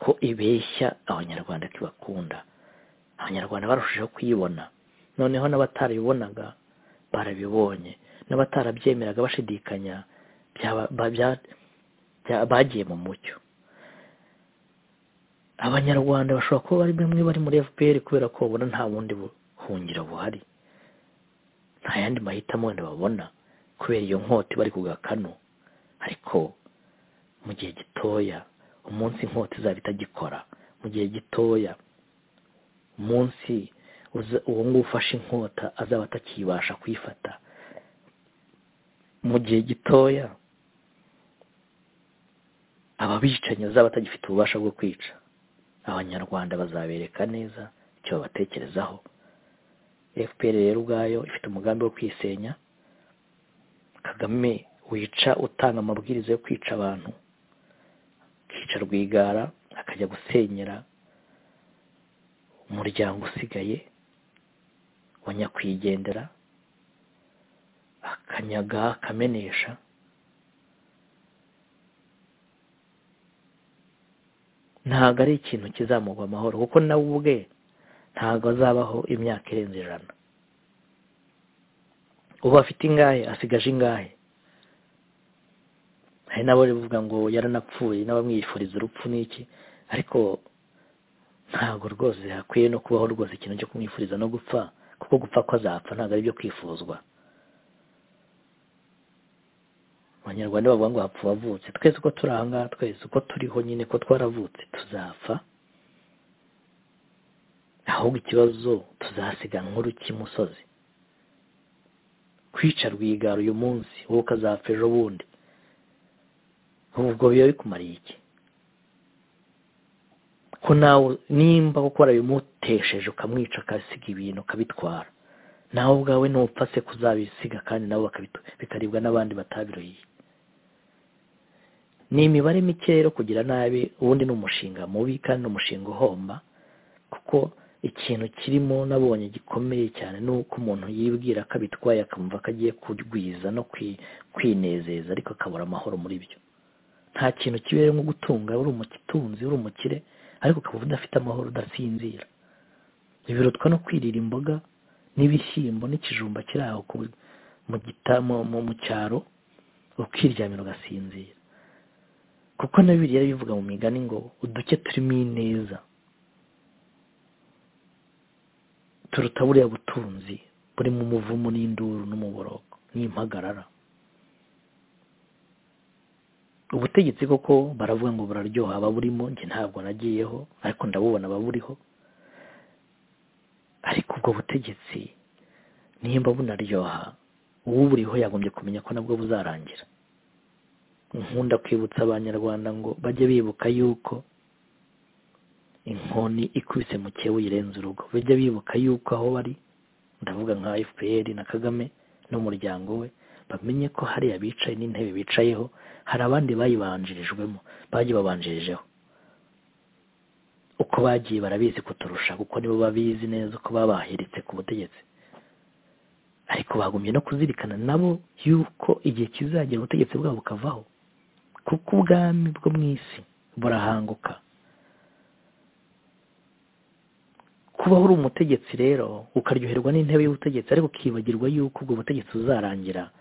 ko ibeshya abanyarwanda ko ibakunda abanyarwanda barushijeho kuyibona noneho n'abatarabibonaga barabibonye n'abatarabyemeraga bashidikanya bagiye mu mucyo abanyarwanda bashobora kuba bari bamwe bari muri fpr kubera ko babona nta bundi buhungiro buhari nta yandi mahitamo wenda babona kubera iyo nkota bari kugakano ariko mu gihe gitoya umunsi inkota izaba itagikora mu gihe gitoya umunsi uwo nguwo ufashe inkota azaba atakibasha kuyifata mu gihe gitoya ababicanyi bazaba batagifite ububasha bwo kwica abanyarwanda bazabereka neza icyo babatekerezaho fpr rero ubwayo ifite umugambi wo kwisenya kagame wica utanga amabwiriza yo kwica abantu akica rwigara akajya gusenyera umuryango usigaye wa nyakwigendera akanyaga akamenesha ntabwo ari ikintu kizamugwa amahoro kuko nawe ubwe ntabwo azabaho imyaka irenze ijana ubu afite ingahe asigaje ingahe hari n'abo bivuga ngo yaranapfuye n'abamwifuriza urupfu n'iki ariko ntabwo rwose hakwiye no kubaho rwose ikintu cyo kumwifuriza no gupfa kuko gupfa ko azapfa ntabwo ari byo kwifuzwa abanyarwanda bavuga ngo hapfa uwavutse twese uko turi aha ngaha twese uko turiho nyine ko twaravutse tuzapfa ahubwo ikibazo tuzasiganwa uruk'imusozi kwica rwigara uyu munsi wowe ukazapfa ejo bundi ubwo biba bikumariye iki ko nawe nimba gukora bimutesheje ukamwica akasiga ibintu ukabitwara nawe ubwawe ntupfa se kuzabisiga kandi nabo bikaribwa n'abandi batabiroye ni imibare mike rero kugira nabi ubundi ni umushinga mubi kandi ni umushinga uhomba kuko ikintu kirimo nabonye gikomeye cyane ni uko umuntu yibwira ko abitwaye akamva ko agiye kurwiza no kwinezeza ariko akabura amahoro muri byo nta kintu kibereye nko gutunga uri umutunzi uri umukire ariko ukaba udafite amahoro udasinzira ntibirutwa no kwirira imboga n'ibishyimbo n'ikijumba kiri aho mu cyaro ukiryamira ugasinzira kuko na biriya bivuga mu migani ngo uduke turimo ineza turuta buriya butunzi burimo umuvumo n'induru n'umuboroko n'impagarara ubutegetsi koko baravuga ngo buraryoha ababurimo njye ntabwo nagiyeho ariko ndabubona ababuriho ariko ubwo butegetsi nimba bunaryoha uwuburiho yagombye kumenya ko nabwo buzarangira nkunda kwibutsa abanyarwanda ngo bajye bibuka yuko inkoni ikubise mu cyewe uyirenze urugo bajya bibuka yuko aho bari ndavuga nka fpr na kagame n'umuryango we bamenye ko hariya bicaye n'intebe bicayeho hari abandi bayibanjirijwemo bagiye babanjirijeho uko bagiye barabizi kuturusha kuko nibo babizi neza uko babahiritse ku butegetsi ariko bagumye no kuzirikana nabo yuko igihe kizagera ubutegetsi bwabo bukavaho kuko ubwami bwo mu isi burahanguka kubaho uri umutegetsi rero ukaryoherwa n'intebe y'ubutegetsi ariko ukibagirwa yuko ubwo butegetsi buzarangira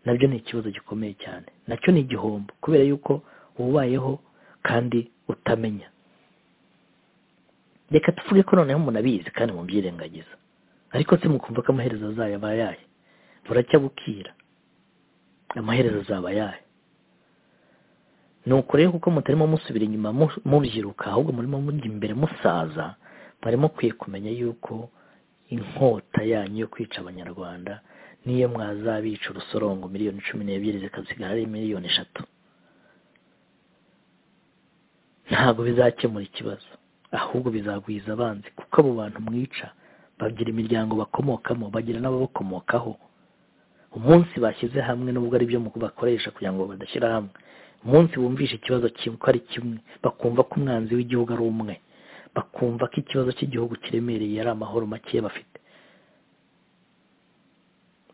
nabyo ni ikibazo gikomeye cyane nacyo ni igihombo kubera yuko ubayeho kandi utamenya reka tuvuge ko noneho umuntu abizi kandi mubyirengagiza ariko se mukumva ko amaherezo azayo aba ayahe buracya bukira amaherezo azaba ayahe ni rero kuko mutarimo musubira inyuma mubyiruka ahubwo murimo mujya imbere musaza mwari mukwiye kumenya yuko inkota yanyu yo kwica abanyarwanda niyo mwazabica urusorongo miliyoni cumi n'ebyiri zikasigara ari miliyoni eshatu ntabwo bizakemura ikibazo ahubwo bizagwiza abanzi kuko abo bantu mwica bagira imiryango bakomokamo bagira n'ababakomokaho umunsi bashyize hamwe n'ubwo ari byo bakoresha kugira ngo badashyira hamwe umunsi bumvisha ikibazo ko ari kimwe bakumva ko umwanzi w'igihugu ari umwe bakumva ko ikibazo cy'igihugu kiremereye ari amahoro make bafite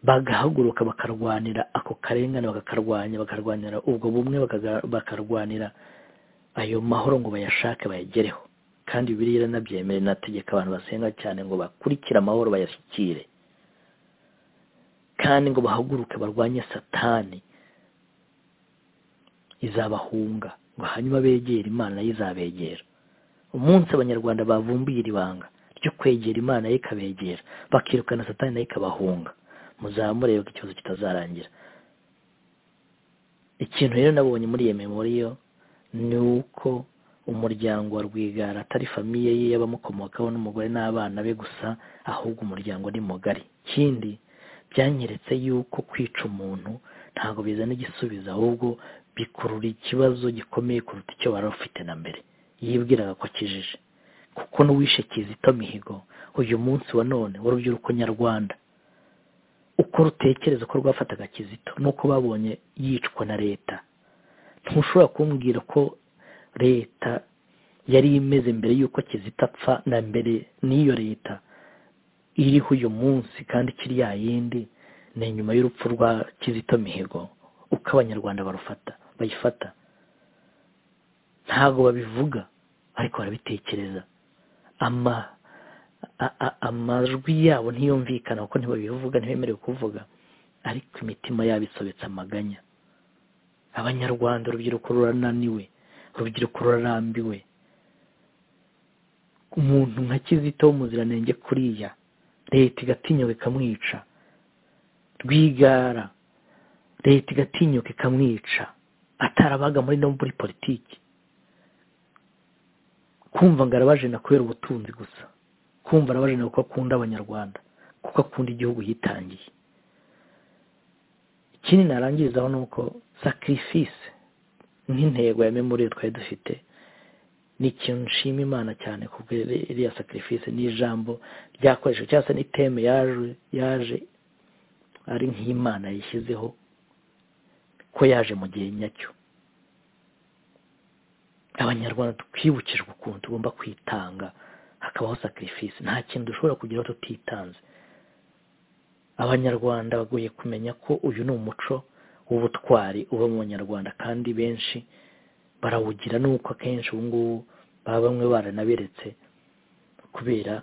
bagahaguruka bakarwanira ako karengane bakakarwanya bakarwanira ubwo bumwe bakarwanira ayo mahoro ngo bayashake bayagereho kandi bibiriya iranabyemere nategeka abantu basenga cyane ngo bakurikire amahoro bayashyikire kandi ngo bahaguruke barwanye satani izabahunga ngo hanyuma begere imana ye izabegera umunsi abanyarwanda bavumbuye iri banga ryo kwegera imana ye ikabegera bakirukana satani nayo ikabahunga muzamurebe ko ikibazo kitazarangira ikintu rero nabonye muri iyo memoriyo ni uko umuryango wa rwigara atari famiye ye y'abamukomokaho n'umugore n'abana be gusa ahubwo umuryango ni mugari ikindi byanyeretse yuko kwica umuntu ntabwo bizana igisubizo ahubwo bikurura ikibazo gikomeye kuruta icyo wari ufite na mbere yibwiraga ko akijije kuko n'uwishe kizito mihigo uyu munsi wa none w'urubyiruko nyarwanda uko rutekereza ko rwafataga kizito nuko babonye yicwa na leta ntushobora kumbwira ko leta yari imeze mbere y'uko kizito apfa na mbere n'iyo leta iriho uyu munsi kandi ikiri ya yindi ni nyuma y'urupfu rwa kizito mihigo uko abanyarwanda barufata bayifata ntabwo babivuga ariko barabitekereza amajwi yabo ntiyumvikana kuko ntibabivuga ntibemerewe kuvuga ariko imitima yabo isobetse amaganya abanyarwanda urubyiruko rurananiwe urubyiruko rurambiwe umuntu nka kizito w'umuziranenge kuriya leta igatinyuka ikamwica rwigara leta igatinyuka ikamwica atarabaga muri no muri politiki kumva ngo arabajena kubera ubutunzi gusa kumva arabajena kuko akunda abanyarwanda kuko akunda igihugu yitangiye ikindi narangirizaho ni uko sakirifisi nk'intego ya memoriye twari dufite ni ikintu nshima imana cyane kuko iriya sakirifisi ni ijambo ryakoreshejwe cyangwa se ni teme yaje yaje ari nk'imana yishyizeho ko yaje mu gihe nyacyo abanyarwanda twibukijwe ukuntu tugomba kwitanga hakabaho sakirifisi nta kintu dushobora kugeraho tutitanze abanyarwanda bagoye kumenya ko uyu ni umuco w'ubutwari uba mu banyarwanda kandi benshi barawugira nuko akenshi ubu ngubu baba bamwe baranaberetse kubera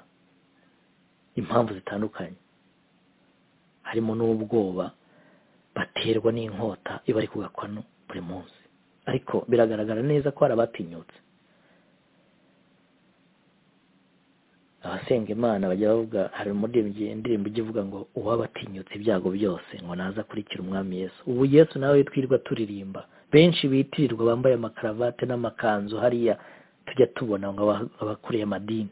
impamvu zitandukanye harimo n'ubwoba baterwa n'inkota iba ari kugakwano buri munsi ariko biragaragara neza ko hari abatinyutse abasenga imana bajya bavuga hari indirimbo ijya ivuga ngo uwaba atinyutse ibyago byose ngo naza akurikire umwami yesu ubu yesu nawe twirirwa turirimba benshi bitirirwa bambaye amakaravate n'amakanzu hariya tujya tubona ngo abakuriye amadini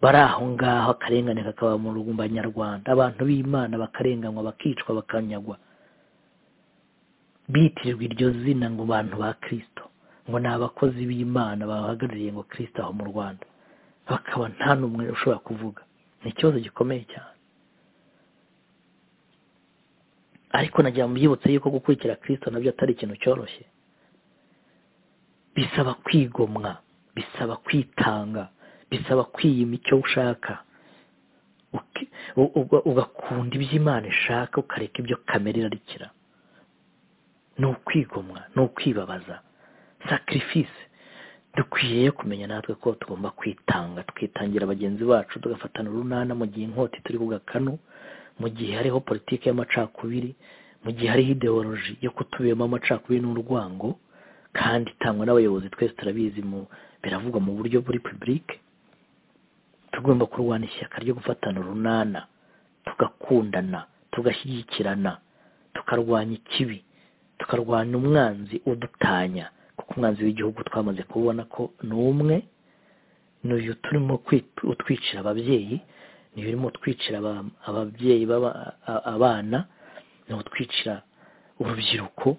bari aho ngaho akarengane kakaba mu rugumba nyarwanda abantu b'imana bakarenganywa bakicwa bakanyagwa bitirirwa iryo zina ngo bantu ba kirisito ngo ni abakozi b'imana bahagarariye ngo kirisito aho mu rwanda bakaba nta n'umwe ushobora kuvuga ni ikibazo gikomeye cyane ariko nagira ngo mbibutse yuko gukurikira kirisito nabyo atari ikintu cyoroshye bisaba kwigomwa bisaba kwitanga bisaba kwiyima icyo ushaka ugakunda iby'imana ishaka ukareka ibyo kamere irarikira ni ukwigomwa ni ukwibabaza sakirifisi dukwiye kumenya natwe ko tugomba kwitanga twitangira bagenzi bacu tugafatana urunana mu gihe inkota turi ku gakanu mu gihe hariho politiki y'amacakubiri mu gihe hariho ideoloji yo kutubiyemo amacakubiri n'urwango kandi itangwa n'abayobozi twese turabizi mu biravugwa mu buryo buri pibulike tugomba kurwana ishyaka ryo gufatana urunana tugakundana tugashyigikirana tukarwanya ikibi tukarwanya umwanzi udutanya kuko umwanzi w'igihugu twamaze kubona ko ni umwe n'uyu turimo utwicira ababyeyi niyo urimo utwicira ababyeyi abana ni utwicira urubyiruko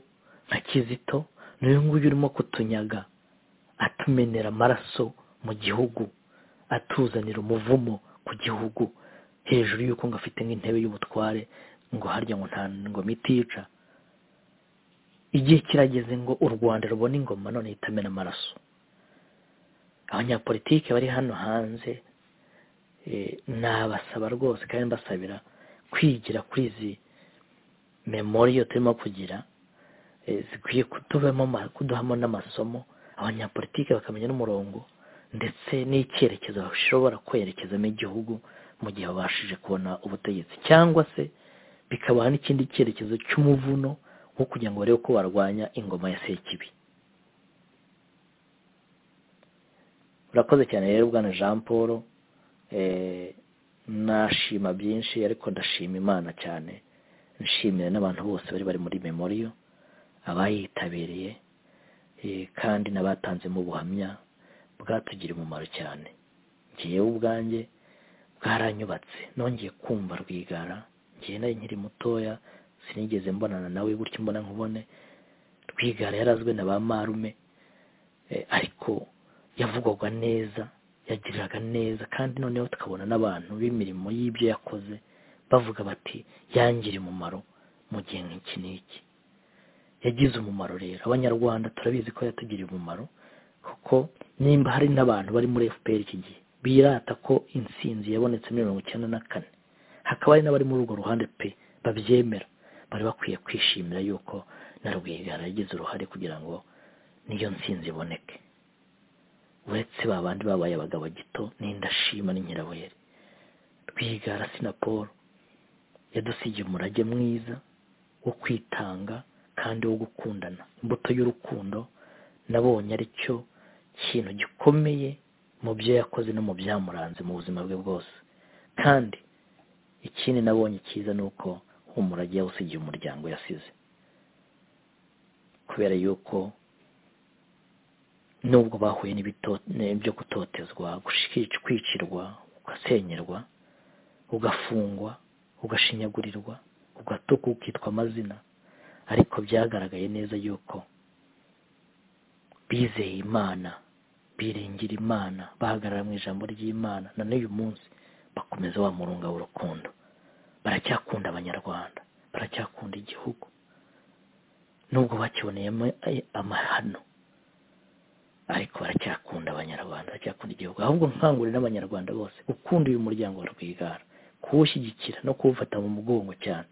nka kizito n'uyu nguyu urimo kutunyaga atumenera amaraso mu gihugu atuzanira umuvumo ku gihugu hejuru y'uko ngo afite nk'intebe y'ubutware ngo harya ngo nta ngo mitiyica igihe kirageze ngo u rwanda rubone ingoma none itamena amaraso abanyapolitiki bari hano hanze nabasaba rwose kandi mbasabira kwigira kuri izi memoriyo turimo kugira zikwiye kuduhamo n'amasomo abanyapolitiki bakamenya n'umurongo ndetse n'icyerekezo bashobora kwerekezamo igihugu mu gihe babashije kubona ubutegetsi cyangwa se bikabaha n'ikindi cyerekezo cy'umuvuno wo kugira ngo barebe ko barwanya ingoma ya sekibi urakoze cyane rero bwana jean paul nashima byinshi ariko ndashima imana cyane nshimira n'abantu bose bari bari muri memoriyo abayitabiriye kandi n'abatanzemo ubuhamya bwatugiriye umumaro cyane ngewe ubwanjye bwaranyubatse nongeye kumva rwigara ngewe nari nkiri mutoya sinigeze mbonana nawe gutyo mbona nkubone rwigara yarazwe na ba marume ariko yavugwaga neza yagiriraga neza kandi noneho tukabona n'abantu b'imirimo y'ibyo yakoze bavuga bati yangire umumaro mu gihe nk'iki n'iki yagize umumaro rero abanyarwanda turabizi ko yatugiriye umumaro kuko nimba hari n'abantu bari muri fpr iki gihe birata ko insinzi yabonetse muri mirongo icyenda na kane hakaba hari n'abari muri urwo ruhande pe babyemera bari bakwiye kwishimira yuko na rwigara yagize uruhare kugira ngo niyo nsinzi iboneke uretse ba bandi babaye abagabo gito n'indashima n'inkirabuhere rwigara sinapolo yadusigiye umurage mwiza wo kwitanga kandi wo gukundana imbuto y'urukundo nabonye ari cyo kintu gikomeye mu byo yakoze no mu byamuranze mu buzima bwe bwose kandi ikindi nabonye cyiza ni uko humura agiye awusigiye umuryango yasize kubera yuko nubwo bahuye n'ibyo gutotezwa kwicirwa ugasenyerwa ugafungwa ugashinyagurirwa ugatuka ukitwa amazina ariko byagaragaye neza yuko bizeye imana biringira imana bahagarara mu ijambo ry'imana na n'uyu munsi bakomeza bamurunga urukundo baracyakunda abanyarwanda baracyakunda igihugu nubwo bakiboneyemo amahano ariko baracyakunda abanyarwanda baracyakunda igihugu ahubwo nkangurira n'abanyarwanda bose gukunda uyu muryango wa rwigara kuwushyigikira no kuwufata mu mugongo cyane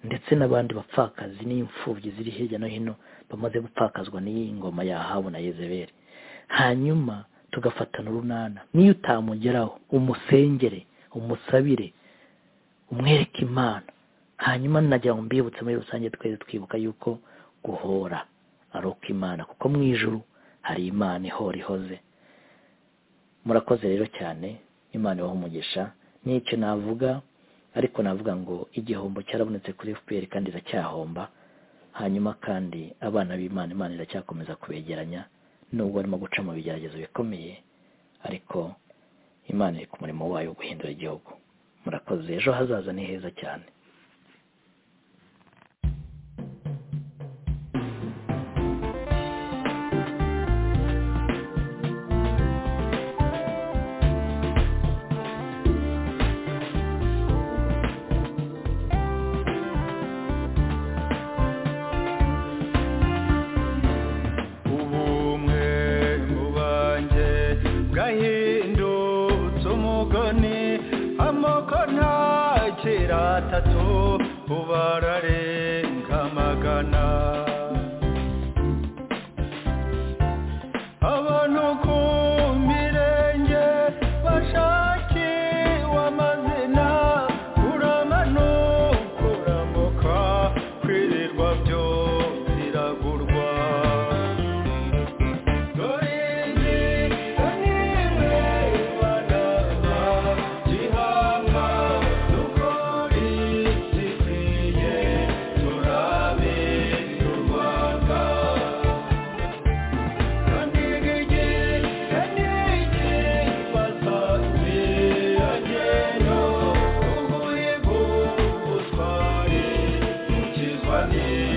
ndetse n'abandi bapfakazi n'imfubyi ziri hirya no hino bamaze gupfakazwa n'iyi ngoma yahabu na yezeberi hanyuma tugafatana urunana n'iyo utamugeraho umusengere umusabire umwereke imana hanyuma nagira ngo mbibutse muri rusange twese twibuka yuko guhora ari uko imana kuko mu ijuru hari imana ihora ihoze murakoze rero cyane imana ibaha umugisha n'icyo navuga ariko navuga ngo igihombo cyarabonetse kuri fpr kandi iracyahomba hanyuma kandi abana b'imana imana iracyakomeza kubegeranya nubwo barimo guca mu bigeragezo bikomeye ariko imana iri ku murimo wayo wo guhindura igihugu murakoze ejo hazaza ni heza cyane atatu ubararenga amagana abantu ku mirenge bashakiwe amazina uramanuka uramuka kwirirwa byo biragurwa Amen.